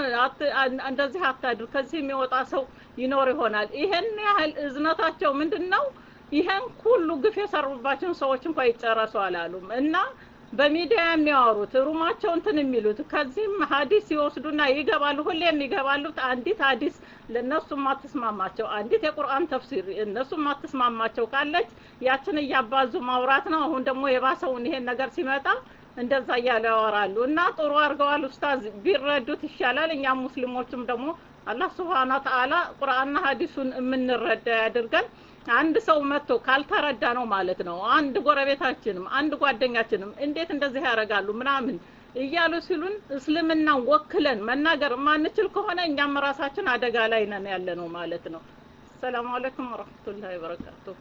እንደዚህ አታድር፣ ከዚህ የሚወጣ ሰው ይኖር ይሆናል። ይሄን ያህል እዝነታቸው ምንድን ነው? ይሄን ሁሉ ግፍ የሰሩባቸውን ሰዎች እንኳ ይጨረሱ አላሉም እና በሚዲያ የሚያወሩት ሩማቸው እንትን የሚሉት ከዚህም ሀዲስ ይወስዱና ይገባሉ። ሁሌም ይገባሉት አንዲት ሀዲስ ለእነሱ ማትስማማቸው አንዲት የቁርአን ተፍሲር እነሱ ማትስማማቸው ካለች ያችን እያባዙ ማውራት ነው። አሁን ደግሞ የባሰውን ይሄን ነገር ሲመጣ እንደዛ እያሉ ያወራሉ እና ጥሩ አድርገዋል ኡስታዝ። ቢረዱት ይሻላል። እኛም ሙስሊሞችም ደግሞ አላህ ስብሓነ ወተዓላ ቁርአንና ሀዲሱን የምንረዳ ያድርገን። አንድ ሰው መጥቶ ካልተረዳ ነው ማለት ነው። አንድ ጎረቤታችንም አንድ ጓደኛችንም እንዴት እንደዚህ ያደርጋሉ ምናምን እያሉ ሲሉን እስልምናን ወክለን መናገር የማንችል ከሆነ እኛም ራሳችን አደጋ ላይ ነን ያለ ነው ማለት ነው። ሰላም አለይኩም ወረህመቱላሂ ወበረካቱሁ።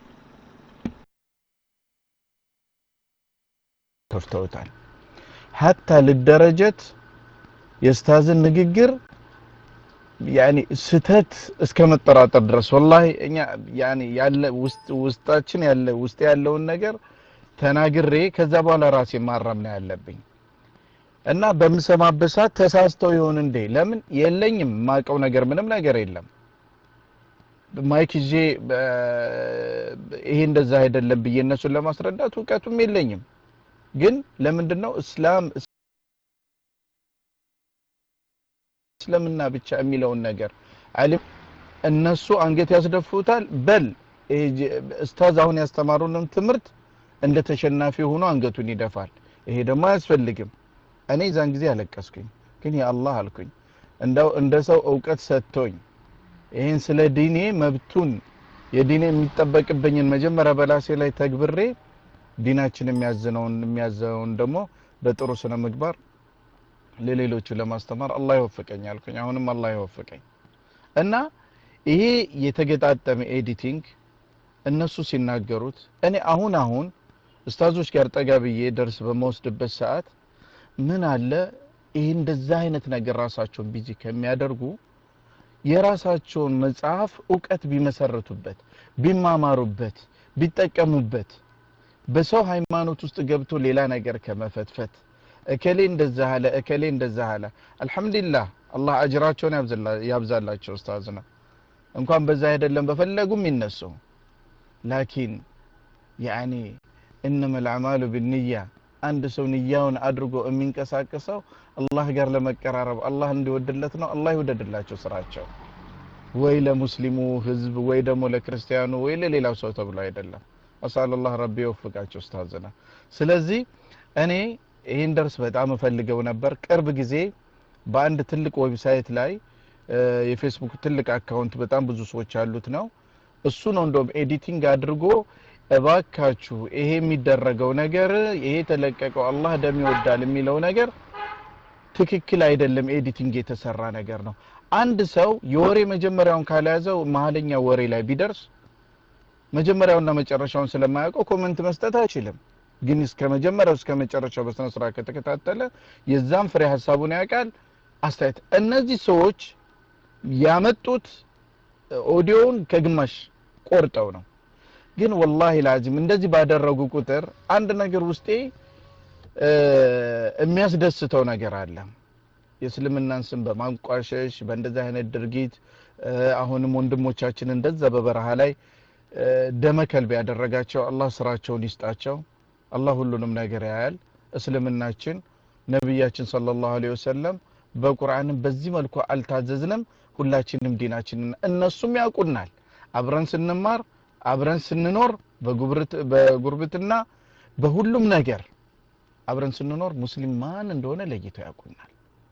ከፍተውታል። ሀታ ልደረጀት የስታዝን ንግግር ያኔ ስተት እስከ መጠራጠር ድረስ ወላሂ እኛ ያኔ ያለ ውስጥ ውስጣችን ያለ ውስጥ ያለውን ነገር ተናግሬ ከዛ በኋላ ራሴ ማረም ነው ያለብኝ እና በምሰማበት ሰዓት ተሳስተው ይሆን እንዴ? ለምን የለኝም የማውቀው ነገር ምንም ነገር የለም። ማይክ ይዤ ይሄ እንደዛ አይደለም ብዬ እነሱን ለማስረዳት እውቀቱም የለኝም። ግን ለምንድን ነው እስላም እስልምና ብቻ የሚለውን ነገር አሊም እነሱ አንገት ያስደፉታል። በል ኡስታዝ አሁን ያስተማሩንም ትምህርት እንደ ተሸናፊ ሆኖ አንገቱን ይደፋል። ይሄ ደግሞ አያስፈልግም። እኔ ዛን ጊዜ አለቀስኩኝ። ግን የአላህ አልኩኝ እንደው እንደ ሰው እውቀት ሰጥቶኝ ይህን ስለ ዲኔ መብቱን የዲኔ የሚጠበቅብኝን መጀመሪያ በላሴ ላይ ተግብሬ ዲናችን የሚያዝነውን የሚያዘውን ደግሞ በጥሩ ስነ ምግባር ለሌሎቹ ለማስተማር አላህ ይወፍቀኝ አልኩኝ። አሁንም አላህ ይወፍቀኝ እና ይሄ የተገጣጠመ ኤዲቲንግ እነሱ ሲናገሩት እኔ አሁን አሁን ኡስታዞች ጋር ጠጋ ብዬ ደርስ በመወስድበት ሰዓት ምን አለ ይህ እንደዛ አይነት ነገር ራሳቸውን ቢዚ ከሚያደርጉ የራሳቸውን መጽሐፍ እውቀት ቢመሰርቱበት፣ ቢማማሩበት፣ ቢጠቀሙበት በሰው ሃይማኖት ውስጥ ገብቶ ሌላ ነገር ከመፈትፈት እከሌ እንደዛ አለ እከሌ እንደዛ አለ። አልሐምዱሊላህ አላህ አጅራቸውን ያብዛላቸው ኡስታዝና እንኳን በዛ አይደለም በፈለጉም ይነሱ። ላኪን ያኒ እነመ ልአዕማሉ ብንያ አንድ ሰው ንያውን አድርጎ የሚንቀሳቀሰው አላህ ጋር ለመቀራረብ አላህ እንዲወድለት ነው። አላህ ይወደድላቸው ስራቸው፣ ወይ ለሙስሊሙ ህዝብ ወይ ደግሞ ለክርስቲያኑ ወይ ለሌላው ሰው ተብሎ አይደለም። አሳለላህ ረቢ ይወፍቃቸው ኡስታዝና። ስለዚህ እኔ ይህን ደርስ በጣም እፈልገው ነበር። ቅርብ ጊዜ በአንድ ትልቅ ዌብሳይት ላይ የፌስቡክ ትልቅ አካውንት በጣም ብዙ ሰዎች ያሉት ነው። እሱ ነው እንደውም ኤዲቲንግ አድርጎ እባካችሁ ይሄ የሚደረገው ነገር ይሄ የተለቀቀው አላህ ደም ይወዳል የሚለው ነገር ትክክል አይደለም፣ ኤዲቲንግ የተሰራ ነገር ነው። አንድ ሰው የወሬ መጀመሪያውን ካልያዘው መሀለኛ ወሬ ላይ ቢደርስ መጀመሪያውና መጨረሻውን ስለማያውቀው ኮመንት መስጠት አይችልም። ግን እስከ መጀመሪያው እስከ መጨረሻው በስነ ስርዓት ከተከታተለ የዛም ፍሬ ሀሳቡን ያውቃል። አስተያየት እነዚህ ሰዎች ያመጡት ኦዲዮውን ከግማሽ ቆርጠው ነው። ግን ወላሂ ላዚም እንደዚህ ባደረጉ ቁጥር አንድ ነገር ውስጤ የሚያስደስተው ነገር አለ። የእስልምናን ስም በማንቋሸሽ በእንደዚህ አይነት ድርጊት አሁንም ወንድሞቻችን እንደዛ በበረሃ ላይ ደመከልብ ያደረጋቸው አላህ ስራቸውን ይስጣቸው። አላህ ሁሉንም ነገር ያያል። እስልምናችን ነቢያችን ሰለላሁ ዐለይሂ ወሰለም በቁርአንም በዚህ መልኩ አልታዘዝንም። ሁላችንም ዲናችንን እነሱም ያውቁናል። አብረን ስንማር አብረን ስንኖር በጉርብትና በሁሉም ነገር አብረን ስንኖር ሙስሊም ማን እንደሆነ ለይተው ያውቁናል።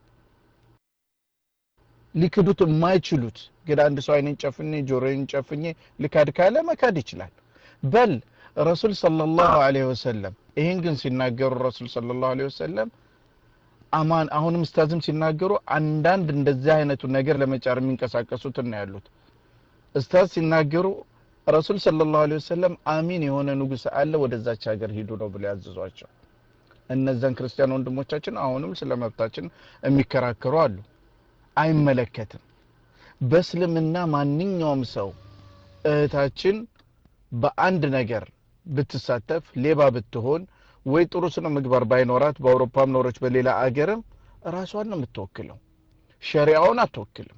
ሊክዱት የማይችሉት ግን አንድ ሰው አይኔን ጨፍኜ ጆሮዬን ጨፍኜ ልካድ ካለ መካድ ይችላል። በል ረሱል ሰለላሁ ዐለይሂ ወሰለም ይህን ግን ሲናገሩ ረሱል ሰለላሁ ዐለይሂ ወሰለም አማን አሁንም ኡስታዝም ሲናገሩ አንዳንድ እንደዚህ አይነቱ ነገር ለመጫር የሚንቀሳቀሱትን ነው ያሉት። ኡስታዝ ሲናገሩ ረሱል ሰለላሁ ዐለይሂ ወሰለም አሚን የሆነ ንጉስ አለ ወደዛች ሀገር ሂዱ ነው ብሎ ያዘዟቸው። እነዛን ክርስቲያን ወንድሞቻችን አሁንም ስለ መብታችን የሚከራከሩ አሉ። አይመለከትም። በእስልምና ማንኛውም ሰው እህታችን በአንድ ነገር ብትሳተፍ ሌባ ብትሆን ወይ ጥሩ ስነ ምግባር ባይኖራት በአውሮፓም ኖሮች በሌላ አገርም ራሷን ነው የምትወክለው፣ ሸሪያውን አትወክልም።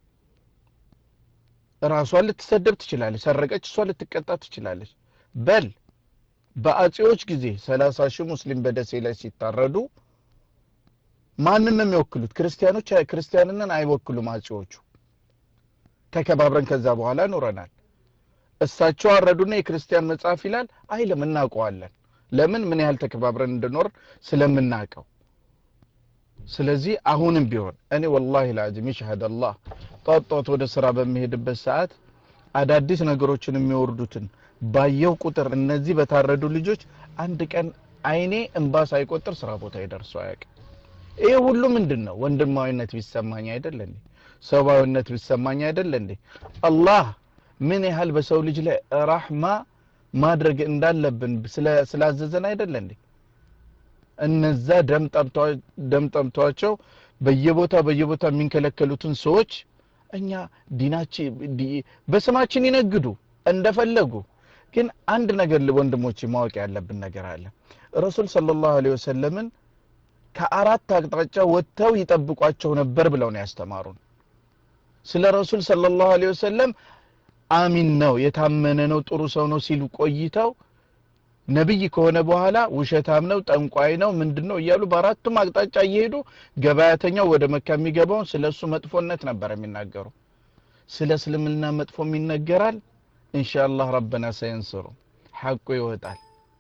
ራሷን ልትሰደብ ትችላለች። ሰረቀች፣ እሷ ልትቀጣ ትችላለች። በል በአጼዎች ጊዜ ሰላሳ ሺህ ሙስሊም በደሴ ላይ ሲታረዱ ማንን ነው የሚወክሉት? ክርስቲያኖች ክርስቲያንንን አይወክሉም አጼዎቹ። ተከባብረን ከዛ በኋላ ኖረናል። እሳቸው አረዱና የክርስቲያን መጽሐፍ ይላል አይልም። እናውቀዋለን። ለምን ምን ያህል ተከባብረን እንድኖር ስለምናውቀው። ስለዚህ አሁንም ቢሆን እኔ ወላሂ ላዚም ይሽሀድ አላህ ጧት ጧት ወደ ስራ በሚሄድበት ሰዓት አዳዲስ ነገሮችን የሚወርዱትን ባየው ቁጥር እነዚህ በታረዱ ልጆች አንድ ቀን አይኔ እንባ ሳይቆጥር ስራ ቦታ ይደርሱ አያውቅም። ይሄ ሁሉ ምንድን ነው? ወንድማዊነት ቢሰማኝ አይደለ እንዴ? ሰብአዊነት ቢሰማኝ አይደለ እንዴ? አላህ ምን ያህል በሰው ልጅ ላይ ራህማ ማድረግ እንዳለብን ስላዘዘን አይደለ እንዴ? እነዛ ደም ጠምቷቸው በየቦታ በየቦታ የሚንከለከሉትን ሰዎች እኛ ዲናችን ዲ- በስማችን ይነግዱ እንደፈለጉ ግን አንድ ነገር ወንድሞች ማወቅ ያለብን ነገር አለ ረሱል ሰለላሁ ዐለይሂ ወሰለምን ከአራት አቅጣጫ ወጥተው ይጠብቋቸው ነበር ብለው ነው ያስተማሩን ስለ ረሱል ሰለላሁ ዐለይሂ ወሰለም አሚን ነው የታመነ ነው ጥሩ ሰው ነው ሲሉ ቆይተው ነብይ ከሆነ በኋላ ውሸታም ነው ጠንቋይ ነው ምንድን ነው እያሉ በአራቱም አቅጣጫ እየሄዱ ገበያተኛው ወደ መካ የሚገባውን ስለ እሱ መጥፎነት ነበር የሚናገሩ ስለ እስልምና መጥፎም ይነገራል ኢንሻአላህ ረበና ሰየንስሩ ሐቁ ይወጣል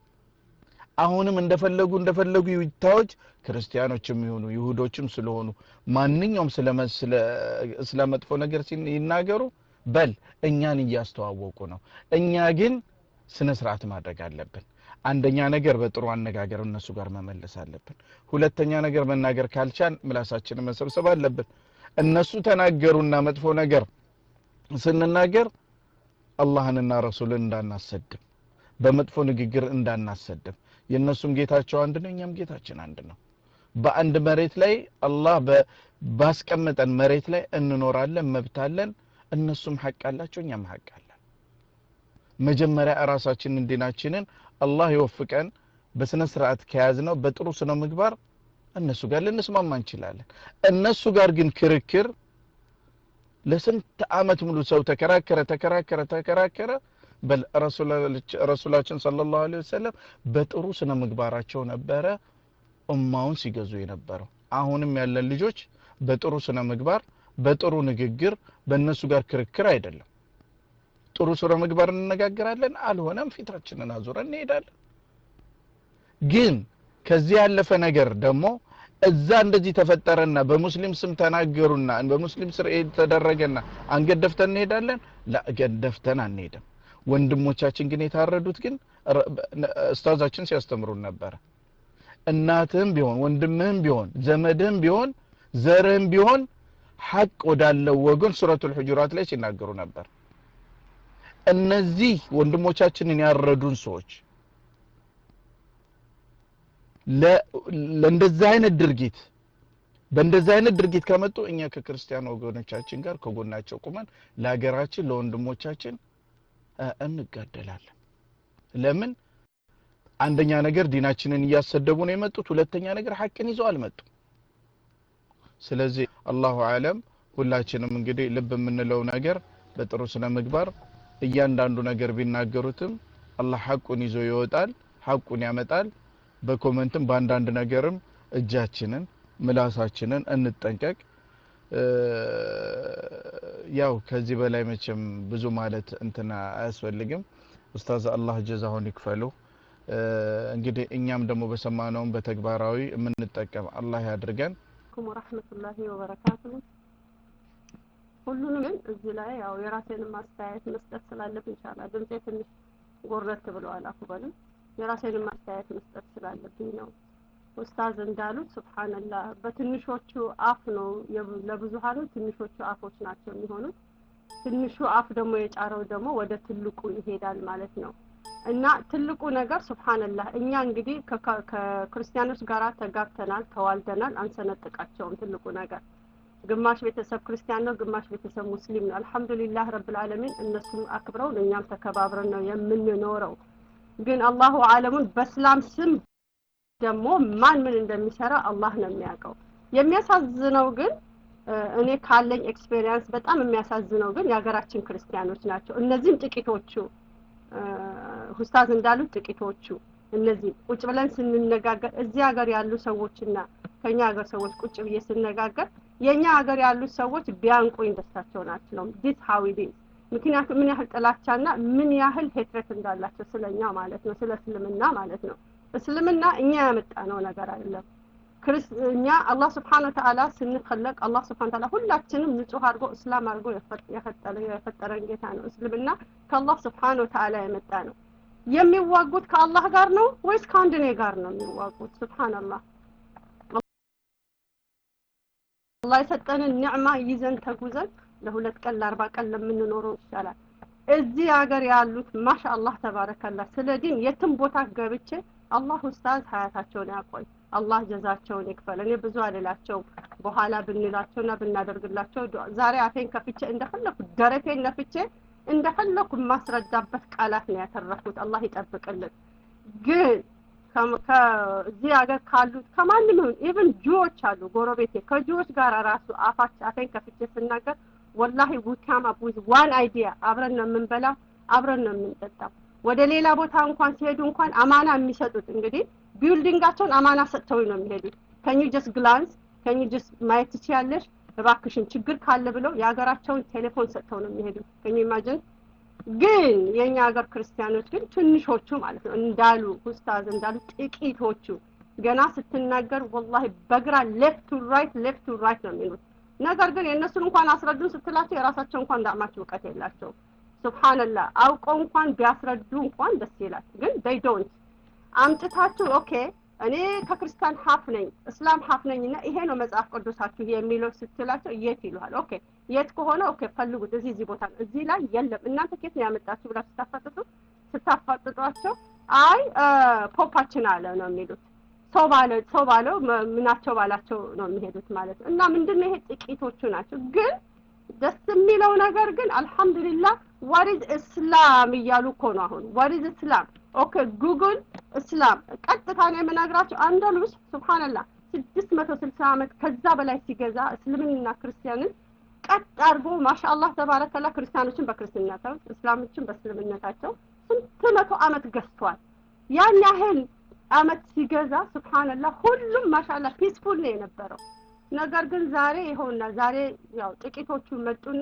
አሁንም እንደፈለጉ እንደፈለጉ ይታዎች ክርስቲያኖችም ይሁኑ ይሁዶችም ስለሆኑ ማንኛውም ስለ ስለ ስለ መጥፎ ነገር ሲን- ይናገሩ በል እኛን እያስተዋወቁ ነው እኛ ግን ስነ ስርዓት ማድረግ አለብን አንደኛ ነገር በጥሩ አነጋገር እነሱ ጋር መመለስ አለብን ሁለተኛ ነገር መናገር ካልቻን ምላሳችንን መሰብሰብ አለብን እነሱ ተናገሩና መጥፎ ነገር ስንናገር አላህንና ረሱልን እንዳናሰድብ በመጥፎ ንግግር እንዳናሰድብ የእነሱም ጌታቸው አንድ ነው እኛም ጌታችን አንድ ነው በአንድ መሬት ላይ አላህ በ- ባስቀመጠን መሬት ላይ እንኖራለን መብት አለን እነሱም ሐቅ አላቸው እኛም ሐቅ አለን መጀመሪያ ራሳችንን ዲናችንን አላህ ይወፍቀን በስነ ስርዓት ከያዝነው በጥሩ ስነ ምግባር እነሱ ጋር ልንስማማ እንችላለን እነሱ ጋር ግን ክርክር ለስንት አመት ሙሉ ሰው ተከራከረ ተከራከረ ተከራከረ በል ረሱላች- ረሱላችን ሰለላሁ ዐለይሂ ወሰለም በጥሩ ስነ ምግባራቸው ነበረ ኡማውን ሲገዙ የነበረው አሁንም ያለን ልጆች በጥሩ ስነ ምግባር በጥሩ ንግግር በእነሱ ጋር ክርክር አይደለም ጥሩ ስነ ምግባር እንነጋገራለን አልሆነም ፊታችንን አዙረን እንሄዳለን ግን ከዚህ ያለፈ ነገር ደግሞ እዛ እንደዚህ ተፈጠረና በሙስሊም ስም ተናገሩና በሙስሊም ስር ይሄ ተደረገና አንገት ደፍተን እንሄዳለን ላ ገት ደፍተን አንሄድም ወንድሞቻችን ግን የታረዱት ግን ረ- ኡስታዛችን ሲያስተምሩን ነበረ እናትህም ቢሆን ወንድምህም ቢሆን ዘመድህም ቢሆን ዘርህም ቢሆን ሐቅ ወዳለው ወገን ሱረቱል ሁጁራት ላይ ሲናገሩ ነበር እነዚህ ወንድሞቻችንን ያረዱን ሰዎች ለ- ለእንደዚህ አይነት ድርጊት በእንደዚህ አይነት ድርጊት ከመጡ እኛ ከክርስቲያን ወገኖቻችን ጋር ከጎናቸው ቁመን ለሀገራችን ለወንድሞቻችን እ፣ እንጋደላለን ለምን አንደኛ ነገር ዲናችንን እያሰደቡ ነው የመጡት ሁለተኛ ነገር ሐቅን ይዘው አልመጡም ስለዚህ አላሁ አለም ሁላችንም እንግዲህ ልብ የምንለው ነገር በጥሩ ስነ ምግባር እያንዳንዱ ነገር ቢናገሩትም አላህ ሐቁን ይዞ ይወጣል ሐቁን ያመጣል በኮመንትም በአንዳንድ ነገርም እጃችንን ምላሳችንን እንጠንቀቅ እ፣ ያው ከዚህ በላይ መቼም ብዙ ማለት እንትና አያስፈልግም ኡስታዝ አላህ ጀዛሁን ይክፈሉ እ፣ እንግዲህ እኛም ደግሞ በሰማነውም በተግባራዊ የምንጠቀም አላህ ያድርገን አለይኩም ወራህመቱላሂ ወበረካቱሁ። ሁሉንም ግን እዚህ ላይ ያው የራሴንም አስተያየት መስጠት ስላለብኝ ኢንሻአላህ ድምጼ ትንሽ ጎረት ብለዋል አፉ በሉኝ። የራሴንም አስተያየት መስጠት ስላለብኝ ነው። ኡስታዝ እንዳሉት ሱብሃንአላህ በትንሾቹ አፍ ነው የብ- ለብዙሃኑ ትንሾቹ አፎች ናቸው የሚሆኑት። ትንሹ አፍ ደግሞ የጫረው ደግሞ ወደ ትልቁ ይሄዳል ማለት ነው። እና ትልቁ ነገር ሱብሃንአላህ እኛ እንግዲህ ከካ- ከክርስቲያኖች ጋር ተጋብተናል፣ ተዋልደናል፣ አንሰነጥቃቸውም። ትልቁ ነገር ግማሽ ቤተሰብ ክርስቲያን ነው፣ ግማሽ ቤተሰብ ሙስሊም ነው። አልሐምዱሊላህ ረብል ዓለሚን እነሱም አክብረውን እኛም ተከባብረን ነው የምንኖረው። ግን አላሁ አለሙን በእስላም ስም ደግሞ ማን ምን እንደሚሰራ አላህ ነው የሚያውቀው። የሚያሳዝነው ግን እ፣ እኔ ካለኝ ኤክስፔሪየንስ በጣም የሚያሳዝነው ግን የሀገራችን ክርስቲያኖች ናቸው። እነዚህም ጥቂቶቹ እ፣ ኡስታዝ እንዳሉት ጥቂቶቹ እነዚህ ቁጭ ብለን ስንነጋገር እዚህ ሀገር ያሉ ሰዎችና ከኛ ሀገር ሰዎች ቁጭ ብዬ ስነጋገር የኛ ሀገር ያሉት ሰዎች ቢያንቁኝ ደስታቸውን አልችለውም። ዲስ ሀው ኢት ኢዝ ምክንያቱም ምን ያህል ጥላቻና ምን ያህል ሄትረት እንዳላቸው ስለኛ ማለት ነው፣ ስለ እስልምና ማለት ነው። እስልምና እኛ ያመጣነው ነገር አይደለም። ክርስ እኛ አላህ ስብሓን ወተዓላ ስንፈለቅ አላህ ስብሓን ወተዓላ ሁላችንም ንጹህ አድርጎ እስላም አድርጎ የፈ- የፈጠረ የፈጠረን ጌታ ነው። እስልምና ከአላህ ስብሓን ወተዓላ የመጣ ነው። የሚዋጉት ከአላህ ጋር ነው ወይስ ከአንድ እኔ ጋር ነው የሚዋጉት? ስብሓንላህ አላህ የሰጠንን ኒዕማ ይዘን ተጉዘን ለሁለት ቀን ለአርባ ቀን ለምንኖረው ይሻላል። እዚህ ሀገር ያሉት ማሻአላህ ተባረከላህ ስለ ዲን የትም ቦታ ገብቼ አላህ ኡስታዝ ሀያታቸውን ያቆይ፣ አላህ ጀዛቸውን ይክፈል። እኔ ብዙ አልላቸው በኋላ ብንላቸውና ብናደርግላቸው ዱዓ- ዛሬ አፌን ከፍቼ እንደፈለኩ ደረቴን ነፍቼ እንደፈለኩ የማስረዳበት ቃላት ነው ያተረፉት። አላህ ይጠብቅልን። ግን ከም- ከዚህ ሀገር ካሉት ከማንም ይሁን ኢቭን ጁዎች አሉ ጎረቤቴ ከጁዎች ጋር ራሱ አፋች አፌን ከፍቼ ስናገር ወላሂ ዊካም አፕ ዊዝ ዋን አይዲያ አብረን ነው የምንበላው፣ አብረን ነው የምንጠጣው። ወደ ሌላ ቦታ እንኳን ሲሄዱ እንኳን አማና የሚሰጡት እንግዲህ ቢልዲንጋቸውን አማና ሰጥተው ነው የሚሄዱት። ከኙ ጀስት ግላንስ ከኙ ጀስት ማየት ትችያለሽ እባክሽን ችግር ካለ ብለው የሀገራቸውን ቴሌፎን ሰጥተው ነው የሚሄዱት። ከኙ ኢማጅን ግን የኛ ሀገር ክርስቲያኖች ግን ትንሾቹ ማለት ነው እንዳሉ ኡስታዝ እንዳሉ ጥቂቶቹ ገና ስትናገር ወላሂ በግራ ሌፍት ቱ ራይት ሌፍት ቱ ራይት ነው የሚሉት። ነገር ግን የእነሱን እንኳን አስረዱን ስትላቸው የራሳቸው እንኳን ዳዕማቸው እውቀት የላቸውም። ሱብሃንላህ አውቀው እንኳን ቢያስረዱ እንኳን ደስ ይላል። ግን they don't አምጥታችሁ ኦኬ እኔ ከክርስቲያን ሀፍ ነኝ እስላም ሀፍ ነኝ እና ይሄ ነው መጽሐፍ ቅዱሳችሁ የሚለው ስትላቸው የት ይሉሃል። ኦኬ የት ከሆነ ኦኬ ፈልጉት፣ እዚህ እዚህ ቦታ ነው፣ እዚህ ላይ የለም። እናንተ ኬት ነው ያመጣችሁ ብላችሁ ስታፋጥጡ ስታፋጥጧቸው አይ ፖፓችን አለ ነው የሚሉት። ሰው ባለ ሰው ባለው መ- ምናቸው ባላቸው ነው የሚሄዱት ማለት ነው። እና ምንድነው ይሄ ጥቂቶቹ ናቸው ግን ደስ የሚለው ነገር ግን አልሐምዱሊላህ ዋሪዝ እስላም እያሉ እኮ ነው አሁን ዋሪዝ እስላም ኦኬ ጉግል እስላም ቀጥታ ነው የምነግራቸው አንደሉስ ሱብሃንላህ ስድስት መቶ ስልሳ ዓመት ከዛ በላይ ሲገዛ እስልምንና ክርስቲያንን ቀጥ አድርጎ ማሻአላህ ተባረከላ ክርስቲያኖችን በክርስትናቸው እስላሞችን በእስልምነታቸው ስንት መቶ ዓመት ገዝቷል ያን ያህል ዓመት ሲገዛ ሱብሃንላህ ሁሉም ማሻአላህ ፒስፉል ነው የነበረው ነገር ግን ዛሬ ይኸውና ዛሬ ያው ጥቂቶቹ መጡና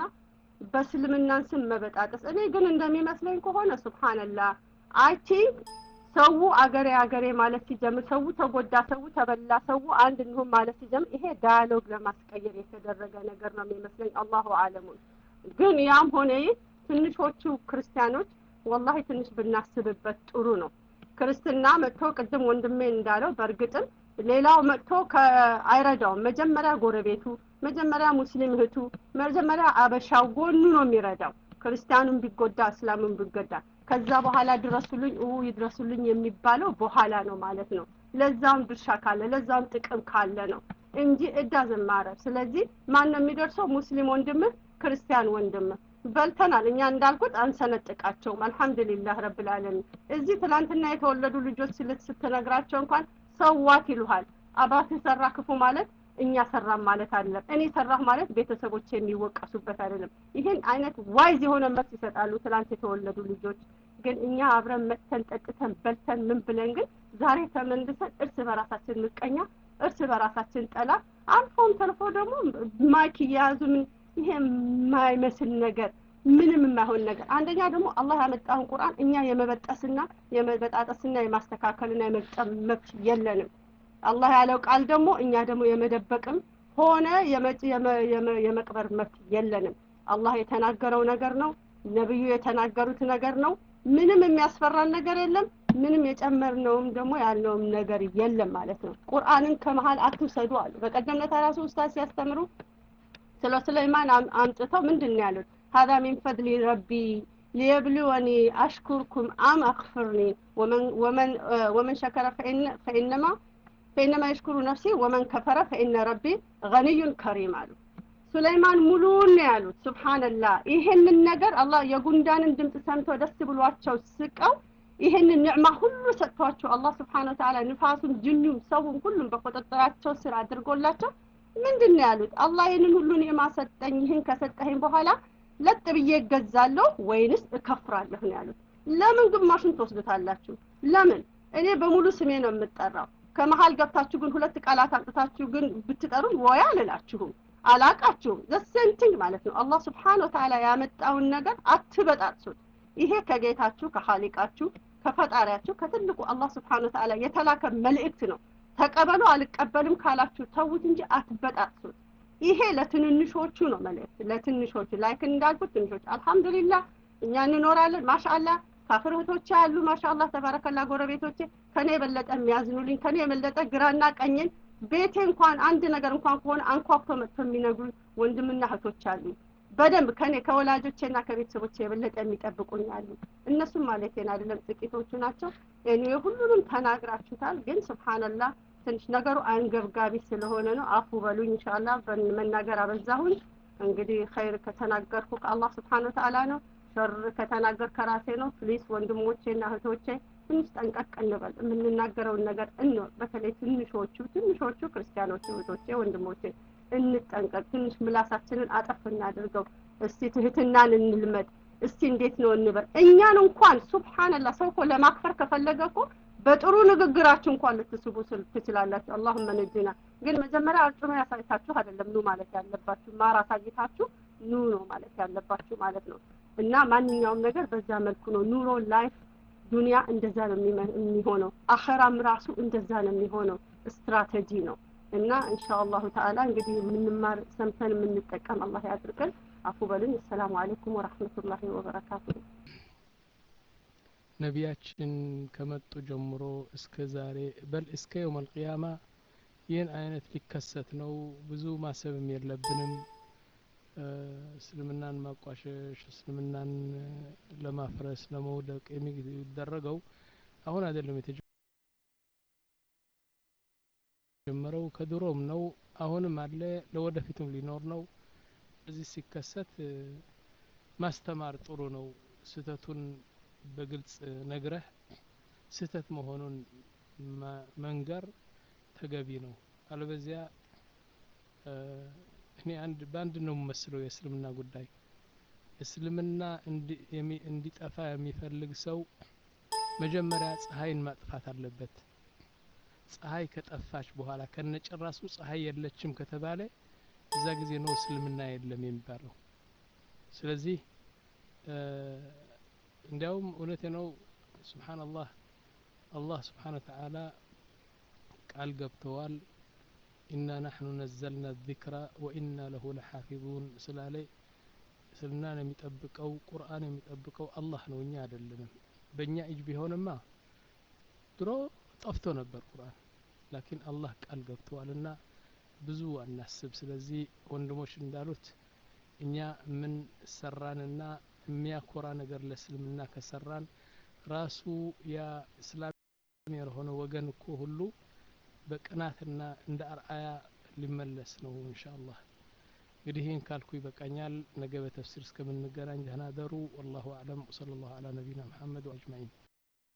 በእስልምናን ስም መበጣጠስ እኔ ግን እንደሚመስለኝ ከሆነ ሱብሃንላህ አይ ቲንክ ሰው አገሬ አገሬ ማለት ሲጀምር ሰው ተጎዳ፣ ሰው ተበላ፣ ሰው አንድ እንሁን ማለት ሲጀምር ይሄ ዳያሎግ ለማስቀየር የተደረገ ነገር ነው የሚመስለኝ። አላሁ አለሙን። ግን ያም ሆነ ይህ ትንሾቹ ክርስቲያኖች ወላሂ ትንሽ ብናስብበት ጥሩ ነው። ክርስትና መጥቶ ቅድም ወንድሜ እንዳለው በእርግጥም ሌላው መጥቶ አይረዳውም። መጀመሪያ ጎረቤቱ፣ መጀመሪያ ሙስሊም እህቱ፣ መጀመሪያ አበሻው ጎኑ ነው የሚረዳው። ክርስቲያኑም ቢጎዳ እስላሙም ቢጎዳ ከዛ በኋላ ድረሱልኝ ኡ ይድረሱልኝ የሚባለው በኋላ ነው ማለት ነው። ለዛም ድርሻ ካለ ለዛም ጥቅም ካለ ነው እንጂ እዳ ዘማረብ። ስለዚህ ማን ነው የሚደርሰው? ሙስሊም ወንድምህ፣ ክርስቲያን ወንድምህ። በልተናል። እኛ እንዳልኩት አንሰነጥቃቸውም። አልሐምዱሊላህ ረብል ዓለሚን። እዚህ ትላንትና የተወለዱ ልጆች ስልት ስትነግራቸው እንኳን ሰዋት ይሉሃል። አባትህ ሰራ ክፉ ማለት እኛ ሰራም ማለት አይደለም። እኔ ሰራህ ማለት ቤተሰቦች የሚወቀሱበት አይደለም። ይህን አይነት ዋይዝ የሆነ መልስ ይሰጣሉ ትላንት የተወለዱ ልጆች። ግን እኛ አብረን መጥተን ጠጥተን በልተን ምን ብለን ግን ዛሬ ተመልሰን እርስ በራሳችን ምቀኛ፣ እርስ በራሳችን ጠላ፣ አልፎም ተርፎ ደግሞ ማይክ እየያዙ ምን ይሄ የማይመስል ነገር ምንም የማይሆን ነገር። አንደኛ ደግሞ አላህ ያመጣውን ቁርአን እኛ የመበጠስና የመበጣጠስና የማስተካከልና የመግጠም መብት የለንም። አላህ ያለው ቃል ደግሞ እኛ ደግሞ የመደበቅም ሆነ የመቅበር መብት የለንም። አላህ የተናገረው ነገር ነው። ነብዩ የተናገሩት ነገር ነው። ምንም የሚያስፈራን ነገር የለም። ምንም የጨመርነውም ደግሞ ያለውም ነገር የለም ማለት ነው። ቁርአንን ከመሀል አትውሰዱ አሉ። በቀደም ዕለት ራሱ ኡስታዝ ሲያስተምሩ ስለ ሱለይማን አምጥተው ምንድን ነው ያሉት? ሀዛ ሚን ፈድሊ ረቢ ሊየብልወኒ አሽኩርኩም አም አክፍርኒ ወመን ሸከረ ፈኢነማ ፈኢነማ የሽኩሩ ነፍሲ ወመን ከፈረ ፈኢነ ረቢ ገኒዩን ከሪም አሉ። ሱለይማን ሙሉውን ነው ያሉት። ሱብሃንላህ ይሄንን ነገር አላህ የጉንዳንን ድምፅ ሰምተው ደስ ብሏቸው ስቀው ይሄንን ኒዕማ ሁሉ ሰጥቷቸው አላህ ስብሓነ ወተዓላ ንፋሱን፣ ጅኑም፣ ሰውም ሁሉም በቁጥጥራቸው ስር አድርጎላቸው ምንድን ነው ያሉት? አላህ ይህንን ሁሉ ኒዕማ ሰጠኝ፣ ይህን ከሰጠኸኝ በኋላ ለጥ ብዬ እገዛለሁ ወይንስ እከፍራለሁ ነው ያሉት። ለምን ግማሹን ትወስዱታላችሁ? ለምን እኔ በሙሉ ስሜ ነው የምጠራው። ከመሀል ገብታችሁ ግን ሁለት ቃላት አምጥታችሁ ግን ብትጠሩም ወይ አልላችሁም፣ አላቃችሁም። ዘሴንቲንግ ማለት ነው። አላህ ስብሓነ ወተዓላ ያመጣውን ነገር አትበጣጥሱት። ይሄ ከጌታችሁ ከኻሊቃችሁ ከፈጣሪያችሁ ከትልቁ አላህ ስብሓነ ወተዓላ የተላከ መልእክት ነው። ተቀበሉ አልቀበልም ካላችሁ ተዉት እንጂ አትበጣጥሱት። ይሄ ለትንንሾቹ ነው መልእክት፣ ለትንሾቹ ላይክ እንዳልኩት ትንሾች አልሐምዱሊላህ እኛ እንኖራለን። ማሻአላህ ካፍር እህቶቼ አሉ። ማሻአላህ ተባረከላ ጎረቤቶቼ ከኔ የበለጠ የሚያዝኑልኝ ከኔ የበለጠ ግራና ቀኝን ቤቴ እንኳን አንድ ነገር እንኳን ከሆነ አንኳኩቶ መጥቶ የሚነግሩ ወንድምና እህቶች አሉ። በደንብ ከኔ ከወላጆቼና ከቤተሰቦቼ የበለጠ የሚጠብቁኝ አሉ። እነሱም ማለቴን አይደለም ጥቂቶቹ ናቸው። እኔ ሁሉንም ተናግራችሁታል። ግን ስብሓንላህ ትንሽ ነገሩ አንገብጋቢ ስለሆነ ነው። አፉ በሉኝ ኢንሻአላህ። መናገር አበዛሁኝ። እንግዲህ ኸይር ከተናገርኩ ከአላህ ስብሓን ወተዓላ ነው። ሸር ከተናገር ከራሴ ነው። ፕሊስ ወንድሞቼና እህቶቼ ትንሽ ጠንቀቅ እንበል። የምንናገረውን ነገር እንወቅ። በተለይ ትንሾቹ ትንሾቹ ክርስቲያኖች እህቶቼ፣ ወንድሞቼ እንጠንቀቅ። ትንሽ ምላሳችንን አጠፍ እናድርገው። እስቲ ትህትናን እንልመድ። እስቲ እንዴት ነው እንበል። እኛን እንኳን ሱብሃንላህ ሰው እኮ ለማክፈር ከፈለገ እኮ በጥሩ ንግግራችሁ እንኳን ልትስቡ ትችላላችሁ። አላሁመ ነጂና። ግን መጀመሪያ አርጩሜ ያሳይታችሁ አይደለም ኑ ማለት ያለባችሁ፣ ማር አሳይታችሁ ኑ ነው ማለት ያለባችሁ ማለት ነው። እና ማንኛውም ነገር በዛ መልኩ ነው ኑሮ ላይፍ ዱንያ እንደዛ ነው የሚሆነው። አኸራም ራሱ እንደዛ ነው የሚሆነው። ስትራቴጂ ነው እና ኢንሻአላሁ ተዓላ እንግዲህ የምንማር ሰምተን የምንጠቀም አላህ ያድርገን። አፉ በሉኝ። አሰላሙ አለይኩም ወራህመቱላሂ ወበረካቱ። ነቢያችን ከመጡ ጀምሮ እስከ ዛሬ በል እስከ የውም አልቅያማ ይህን አይነት ሊከሰት ነው። ብዙ ማሰብም የለብንም። እስልምናን ማቋሸሽ፣ እስልምናን ለማፍረስ፣ ለመውደቅ የሚደረገው አሁን አይደለም የተጀመረው ከድሮም ነው። አሁንም አለ፣ ለወደፊቱም ሊኖር ነው። እዚህ ሲከሰት ማስተማር ጥሩ ነው። ስህተቱን በግልጽ ነግረህ ስህተት መሆኑን መንገር ተገቢ ነው። አለበዚያ እኔ አንድ በአንድ ነው የምመስለው የእስልምና ጉዳይ እስልምና እንዲጠፋ የሚፈልግ ሰው መጀመሪያ ፀሐይን ማጥፋት አለበት። ፀሐይ ከጠፋች በኋላ ከነጭራሱ ፀሐይ የለችም ከተባለ እዛ ጊዜ ነው እስልምና የለም የሚባለው። ስለዚህ እንዲያውም እውነቴ ነው ስብሓንላህ አላህ ስብሓን ወተዓላ ቃል ገብተዋል ኢና ናሕኑ ነዘልና ዚክራ ወኢና ለሁ ለሓፊዙን ስላለ እስልምናን የሚጠብቀው ቁርአን የሚጠብቀው አላህ ነው እኛ አይደለንም በእኛ እጅ ቢሆንማ ድሮ ጠፍቶ ነበር ቁርአን ላኪን አላህ ቃል ገብተዋልና ብዙ አናስብ ስለዚህ ወንድሞች እንዳሉት እኛ ምን ሰራንና የሚያኮራ ነገር ለእስልምና ከሰራን ራሱ ያ እስላም የሆነ ወገን እኮ ሁሉ በቅናትና እንደ አርአያ ሊመለስ ነው እንሻ አላህ እንግዲህ ይህን ካልኩ ይበቃኛል ነገ በተፍሲር እስከምንገናኝ ደህና ደሩ ወላሁ አዕለም ወሰለ ላሁ አላ ነቢና ሙሐመድ ወአጅማዒን